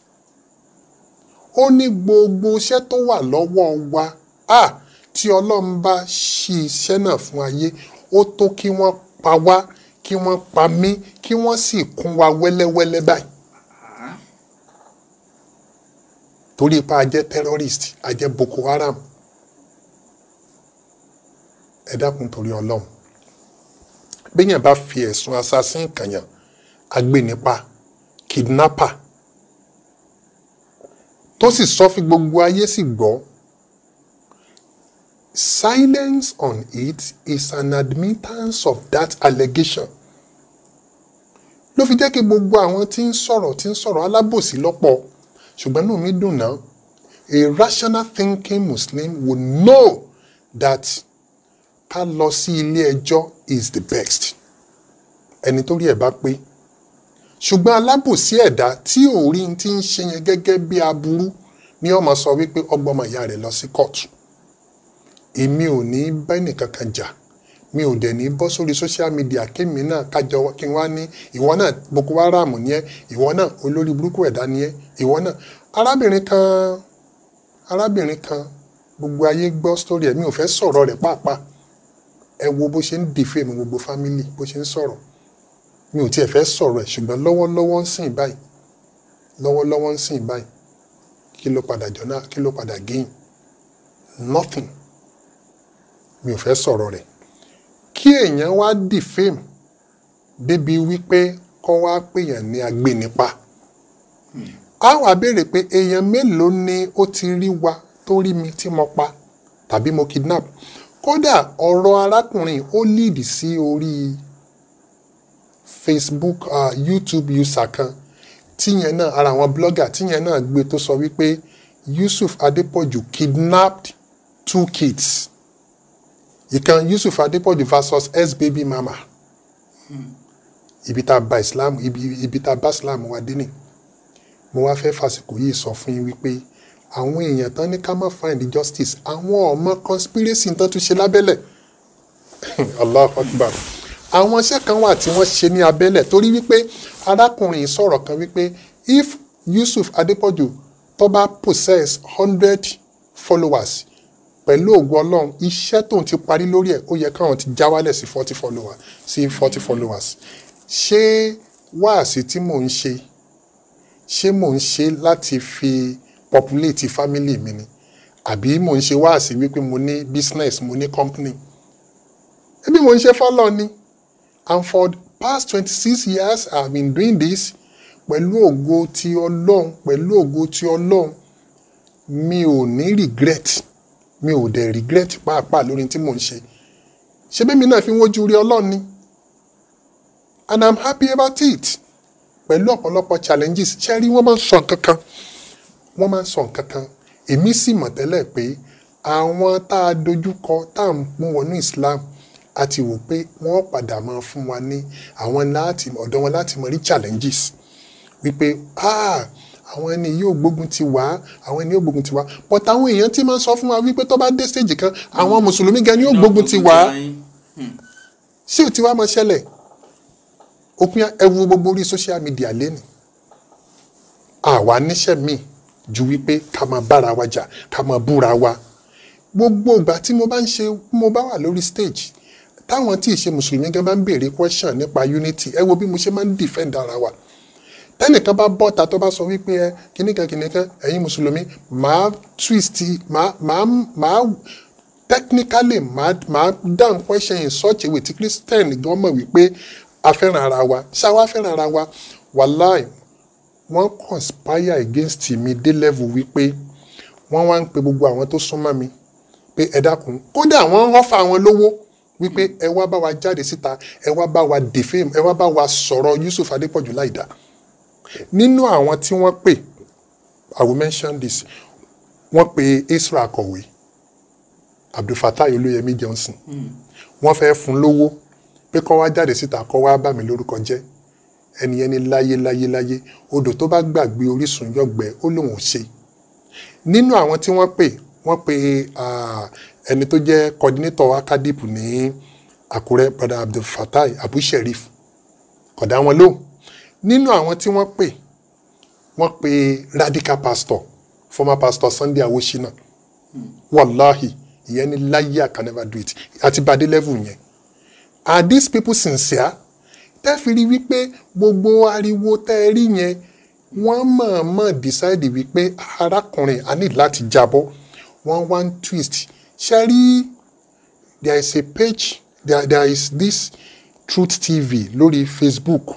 ó ní gbogbo iṣẹ́ tó wà lọ́wọ́ wa ah tí ọlọ́run bá ṣí iṣẹ́ náà fún ayé ó tó kí wọ́n pa wá kí wọ́n pa mí kí wọ́n sì kún wa wẹ́lẹ́wẹ́lẹ́ báyìí. torí ipa a jẹ́ terrorist a jẹ́ Boko Haram ẹ dákun torí ọlọ́run béèyàn bá fi ẹ̀sùn assassin kànyàn agbénipa kidnapper tó sì sọ fi gbogbo ayé sì gbọ́ silence on it is an admittance of that allegation ló fi jẹ́ kí gbogbo àwọn tí ń sọ̀rọ̀ tí ń sọ̀rọ̀ alábòsí lọ́pọ̀ ṣùgbọ́n náà mi dùn náà a rational thinking Muslim would know that ká lọ sí ilé ẹjọ́ is the best ẹni tó rí ẹ̀ bá pé ṣùgbọ́n alábòsí ẹ̀dá tí òórí ti ń ṣe yẹn gẹ́gẹ́ bí aburú ni ó máa sọ wípé ọgbọ́n ìyá rẹ̀ lọ sí kóòtù èmi ò ní bá ẹnìkan kan jà mi ò dẹ̀ ní bọ́ sórí social media kémi náà kájọ kí n wá ní ìwọ náà Boko Haram ní ẹ ìwọ náà olórí burúkú ẹ̀dá ní ẹ ìwọ náà arábìnrin kan arábìnrin kan gbogbo ayé gbọ́ sórí ẹ̀ mi ò fẹ́ sọ̀rọ̀ rẹ̀ pàápàá ẹ wo bó ṣe ń dìfẹ́ mi gbogbo fámìlì bó ṣe ń sọ̀rọ̀ mi ò tiẹ̀ fẹ́ sọ̀rọ̀ ẹ̀ ṣùgbọ́n lọ́wọ́lọ́wọ́ ń sìn báyìí lọ́wọ́lọ́wọ́ ń sìn báyìí kí ló padà jọ náà kí ló padà gain nothing mi ò fẹ́ sọ̀rọ̀ rẹ̀ kí èèyàn wá defame débi wípé kọ́ wá pèèyàn ní agbénipa a wá béèrè pé èèyàn mélòó ni ó ti rí wa tó rí mi tí mo pa tàbí mo kidnap kódà ọ̀rọ̀ arákùnrin ó lead sí orí facebook uh, youtube user kan tíyẹn náà ara àwọn blogger tíyẹn náà gbé tó sọ wípé yusuf adepoju kidnapped two kids ìkan yusuf adepoju versus s baby mama ibi tá a ba islam ibi ibi tá a bá islam wa dé ni mo wá fẹ́ fàsìkò yìí sọ fún yín wípé àwọn èèyàn tán ní ká má find justice àwọn ọmọ conspiracy tán tún ṣe lábẹ́lẹ̀ allah akbar àwọn iṣẹ́ kan wà tí wọ́n ṣe ní abẹ́lẹ̀ torí wípé arákùnrin yìí sọ̀rọ̀ kan wípé if yusuf adepoju tó bá possess hundred followers pẹ̀lú ògùn ọlọ́run iṣẹ́ tóun ti parí lórí ẹ̀ ó yẹ káwọn ti já wálẹ̀ sí forty followers sí forty followers ṣé wáàsí tí mò ń ṣe ṣé mò ń ṣe láti fi populate family mi ni àbí mò ń ṣe wáàsí wípé mo ní business mo ní company ẹbí mò ń ṣe fọlọ ni and for the past twenty six years i have been doing this pẹ̀lú ògo ti ọlọ́run pẹ̀lú ògo ti ọlọ́run mi ò ní regret mi ò dẹ̀ regret pàápàá lórí tí mò ń ṣe ṣé bẹ́ẹ̀ mi náà fi ń wojú rí ọlọ́run ni and i'm happy about it pẹ̀lú ọ̀pọ̀lọpọ̀ challenges ṣé rí wọ́n máa ń sọ nǹkan kan wọ́n máa ń sọ nǹkan kan èmi sì mọ̀ tẹ́lẹ̀ pé àwọn tá a dojúkọ tá à ń mú wọnú Islam a ti wò pé wọ́n padà máa fún wa ní àwọn láti ọ̀dọ̀ wọn láti mọ rí challenges wípé ah àwọn ẹni yóò gbógun ti wá àwọn ẹni yóò gbógun ti wá but àwọn èèyàn ti máa ń sọ fún wa wípé tó bá dé stage kan àwọn mùsùlùmí gan ni yóò gbógun ti wá sí ò ti wá máa ṣẹlẹ̀ òpin ẹwu gbogbo orí social media lẹ́nu àwa níṣẹ́ míì ju wípé ká máa bára wa jà ká máa búra wa gbogbo ìgbà tí mo bá ń ṣe mo bá wà lórí stage táwọn tí ì ṣe mùsùlùmí gan bá ń béèrè question nípa unity ẹ wo bí mo ṣe máa ń defend ara wa tẹnìkan bá bọ́ta tó bá sọ wípé ẹ kìnnìkan kìnnìkan ẹ̀yin mùsùlùmí màá twist màá màá màá technically màá màá down question in such a way tí christian gan mọ̀ wípé a fẹ́ràn ara wa ṣáwa fẹ́ràn ara wa wàláì wọ́n conspire against mi dé level wípé wọ́n wá ń pe gbogbo àwọn tó súnmọ́ mi pé ẹ dákun kódà wọ́n ń rọ́fà àwọn lówó wípé ẹ wá bá wa jáde síta ẹ wá bá wa defame ẹ wá bá wa sọ̀rọ̀ Yusuf Adépọ̀jù láìda nínú àwọn tí wọ́n pè I will mention this wọ́n pe Israel akọ̀wé Abdulfatai Olóyèmí Johnson wọ́n fẹ́ fún lówó pé kọ́ wá jáde síta kọ́ wá bá mi lórúkọ jẹ́ ẹni ẹni láyé láyé láyé odò tó bá gbàgbé orísun yọgbẹ ó lóun ò ṣe nínú àwọn tí wọ́n pè wọ́n pe ẹni tó jẹ́ coordinator akadip ní Àkúrẹ́ brother Abdulfatai Abu Sherif kódà wọn lóhùn nínú àwọn tí wọ́n pè wọ́n pe radical pastor former pastor Sunday Awoshina wàláhì ìyẹn ni láyé I can never do it àti bàdé level yẹn are these people sincere tẹ́ fi rí wípé gbogbo ariwo tẹ́ ẹ rí yẹn wọ́n mọ̀ọ́mọ̀ decide wípé arákùnrin a ní láti jábọ́ wọ́n wá ń twist ṣe rí there is a page there, there is this Truth TV lórí Facebook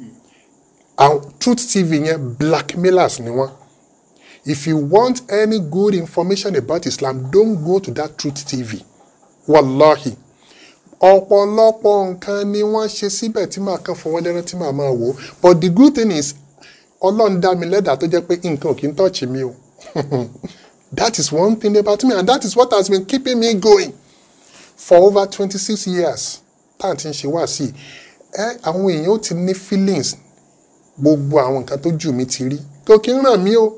and Truth TV yẹn blackmailers ni wọ́n if you want any good information about Islam don't go to that Truth TV wallahi ọ̀pọ̀lọpọ̀ nǹkan ni wọ́n ṣe síbẹ̀ tí màá kàn fún wọn lẹ́rán tí màá máa wò ó but the good thing is ọlọ́run dá mi lẹ́dàá tó jẹ́ pé nǹkan ò kí ń tọ́ọ̀chì mi o that is one thing about me and that is what has been keeping me going for over twenty six years tá à ń ti ń ṣe wá sí ẹ àwọn èèyàn ó ti ní feelings gbogbo àwọn nǹkan tó jù mí ti rí tó kí ń ràn mí o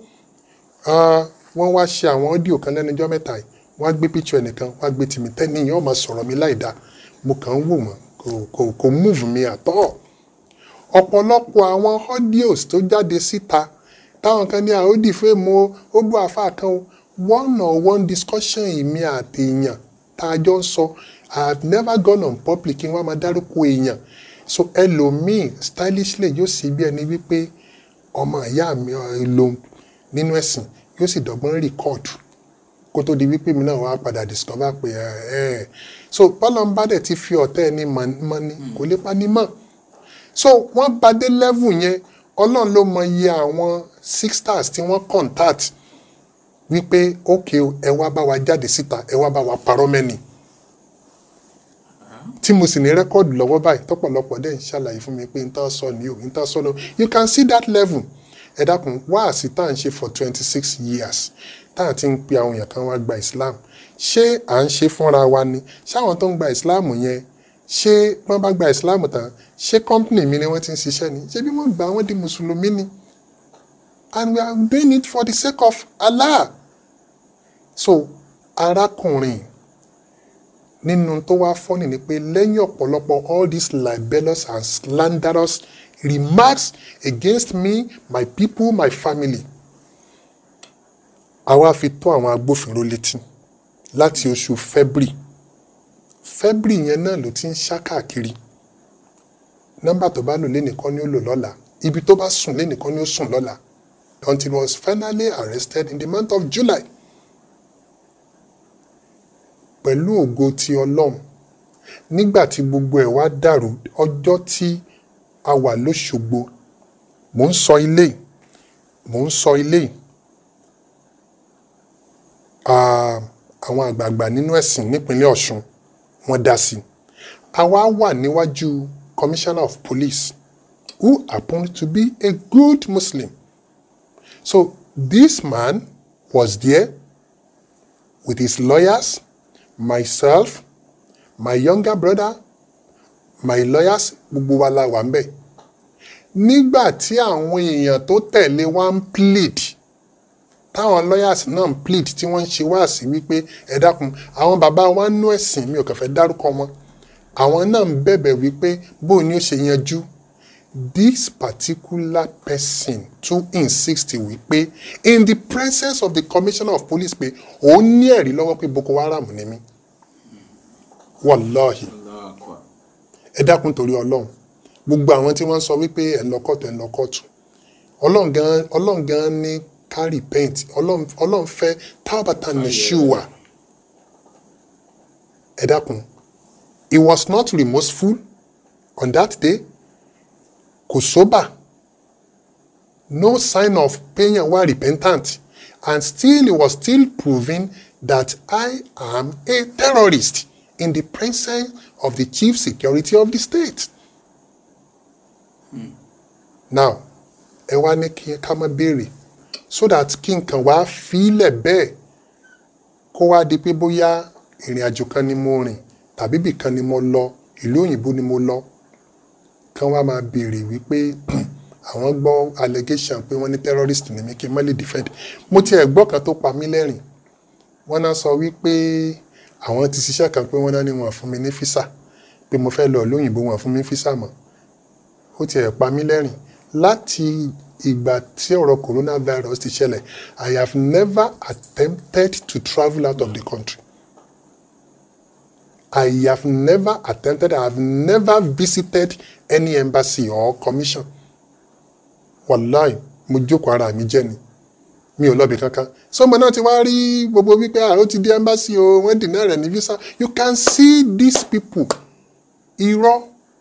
wọ́n wá ṣe àwọn ọ́díò kan lẹ́nu ọjọ́ mẹ́ta yìí wọ́n á gbé picture ẹnìkan wọ́n á gbé tìmí tẹ́ni yẹn ó máa sọ̀rọ̀ mi láì dáa mo kàn ń wò wọ́n kò kò kò move mi àtọ́ ọ̀pọ̀lọpọ̀ àwọn audios tó jáde síta táwọn kan ní àódì fún èmo ó bú àfa kan o one on one discussion èmi àti èèyàn tá a jọ ń sọ I have never gone on public kí wọ́n máa dárúkọ èèyàn so ẹlòmíì stylishly yóò sì bí ẹni wípé ọmọ ìyá mi lòun nínú ẹ̀sìn yóò sì dọ̀gbọ́n record kó tó di wípé mi náà wá padà discover pé ẹ ẹ so bọ́lọ́mbà dẹ̀ ti fi ọ̀tẹ́ ẹni mọ́ ni kò lè pa ni mọ́ so wọ́n bá dé level yẹn ọlọ́run ló mọ iye àwọn six stars tí wọ́n contact wípé ok ẹ wá bá wa jáde síta ẹ wá bá wa parọ́ mẹ́ni tí mo sì ní rẹ́kọ́ọ̀dù lọ́wọ́ báyìí tọ́pọ̀lọpọ̀ dẹ̀ ń ṣàlàyé fún mi pé n tán sọ ni o n tán sọ ni o you can see that level ẹ dákun wáàsí tá à ń ṣe for twenty six years tá à ti ń pe àwọn èèyàn kan wá gba Islam ṣé à ń ṣe fúnra wa ni ṣáwọn tó ń gba Islam yẹn ṣé wọ́n bá gba Islam tán ṣé company mi ni wọ́n ti ń ṣiṣẹ́ ni ṣé bí wọ́n gbà wọ́n di mùsùlùmí ni and we are doing it for the sake of Allah so arákùnrin nínú tó wá fọ́nì ni pé lẹ́yìn ọ̀pọ̀lọpọ̀ all these libelous and slanderous remarks against me my people my family àwa fi tó àwọn agbófinró létí láti oṣù February February yẹn náà ló ti ń ṣá káàkiri nọ́mbà tó bá lò lẹ́nìkan ni ó lò lọ́la ibi tó bá sùn lẹ́nìkan ni ó sùn lọ́la until he was finally arrested in the month of July pẹ̀lú ògo ti ọlọ́run nígbà tí gbogbo ẹ̀ wá dàrú ọjọ́ tí a wà lóṣogbo mò ń sọ ilé mò ń sọ ilé Ah, àwọn àgbààgbà nínú ẹ̀sìn nípínlẹ̀ Ọ̀ṣun wọ́n dá sí i àwa wà níwájú commissioner of police who happened to be a good Muslim so this man was there with his lawyers myself my younger brother my lawyers gbogbo wa la wà ń bẹ̀ nígbà tí àwọn èèyàn tó tẹ̀lé wa ń plead táwọn lawyers náà ń plead tí wọ́n ń ṣe wá sí wípé ẹ dákun àwọn bàbá wa ń nú ẹ̀sìn mi ò kàn fẹ́ dárúkọ wọn àwọn náà ń bẹ̀bẹ̀ wípé bóun ni ó ṣe yanjú this particular person tún insist wípé in the presence of the commissioner of police pé òun ní ẹ̀rí lọ́wọ́ pé Boko Haram ni mí wàláhì ẹ dákun torí ọlọ́run gbogbo àwọn tí wọ́n ń sọ wípé ẹ̀ ń lọ kọ́ọ̀tù ẹ̀ ń lọ kọ́ọ̀tù ọlọ́run gan ọlọ́run gan ní ká repent ọlọ́run ọlọ́run fẹ́ tábàtà nìṣúwà ẹ dákun he was not remorseful on that day kò sóbà no sign of pain and were repentant and still he was still proving that I am a terrorist in the presence of the chief security of the state. now ẹ wá ní kí ká má béèrè so that kí nǹkan wá fílẹ̀ bẹ́ẹ̀ kó wá di pé bóyá ìrìn àjò kan ni mo rìn tàbí ibì kan ni mo lọ ìlú òyìnbó ni mo lọ kán wá máa béèrè wípé àwọn gbọ́ allegation pé wọ́n ní terrorist ni mí kí n má lè defend mo tiẹ̀ gbọ́ kan tó pa mí lẹ́rìn wọ́n náà sọ wípé àwọn ti ṣiṣẹ́ kan pé wọ́n náà ní wọn fún mi ní físà pé mo fẹ́ lọ lóyìnbó wọn fún mi físà mọ́ ó tiẹ̀ pa mí lẹ́rìn láti ìgbà tí ọ̀rọ̀ coronavirus ti ṣẹlẹ̀ I have never attempted to travel out of the country I have never attempted I have never visited any embassy or commission wàláì mo jókòó ara mi jẹ́ ni mi ò lọ́bì kankan sọmọ náà ti wá rí gbogbo wípé ah, ó ti di embassy o wọ́n dènà rẹ̀ ní visa you can see these people irọ́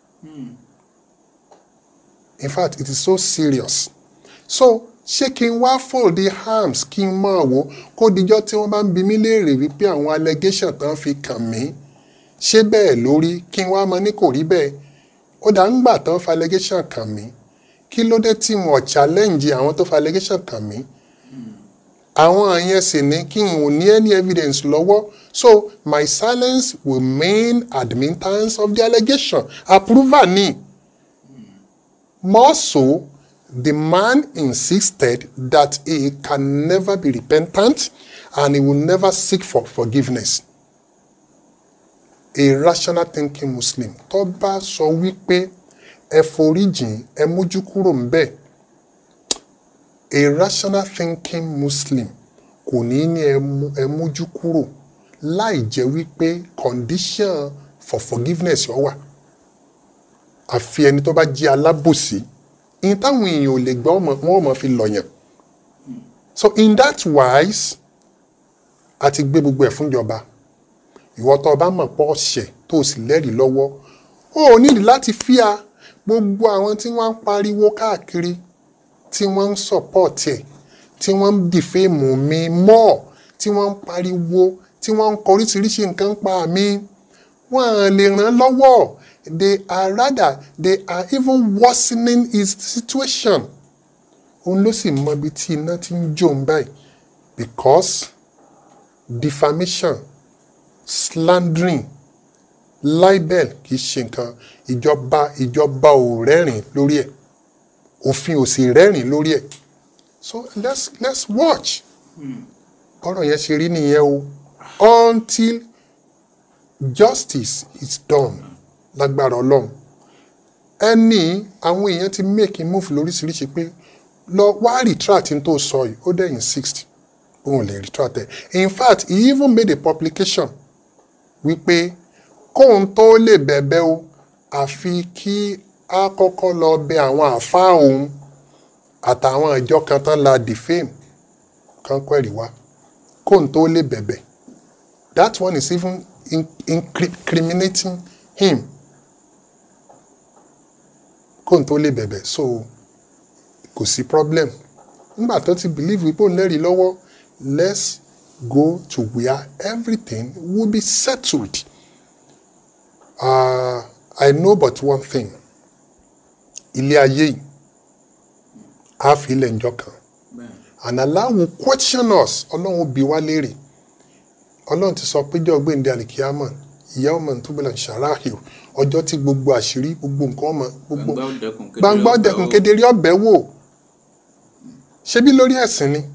in fact it is so serious so ṣé kí n wá fold the arms kí n máa wò kó dijọ́ tí wọ́n bá ń bi mí léèrè wípé àwọn allegation tán fi kàn mí ṣé bẹ́ẹ̀ lórí kí n wá mọ ní kò rí bẹ́ẹ̀ ó dà ń gbà tán fa allegation kàn mí kí ló dé tí wọn challenge àwọn tó fa allegation kàn mí àwọn yẹn sì ní kí n ò ní any evidence lọ́wọ́ so my silence will mean admittance of the allegation approval ni more so the man insisted that he can never be repentant and he will never seek for forgiveness a rational thinking muslim tó bá sọ wípé ẹ foríjìn ẹ mójú kúrò ń bẹ́ẹ̀ a rational thinking muslim kò ní ní ẹ mú- ẹ mójú kúrò láì jẹ́ wípé condition for forgiveness yọ wà àfi ẹni tó bá jẹ́ alábòsí ìyẹn táwọn èèyàn ò lè gbọ́ ọmọ- wọn ò mọ̀ fi lọ̀yàn so in that wise a ti gbé gbogbo ẹ̀ fúnjọba ìwọ tó o bá mọ̀ pọ̀ ṣẹ̀ tó o sì lẹ́rìí lọ́wọ́ o ò nídìí láti fíà gbogbo àwọn tí wọ́n ń pariwo káàkiri tí wọ́n ń support ẹ̀ tí wọ́n ń dìfẹ́mù mi mọ́ tí wọ́n ń pariwo tí wọ́n ń kọ oríṣiríṣi nǹkan pa mi wọ́n á lè ràn án lọ́wọ́ they are rather they are even worsening his situation òun ló sì mọ ibi tí iná ti ń jó ń báyìí because defamation slandering libel kì í ṣe nǹkan ìjọba ìjọba ò rẹ́rìn lórí ẹ̀ òfin ò sì rẹ́rìn lórí ẹ̀ so let's let's watch ọ̀rọ̀ yẹn ṣe rí nìyẹn o until justice is done lágbára ọlọ́run ẹni àwọn èèyàn ti make a move lóríṣiríṣi pé lọ wá retract n tó sọ yìí ó dẹ̀yìn sixty òun lè retract ẹ̀ in fact he even made a publication wípé kóun tó lè bẹ̀bẹ̀ o àfi kí a kọ́kọ́ lọ bẹ àwọn àáfàá òun àtàwọn ìjọ kan tán la defame kan kwẹ̀rì wá kóun tó lè bẹ̀bẹ̀ that one is even in- incriminating him kóun tó lè bẹ̀bẹ̀ so kò sí problem nígbà tó ti believe wípé òun lẹ́rìí lọ́wọ́ let's go to where everything will be settled uh, I know but one thing ilé ayé yìí á fi ilẹ̀ ńjọ́ kan and Allah will question us ọlọ́run ó bi wá léèrè ọlọ́run ti sọ pé jọ́ gbẹ̀ǹdẹ̀ àlìkíyàmọ̀ ìyá ọmọ tó bẹ̀rẹ̀ ṣàráhì ọjọ́ tí gbogbo àṣírí gbogbo nǹkan ọmọ gbogbo gbangba ọdẹkùn kedere ọbẹ̀ wò ṣebí lórí ẹ̀sìn ni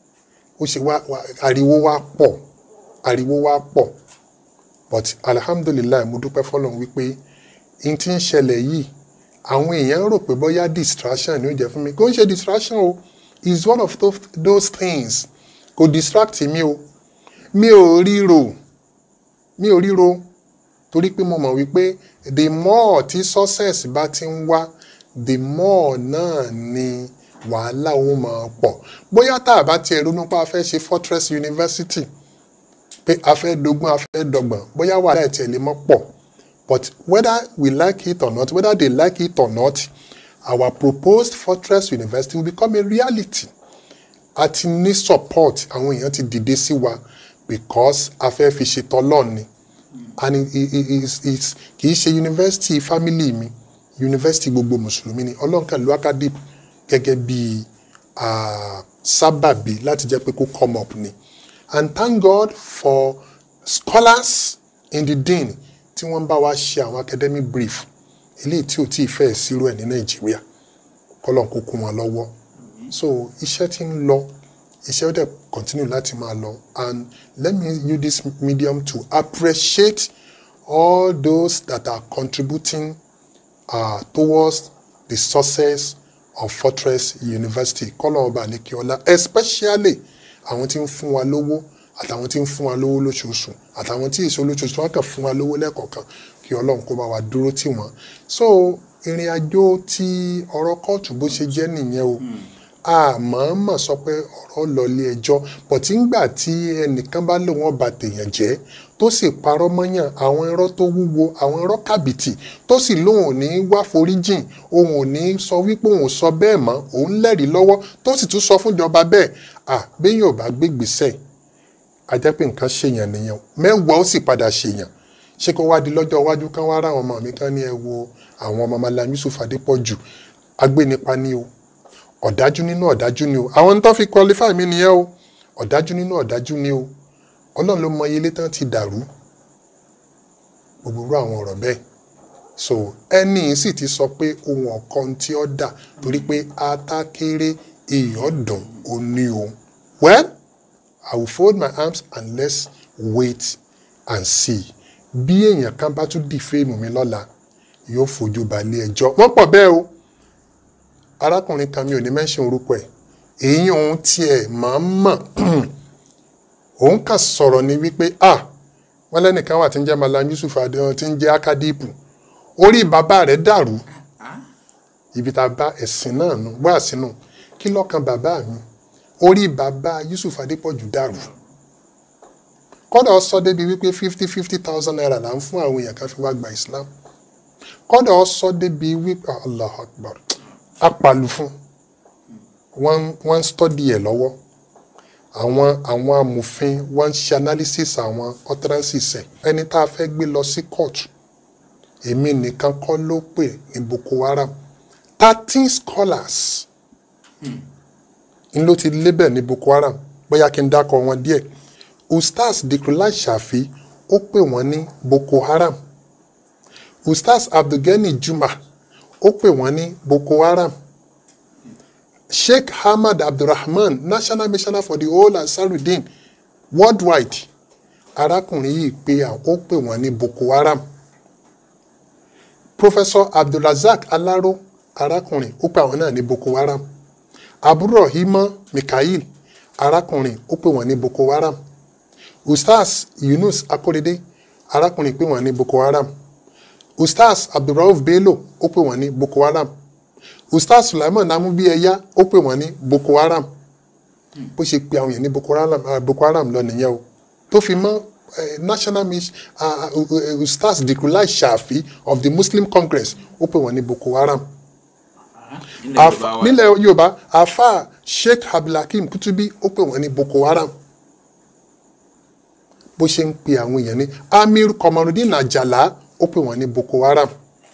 ó ṣe wá wá- ariwo wá pọ̀ ariwo wá pọ̀ but alhamdulilayi mo dúpẹ́ fọlọ́run wípé n ti ń ṣẹlẹ̀ yìí àwọn èèyàn rò pé bóyá distraction ni ó jẹ́ fún mi kò ń ṣe distraction o is one of those, those things kò distract mi o mi ò ríro mi ò ríro torí pé mo mọ̀ wípé the more tí success bá ti ń wá the more náà ni wàhálà ó máa pọ̀ bóyá tá a bá tiẹ̀ ronú pé a fẹ́ ṣe fortress university pé a fẹ́ dogun a fẹ́ dọgbọ̀n bóyá wàhálà ẹ̀ tiẹ̀ lè mọ́ pọ̀ but whether we like it or not whether they like it or not our proposed fortress university will become a reality a ti ní support àwọn èèyàn ti dìde sí wa because a fẹ́ fi ṣe tọ́lọ́ọ̀ ni and it, it, it, it's- it's- kì í ṣe university family mi university gbogbo mùsùlùmí ni ọlọ́nkàn ló akadip gẹ́gẹ́ bí ah, sábàbí láti jẹ́ pé kó come up ni and thank God for scholars in the dean tí wọ́n ń bá wa ṣe àwọn academic brief eléyìí tí ò tí ì fẹ́ sírò ẹ̀ ní nàìjíríà kọ́lọ́n kó kún wọn lọ́wọ́ so iṣẹ́ tí ń lọ iṣẹ́ ó dẹ̀ continue láti máa lọ and let me use this medium to appreciate all those that are contributing uh, towards the success of Fortress University kọ́lọ́n ọba àlekíọ́lá especially àwọn tí ń fún wa lówó àtàwọn tí ń fún wa lówó lóṣooṣù àtàwọn tí èso lóṣooṣù wọn kàn fún wa lówó lẹ́ẹ̀kọ̀ọ̀kan kí ọlọ́run kó bá wa dúró tì wọ́n so ìrìn àjò tí ọ̀rọ̀ kóòtù bó ṣe jẹ́ nìyẹn o àmọ́ọ́mọ̀ sọ pé ọ̀rọ̀ lọ ilé ẹjọ́ bọ̀tí ńgbà tí ẹnìkan bá lòun ọba tèèyàn jẹ́ tó sì parọ́ mọ́yàn àwọn irọ́ tó wúwo àwọn irọ́ kàbìtì tó sì lóun ò ní wá foríjìn òun ò ní sọ wípé òun ò sọ bẹ́ẹ̀ mọ́ òun lẹ́rìí lọ́wọ́ tó sì tún sọ fúnjọba bẹ́ẹ̀ à béèyàn ò bá gbégbèsè a jẹ́ pé nǹkan ṣèyàn nìyẹn mẹ́wàá ó sì padà ṣèyàn ṣé kó wá di lọ́jọ́ iwájú kan wá ráwọn ọmọ mi kan ní ẹ wo àwọn ọmọ Malam Yusuf Adépọ̀jù agbénipa ní o ọ̀dájú nínú ọ̀dájú ni o àwọn tó fi qualify mi nìyẹn o ọ̀dájú nínú ọ̀dájú ni o ọlọ́run ló mọ iye ilé tán ti dàrú gbogbo irú àwọn ọ̀rọ̀ bẹ́ẹ̀ so ẹni yìí sì ti sọ pé ohun ọ̀kan tí ó dà torí pé atákéré ìyọ̀dùn ó ní o well I will fold my arms and let's wait and see bí èèyàn kan bá tún dìféèmù mi lọ́la yóò fojú balẹ̀ ẹjọ́ wọ́n pọ̀ bẹ́ẹ̀ o arákùnrin kan mi ò ní mẹ́sìn orúkọ ẹ̀ èyí òun tiẹ̀ máa ń mọ̀ òun kàn sọ̀rọ̀ ní wípé ah wọ́n lẹ́nìkan wà tí ń jẹ́ Malam Yusuf adéhùn tí ń jẹ́ akadipu orí bàbá rẹ̀ dàrú ibi tá a bá ẹ̀sìn náà nù wá sínú kí lọ́kàn bàbá mi orí bàbá Yusuf Adépọ̀jù dàrú kọ́dà ó sọ débi wípé fifty fifty thousand naira là ń fún àwọn èèyàn kan fi wá gba Islam kọ́dà ó sọ débi wípé Allah Akbar apàlù fún wọ́n wọ́n ń stọ́dì ẹ̀ lọ́wọ́ àwọn àwọn amòfin wọ́n ń ṣe analysis àwọn utterances ẹ̀ ẹni tá a fẹ́ gbé lọ sí court èmi nìkan kọ́ ló pè ní Boko Haram thirteen scholars n ló ti lébẹ̀ ní Boko Haram bóyá kí n dákọ̀ wọn díẹ̀ ustaz Dhikrlahi Shafi ó pè wọ́n ní Boko Haram ustaz Abdulgani Juma ó pè wọ́n ní Boko Haram Sheikh Ahmad Abdulrahman national missioner for the whole Ansarudeen worldwide arákùnrin yìí pé àwọn ó pè wọ́n ní Boko Haram Professor Abdulrazak Alaro arákùnrin ó pè àwọn náà ní Boko Haram àbúrò himọ Mikael arákùnrin ó pè wọ́n ní Boko Haram Ustaz Yunus Akorede arákùnrin pè wọ́n ní Boko Haram Ustaz Abdulrauf Bello ó pè wọ́n ní Boko Haram Ustaz Sulaiman Namubiyeya ó pè wọ́n ní Boko Haram bó ṣe pe àwọn èèyàn ní Boko Haram ah, Boko Haram lọ nìyẹn o tó fi mọ́ eh, national mis uh, uh, Ustaz Dhikrlahi Shafi of the Muslim Congress ó pè wọ́n ní Boko Haram Af- nílẹ̀ Yorùbá afa Sheikh Abdulhakeem Kutubi ó pè wọ́n ní Boko Haram bó ṣe ń pe àwọn èèyàn ní Amir Komarudin Ajala ó pè wọ́n ní Boko Haram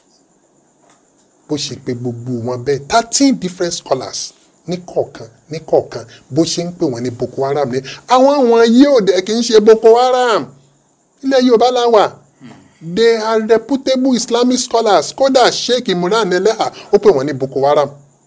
bó ṣe pe gbogbo wọn bẹ́ẹ̀ thirteen different scholars ní kọ̀ọ̀kan ní kọ̀ọ̀kan bó ṣe ń pè wọ́n ní Boko Haram ní àwọn àwọn yìí ò dẹ̀ kì í ṣe Boko Haram ilẹ̀ Yorùbá la wà they are reputable Islamic scholars kódà Sheikh Imran Eleha ó pè wọ́n ní Boko Haram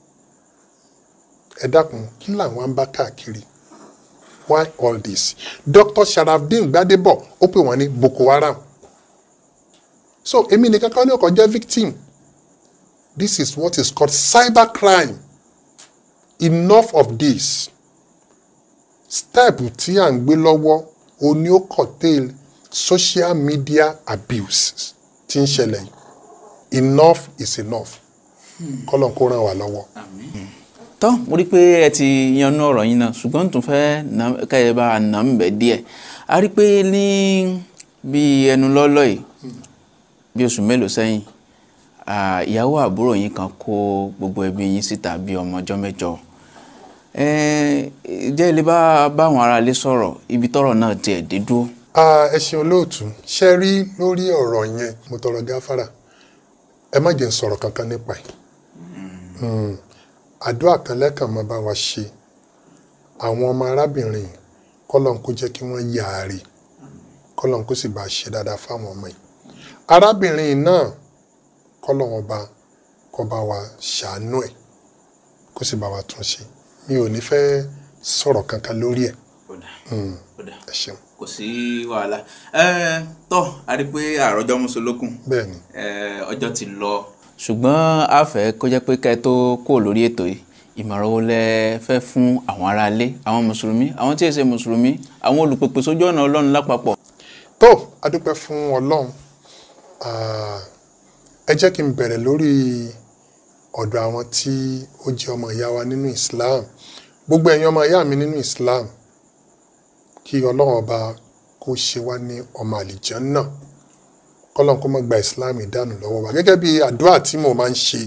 ẹ dákun kí làwọn ń bá káàkiri why all this Dr. Sharafdin Gbadebo ó pè wọ́n ní Boko Haram so èmi nìkan kan ní ọkọ̀ jẹ́ victim this is what is called cyber crime enough of this step tí à ń gbé lọ́wọ́ o ní ó curtail social media abuse tí ń ṣẹlẹ̀ yìí enough is enough kọ́lọ̀ kó ràn wá lọ́wọ́. tọ́ mo rí i pé ẹ ti yanú ọ̀rọ̀ yín náà ṣùgbọ́n n tún fẹ́ nà- káyọ̀ bá a nà ń bẹ̀ díẹ̀ a rí i pé ní bí ẹnu lọ́lọ́ yìí bí oṣù mélòó sẹ́yìn ah, ìyàwó àbúrò yín kan kó gbogbo ẹbí yín síta bí ọmọ ọjọ́ mẹ́jọ Eh, jẹ́ ilé bá báwọn aráalé sọ̀rọ̀ ibi tọ́rọ̀ náà tiẹ̀ dé dúró. Ah, ẹ ṣeun olóòtú ṣe rí lórí ọ̀rọ̀ yẹn mo tọrọ gáfárà ẹ má jẹ́ n sọ̀rọ̀ kankan nípa ẹ̀ Mm. àdúrà kan lẹ́kàn máa bá wa ṣe àwọn ọmọ arábìnrin kọ́lọ́n kó jẹ́ kí wọ́n yààrè kọ́lọ́n kó sì bá a ṣe dáadáa fáwọn ọmọ yìí arábìnrin náà kọ́lọ́n ọba kó bá wa ṣàánú ẹ̀ kó sì bá wa tún ṣe mi ò ní fẹ́ sọ̀rọ̀ kankan lórí ẹ̀ Mm. ẹ ṣeun kò sí wàhálà ẹ tọ́ a rí i pé àròjọ́ mùsùlùkùn bẹ́ẹ̀ ni ọjọ́ ti lọ. ṣùgbọ́n a fẹ́ kó jẹ́ pé ká ẹ tó kó lórí ètò yìí ìmọ̀ràn wo lẹ fẹ́ fún àwọn aráalé àwọn mùsùlùmí àwọn tí ì ṣe mùsùlùmí àwọn olùpèpè sójú ọ̀nà ọlọ́run lápapọ̀. tó a dúpẹ́ fún ọlọ́run Ah, ẹ jẹ́ kí n bẹ̀rẹ̀ lórí ọ̀dọ̀ àwọn tí ó jẹ́ ọmọ ìyá wa nínú Islam gbogbo ẹ̀yin ọmọ ìyá mi nínú Islam kí ọlọ́run ọba kó ṣe wá ní ọmọ àlìjànnà kọ́lọ́n kó má gba Islam ìdánù lọ́wọ́ wa gẹ́gẹ́ bí àdúrà tí mo máa ń ṣe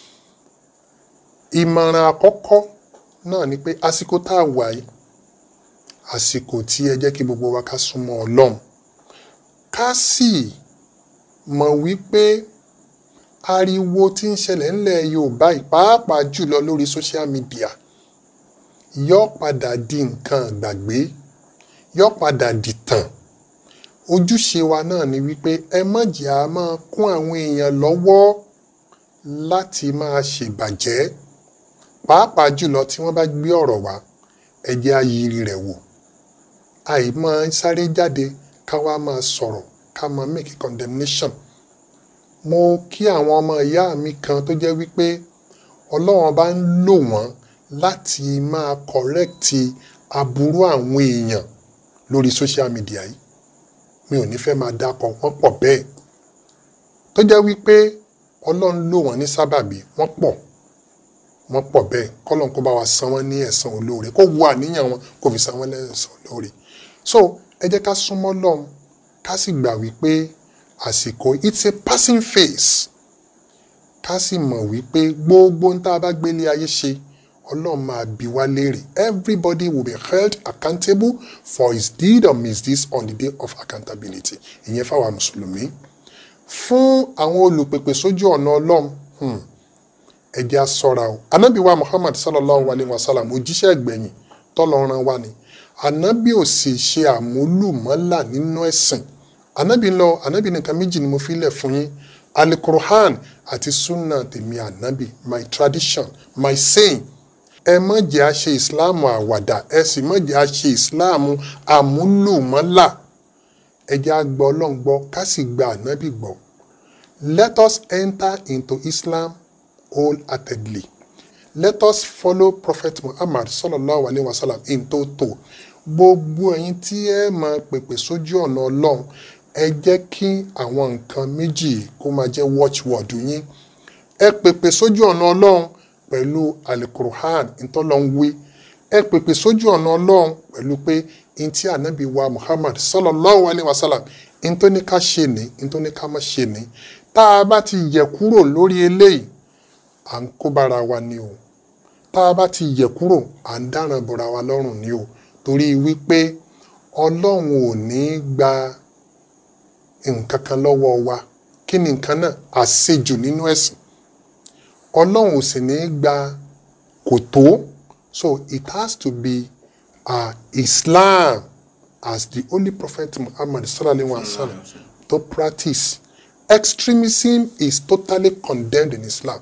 ìmọ̀ràn àkọ́kọ́ náà ni pé àsìkò tá a wà yìí àsìkò tí ẹ jẹ́ kí gbogbo wa ká súnmọ́ ọlọ́run ká sì mọ̀ wípé ariwo tí ń ṣẹlẹ̀ ńlẹ̀ Yorùbá yìí pàápàá jùlọ lórí social media yọ padà di nǹkan àgbàgbé yọ padà dìtàn ojúṣe wa náà ni wípé ẹ má jẹ́ a máa kún àwọn èèyàn lọ́wọ́ láti máa ṣèbàjẹ́ pàápàá jùlọ tí wọ́n bá gbé ọ̀rọ̀ wá ẹ jẹ́ á yiri rẹ̀ wò àìmọ́ sáré jáde ká wá máa sọ̀rọ̀ ká máa make a condemnation mo kí àwọn ọmọ ìyá mi kan tó jẹ́ wípé ọlọ́run bá ń lò wọ́n láti máa correct aburú àwọn èèyàn lórí social media yìí mi ò ní fẹ́ máa dákọ̀ wọ́n pọ̀ bẹ́ẹ̀ tó jẹ́ wípé ọlọ́run lò wọ́n ní sábàbí wọ́n pọ̀ wọ́n pọ̀ bẹ́ẹ̀ kọ́lọ́n kó bá wa san wọ́n ní ẹ̀san olóore kó wo àníyàn wọn kó fi san wọ́n lẹ́san olóore so ẹ jẹ́ ká súnmọ́ lọ́hùn ká sì gbà wípé àsìkò it's a passing phase ká sì mọ̀ wípé gbogbo ń tá a bá gbélé ayé ṣe ọlọ́run máa bi wá léèrè everybody will be held accountable for his deed or misdeeds on the day of accountability ìyẹn fáwọn mùsùlùmí fún àwọn olùpèpè sójú ọ̀nà ọlọ́run hmm, ẹ jẹ́ á ṣọ́ra o anabi wa muhammad sallallahu alayhi wa sallam òjíṣẹ́ ìgbẹ̀yìn tọ́lọ́run wa ni anabi ò sì ṣe àmúlùmọ́là nínú ẹ̀sìn anabi lọ anabi nìkan méjì ni mo fi lẹ̀ fún yín alukur'an àti sunna tèmi anabi my tradition my saying ẹ má jẹ́ a ṣe ìsìláàmù àwàdà ẹ sì má jẹ́ a ṣe ìsìláàmù àmúlùmọ́là ẹ jẹ́ a gbọ́ ọlọ́run gbọ́ ká sì gba anabi gbọ́ let us enter into islam wholeheartedly let us follow prophet muhammad sallallahu alayhi wa sallam in toto gbogbo ẹ̀yin tí ẹ máa pèpè sójú ọ̀nà ọlọ́run ẹ jẹ́ kí àwọn nǹkan méjì kó máa jẹ́ watchword yín ẹ pèpè sójú ọ̀nà ọlọ́run pẹ̀lú alukur'an ntọ́lọ́nwé ẹ pèpè sójú ọ̀nà ọlọ́run pẹ̀lú pé ntí ànábì wa muhammad sallallahu alayhi wa sallam ntọ́ni ká ṣe ní ntọ́ni ká má ṣe ní tá a bá ti yẹ kúrò lórí eléyìí à ń kó bára wa ni o tá a bá ti yẹ kúrò à ń dáràn bọ̀ra wa lọ́rùn ni o torí wípé ọlọ́run ò ní gba nǹkan kan lọ́wọ́ wa kí ni nǹkan náà àṣejù nínú ẹ̀sìn ọlọ́run ò sì ní gba kò tó so it has to be uh, Islam as the only prophet Muhammad sallallahu alaihi wa sallam to practice extremism is totally condemned in Islam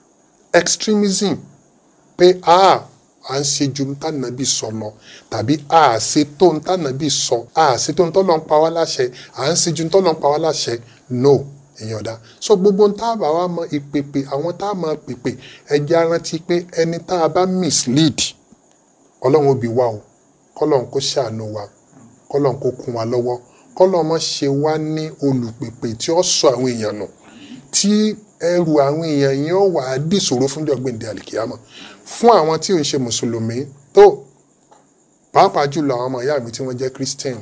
extremism pé a à ń ṣe ju ntànàbí sọ lọ tàbí a ṣe tó ntànàbí sọ a ṣe tó ntọ́lọ́ ń pa wá láṣẹ à ń ṣe ju ntọ́lọ́ ń pa wá láṣẹ no èèyàn dá so gbogbo ntá bá wa mọ ìpèpè àwọn tá a máa pèpè ẹjẹ arántí pé ẹni tá a bá mislead ọlọ́run ó bi wá o kọ́lọ́run kó ṣàánú wa kọ́lọ́run kó kún wa lọ́wọ́ kọ́lọ́run má ṣe wá ní olùpèpè tí ó sọ àwọn èèyàn nù tí ẹrù àwọn èèyàn yẹn ó wà á dìṣòro fún jọgbìndé àlìkíyàmọ fún àwọn tí ò ń ṣe mùsùlùmí tó pàápàá jùlọ àwọn ọmọ ìyá mi tí wọ́n jẹ́ christian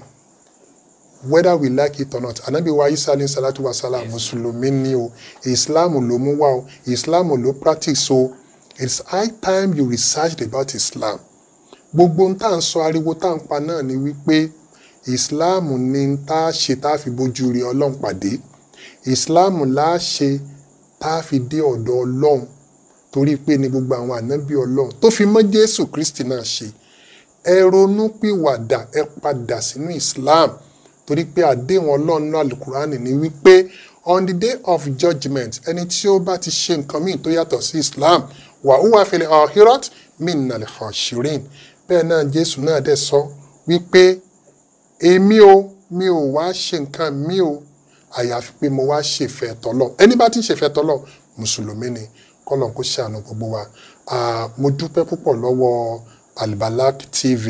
whether we like it or not anabi wa isa alayhi salatu wa salam mùsùlùmí ni o islam ló mú wá o islam ló practice o it's high time you researched about islam gbogbo ń tà ń sọ ariwo tá à ń pa náà ni wípé islam ni tá a ṣe tá a fi bójú rí ọlọ́run pàdé islam la ṣe tá a fi dé ọ̀dọ̀ ọlọ́run torí pé ní gbogbo àwọn ànábì ọlọ́run tó fi mọ́ jésù kristi náà ṣe ẹ ronú pìwàdà ẹ padà sínú islam torí pé àdéhùn ọlọ́run náà alukurani ni wípé on the day of judgement ẹni tí ó bá ti ṣe nǹkan míì tó yàtọ̀ sí islam wà ó wà fẹlẹ̀ ọ̀hírọ́t mí nàlẹ́ ọ̀ṣìrín bẹ́ẹ̀ náà jésù náà dẹ̀ sọ wípé èmi o mi ò wá ṣe nǹkan mi o àyàfi pé mo wá ṣèfẹ́ tọ́lọ̀ ẹni bá ti ṣèfẹ́ tọ́lọ̀ mùsùlùmí ni kọ́lọ̀ kó ṣàánú gbogbo wa Ah, mo dúpẹ́ púpọ̀ lọ́wọ́ Albalak TV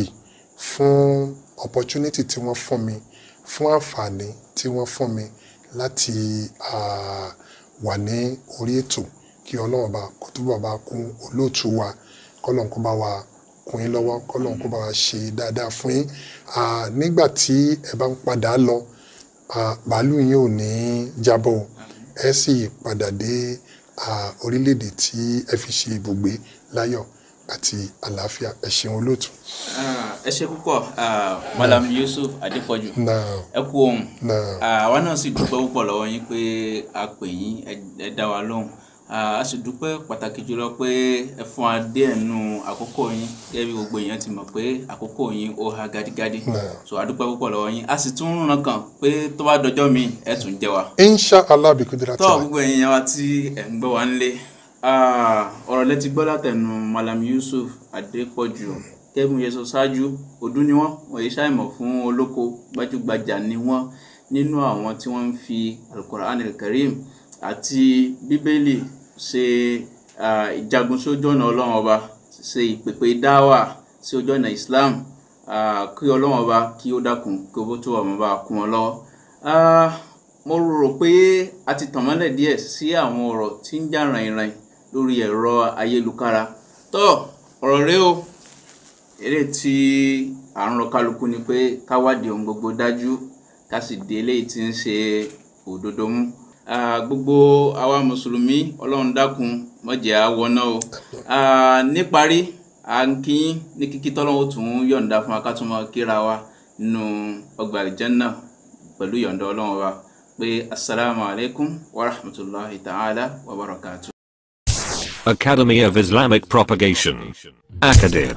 fún opportunity tí wọ́n fún mi fún àǹfààní tí wọ́n fún mi láti ah, wà ní orí ètò kí ọlọ́run bá kó túbọ̀ bá kún olóòtú wa kọ́lọ̀ kó bá wa kún yín lọ́wọ́ kọ́lọ̀ kó bá wa ṣe dáadáa fún yín Ah, nígbà tí ẹ bá ń padà lọ ah, bàálù yín ò ní jábọ̀ o. ẹ sì padà dé ah, orílẹ̀-èdè tí ẹ fi ṣe ibùgbé láyọ̀ àti àlàáfíà ẹ ṣeun olóòtú. Ah, ẹ ṣe púpọ̀ ah, malam yusuf adépọ̀jù náà ẹ kú ohun náà Ah, àwa náà sì dúpẹ́ púpọ̀ lọ́wọ́ yín pé a pè yín ẹ- ẹ dá wa lóhùn Ah, a sì dúpẹ́ pàtàkì jùlọ pé ẹ fún wa díẹ̀ nù àkókò yín gẹ́gẹ́ bí gbogbo èèyàn ti mọ̀ pé àkókò yín ó ha gádígádí so a dúpẹ́ púpọ̀ lọ́wọ́ yín a sì tún ràn kàn pé tó bá dọjọ́ mi ẹ tún jẹ wa insha allah bi kudura tọ́ gbogbo ẹ̀yin wa tí ẹ̀ ń gbọ́ wa nílé Ah, ọ̀rọ̀ lẹ́tí gbọ́ látẹnu malam yusuf adépọ̀jù kẹ́mi yẹn sọ ṣáájú ọdún ni wọ́n wọ́n yìí ṣàìmọ̀ fún olóko gbajúgbajà ni wọ́n nínú àwọn tí wọ́n ń fi alukoran karim àti bíbélì ṣe ah, ìjagun sójú ọ̀nà ọlọ́run ọba ṣe ìpèpè dáwà sí ojú ọ̀nà islam Ah, kí ọlọ́run ọba kí ó dákun kí ó tó ọmọ bá kún ọ lọ́wọ́. Ah, mo rò pé a ti tàn mọ́lẹ̀ díẹ̀ sí àwọn ọ̀rọ̀ tí ń jà ràìnràìn lórí ẹ̀rọ ayélujára tó ọ̀rọ̀ rẹ o eré tí à ń rọ kálukú ni pé ká wádìí ohun gbogbo dájú ká sì dé eléyìí tí ń ṣe òdodo mú Ah, gbogbo àwa mùsùlùmí ọlọ́run dákun má jẹ́ á wọná o Ah, níparí à ń kí yín ní kíkí tọ́lọ́wọ́ tún yọ̀ǹda fún wa ká tún máa kíra wa nínú ọgbà àlìjánná pẹ̀lú yọ̀ǹda ọlọ́run wa pé asalaamu alaykum wa rahmatulahi ta'ala wa barakatuh. Academy of Islamic Propagation. Akadib.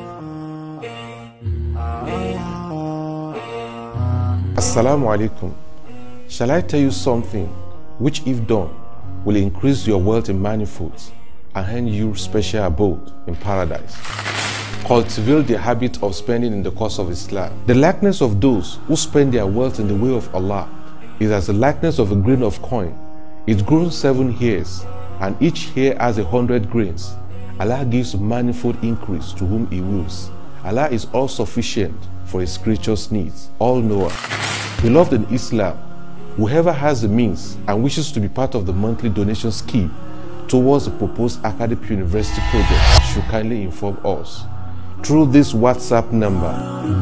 Assalamu alaikum. Shall I tell you something which, if done, will increase your wealth in manifolds and hand you special abode in paradise? Cultivate the habit of spending in the cause of Islam. The likeness of those who spend their wealth in the way of Allah is as the likeness of a grain of coin. It grows seven hairs, and each hair has a hundred grains. Allah gives manifold increase to whom He wills. Allah is all sufficient for His creatures' needs, all knower. Beloved in Islam, whoever has the means and wishes to be part of the monthly donation scheme towards the proposed academic university project should kindly inform us through this WhatsApp number.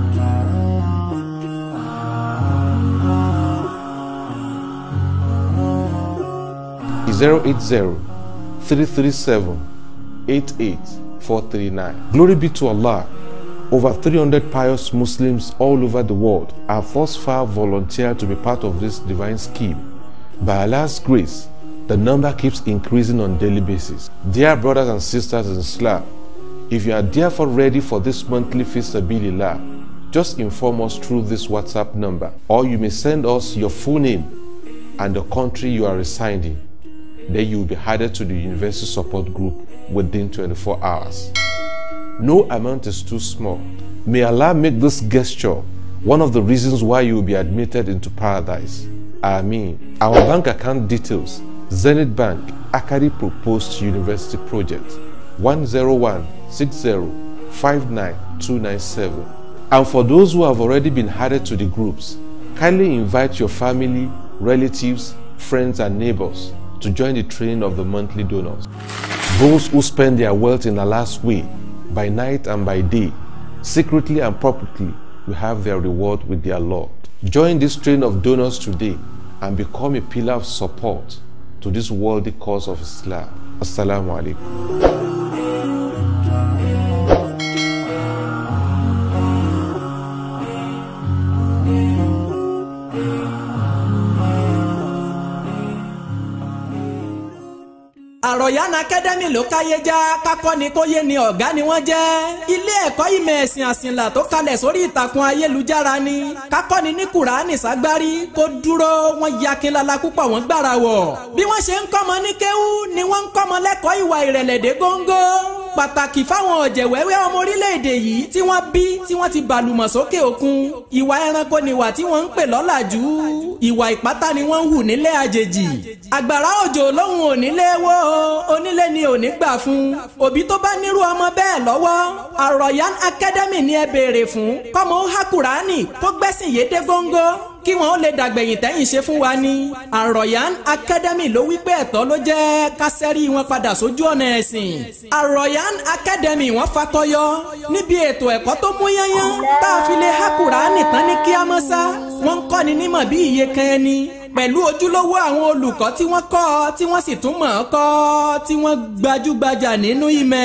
Zero eight zero three three seven eight eight four three nine. Glory be to Allah. Over 300 pious Muslims all over the world have thus far volunteered to be part of this divine scheme. By Allah's grace, the number keeps increasing on daily basis. Dear brothers and sisters in Islam, if you are therefore ready for this monthly feast Sabilillah, just inform us through this WhatsApp number, or you may send us your full name and the country you are residing. Then you will be added to the university support group within 24 hours. No amount is too small. May Allah make this gesture one of the reasons why you will be admitted into paradise. Ameen. Our bank account details Zenith Bank, Akari Proposed University Project 10160599297. And for those who have already been added to the groups, kindly invite your family, relatives, friends, and neighbors to join the train of the monthly donors. Those who spend their wealth in Allah's way, by night and by day, secretly and publicly, will have their reward with their Lord. Join this train of donors today and become a pillar of support to this worthy cause of Islam. Assalamu alaikum. àròyàn akademi ló káyé já kakọ́ ni kó yé ni ọ̀gá ni wọ́n jẹ́ ilé ẹ̀kọ́ ìmọ̀ ẹ̀sìn àsìnlá tó kalẹ̀ sórí ìtàkùn ayélujára ni kakọ́ ni ní kùránì ságbárí kó dúró wọ́n ya kinlala púpọ̀ wọ́n gbára wọ̀ bí wọ́n ṣe ń kọ́mọ ní kéwú ni wọ́n ń kọ́mọ lẹ́kọ̀ọ́ ìwà ìrẹ̀lẹ̀ dé góńgó pàtàkì fáwọn ọ̀jẹ̀wẹ́wẹ́ ọmọ orílẹ̀-èdè yìí tí wọ́n bí tí wọ́n ti bàlùmọ̀ sókè òkun ìwà ẹranko nìwà tí wọ́n ń pè lọ́làjú ìwà ìpátá ni wọ́n ń hù nílé àjèjì àgbàrá òjò lóhùn onílé wó onílé ni ò ní gbà fún òbí tó bá nírú ọmọ bẹ́ẹ̀ lọ́wọ́ àròyàn academy ni ẹ béèrè fún kọ́mọ ó há kúránì kó gbẹ́sìn yédé góńgó kí wọn ó lè dàgbẹ̀yìn tẹ́yìn ṣe fún wa ní àròyàn academy ló wí pé ẹ̀tọ́ ló jẹ́ ká sẹ́rí wọn padà sójú ọ̀nà ẹ̀sìn àròyàn academy wọ́n fakọyọ níbi ètò ẹ̀kọ́ tó mú yányán tá a fi lè há kúránì tán ní kíámọ́sá wọ́n ń kọ́ni nímọ̀ bí iye kan ẹni pẹ̀lú ojúlówó àwọn olùkọ́ tí wọ́n kọ́ tí wọ́n sì tún mọ̀ ọ́ kọ́ tí wọ́n gbajúgbajà nínú ìmọ̀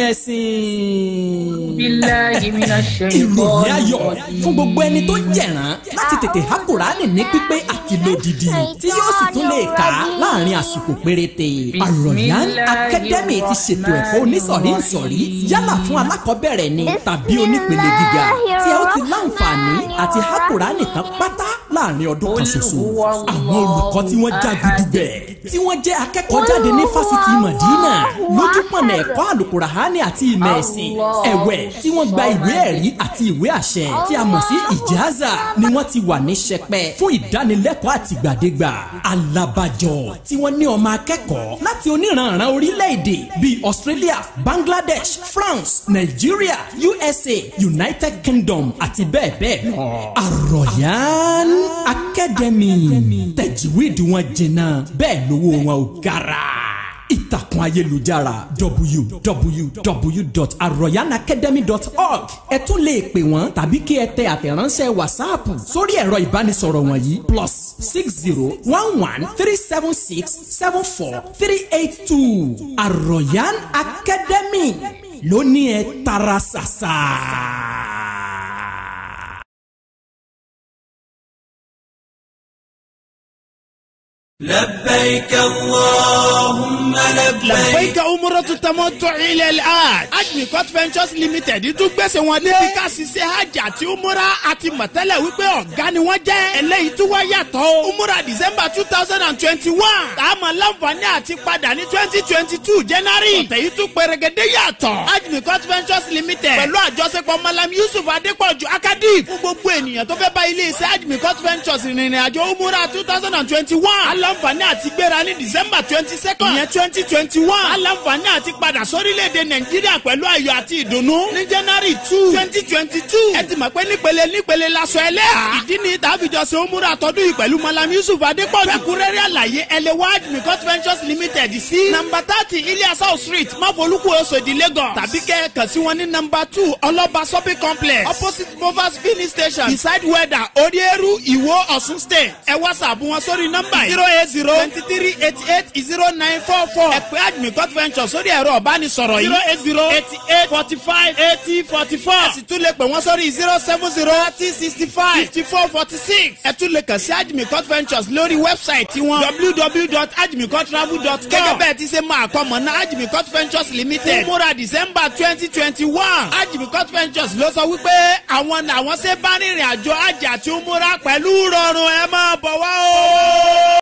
ẹ̀sìn. billahi minash ìròyìn ayọ̀ shaytanir fún gbogbo ẹni tó jẹ̀rán láti tètè há kùránì ní pípé àti lódìdí tí yóò sì tún lè kà á láàrin àsìkò péréte. àròyàn academy ti ṣètò ẹ̀kọ́ onísọ̀rí ìsọ̀rí yálà fún alákọ̀ọ́bẹ̀rẹ̀ ni tàbí onípele gíga tí ẹ ó ti láǹfààní àti há kùránì tán pátá láàrin ọdún kan ṣoṣo. àwọn olùkọ́ tí wọ́n já gidigbẹ̀ tí wọ́n jẹ́ akẹ́kọ̀ọ́ jáde ní fásitì Madina lójúpọ̀nà ẹ̀kọ́ àlùkùránì àti ìmọ̀ ẹ̀sìn ẹ̀wẹ̀ tí wọ́n gba ìwé ẹ̀rí àti ìwé àṣẹ tí a mọ̀ sí ìjáàzà ni wọ́n ti wà ní sẹpẹ́ fún ìdánilẹ́kọ̀ọ́ àtìgbàdégbà alábàjọ tí wọ́n ní ọmọ akẹ́kọ̀ọ́ láti oníranran orílẹ̀-èdè bíi Australia Bangladesh France Nigeria USA United Kingdom àti bẹ́ẹ̀ bẹ́ẹ̀ lọ. Àròyàn Academy tẹ̀jíwìdì wọn jìnnà bẹ́ẹ̀ lówó wọn ò gara ìtàkùn ayélujára www.arroyanacademy.org ẹ tún lè pè wọ́n tàbí kí ẹ tẹ àtẹ̀ránṣẹ́ wàsáàpù sórí ẹ̀rọ ìbánisọ̀rọ̀ wọ̀nyí plus six zero one one three seven six seven four three eight two Arroyan Academy ló ní ẹ tara ṣàṣà. لبيك اللهم لبيك لبيك umratu tamattu ila al-hajj. Ajmi Court Ventures Limited tún gbèsè wọn dé. bí ká ṣiṣẹ́ hajj àti umra àti mọ̀tẹ́lẹ̀ wípé ọ̀gá ni wọ́n jẹ́. eléyìí tún wá yàtọ̀ o. umra december two thousand and twenty-one. táàmù láǹfààní àti padà ní twenty twenty two january. ọ̀tẹ̀ yìí tún pẹ̀rẹ̀gẹ̀dẹ̀ yàtọ̀. Ajmi Court Ventures Limited. pẹ̀lú àjọṣepọ̀ malam yusuf adépọ̀jù akadif. fún gbogbo ènìyàn tó fẹ́ bá ilé iṣẹ́ Ajmi Court Ventures rìnrìn àjò umra two thousand and twenty-one. aláǹfààní àti gbéra ní december twenty second. ìyẹn twenty twenty one. aláǹfààní àti padà sórílẹ̀-èdè nàìjíríà pẹ̀lú ayọ̀ àti ìdùnnú. ní january two twenty twenty two. ẹ ti mọ̀ pé nípele nípele lasọ ẹlẹ́hà. ìdí ni tàbíjọ ṣe ó múra tọdún yìí pẹ̀lú malam yusuf adépọ̀jù. fẹ́kúrẹ́rẹ́ àlàyé ẹlẹ́wàj mikot ventures limited sí. nàmbà thirty iliasau street máfolúkú oṣòdì lagos. tàbí kẹ́ ẹ kàn sí wọn ní nàmbà two ọlọ́ba shopping complex opposite movers filling station beside weather odieru iwo ọ̀ṣun state. ẹ whatsapp wọn sórí nọ́mbà yìí zero eight zero twenty three eighty eight zero nine four four. ẹ pè ajmi court venture sórí ẹ̀rọ ọ̀bánisọ̀rọ̀ yìí. zero eight zero eighty eight forty five eighty forty four. ẹ sì tún lè pè wọ́n sórí zero seven zero thirty sixty five fifty four forty six. ẹ tún lè kàn sí ajmi court ventures lórí wẹ́bsáìtì wọn www.ajmicourtravel.com. gẹ́gẹ́ bẹ́ẹ̀ ti ṣe máa kọ́ mọ̀ náà ajmi court ventures limited. fún múra december twenty twenty one. ajmi court ventures ló sọ wípé àwọn làwọn ṣe bá rìnrìn àjò àjà tí ó múra pẹ̀lú rọrùn ẹ máa bọ̀ wá o.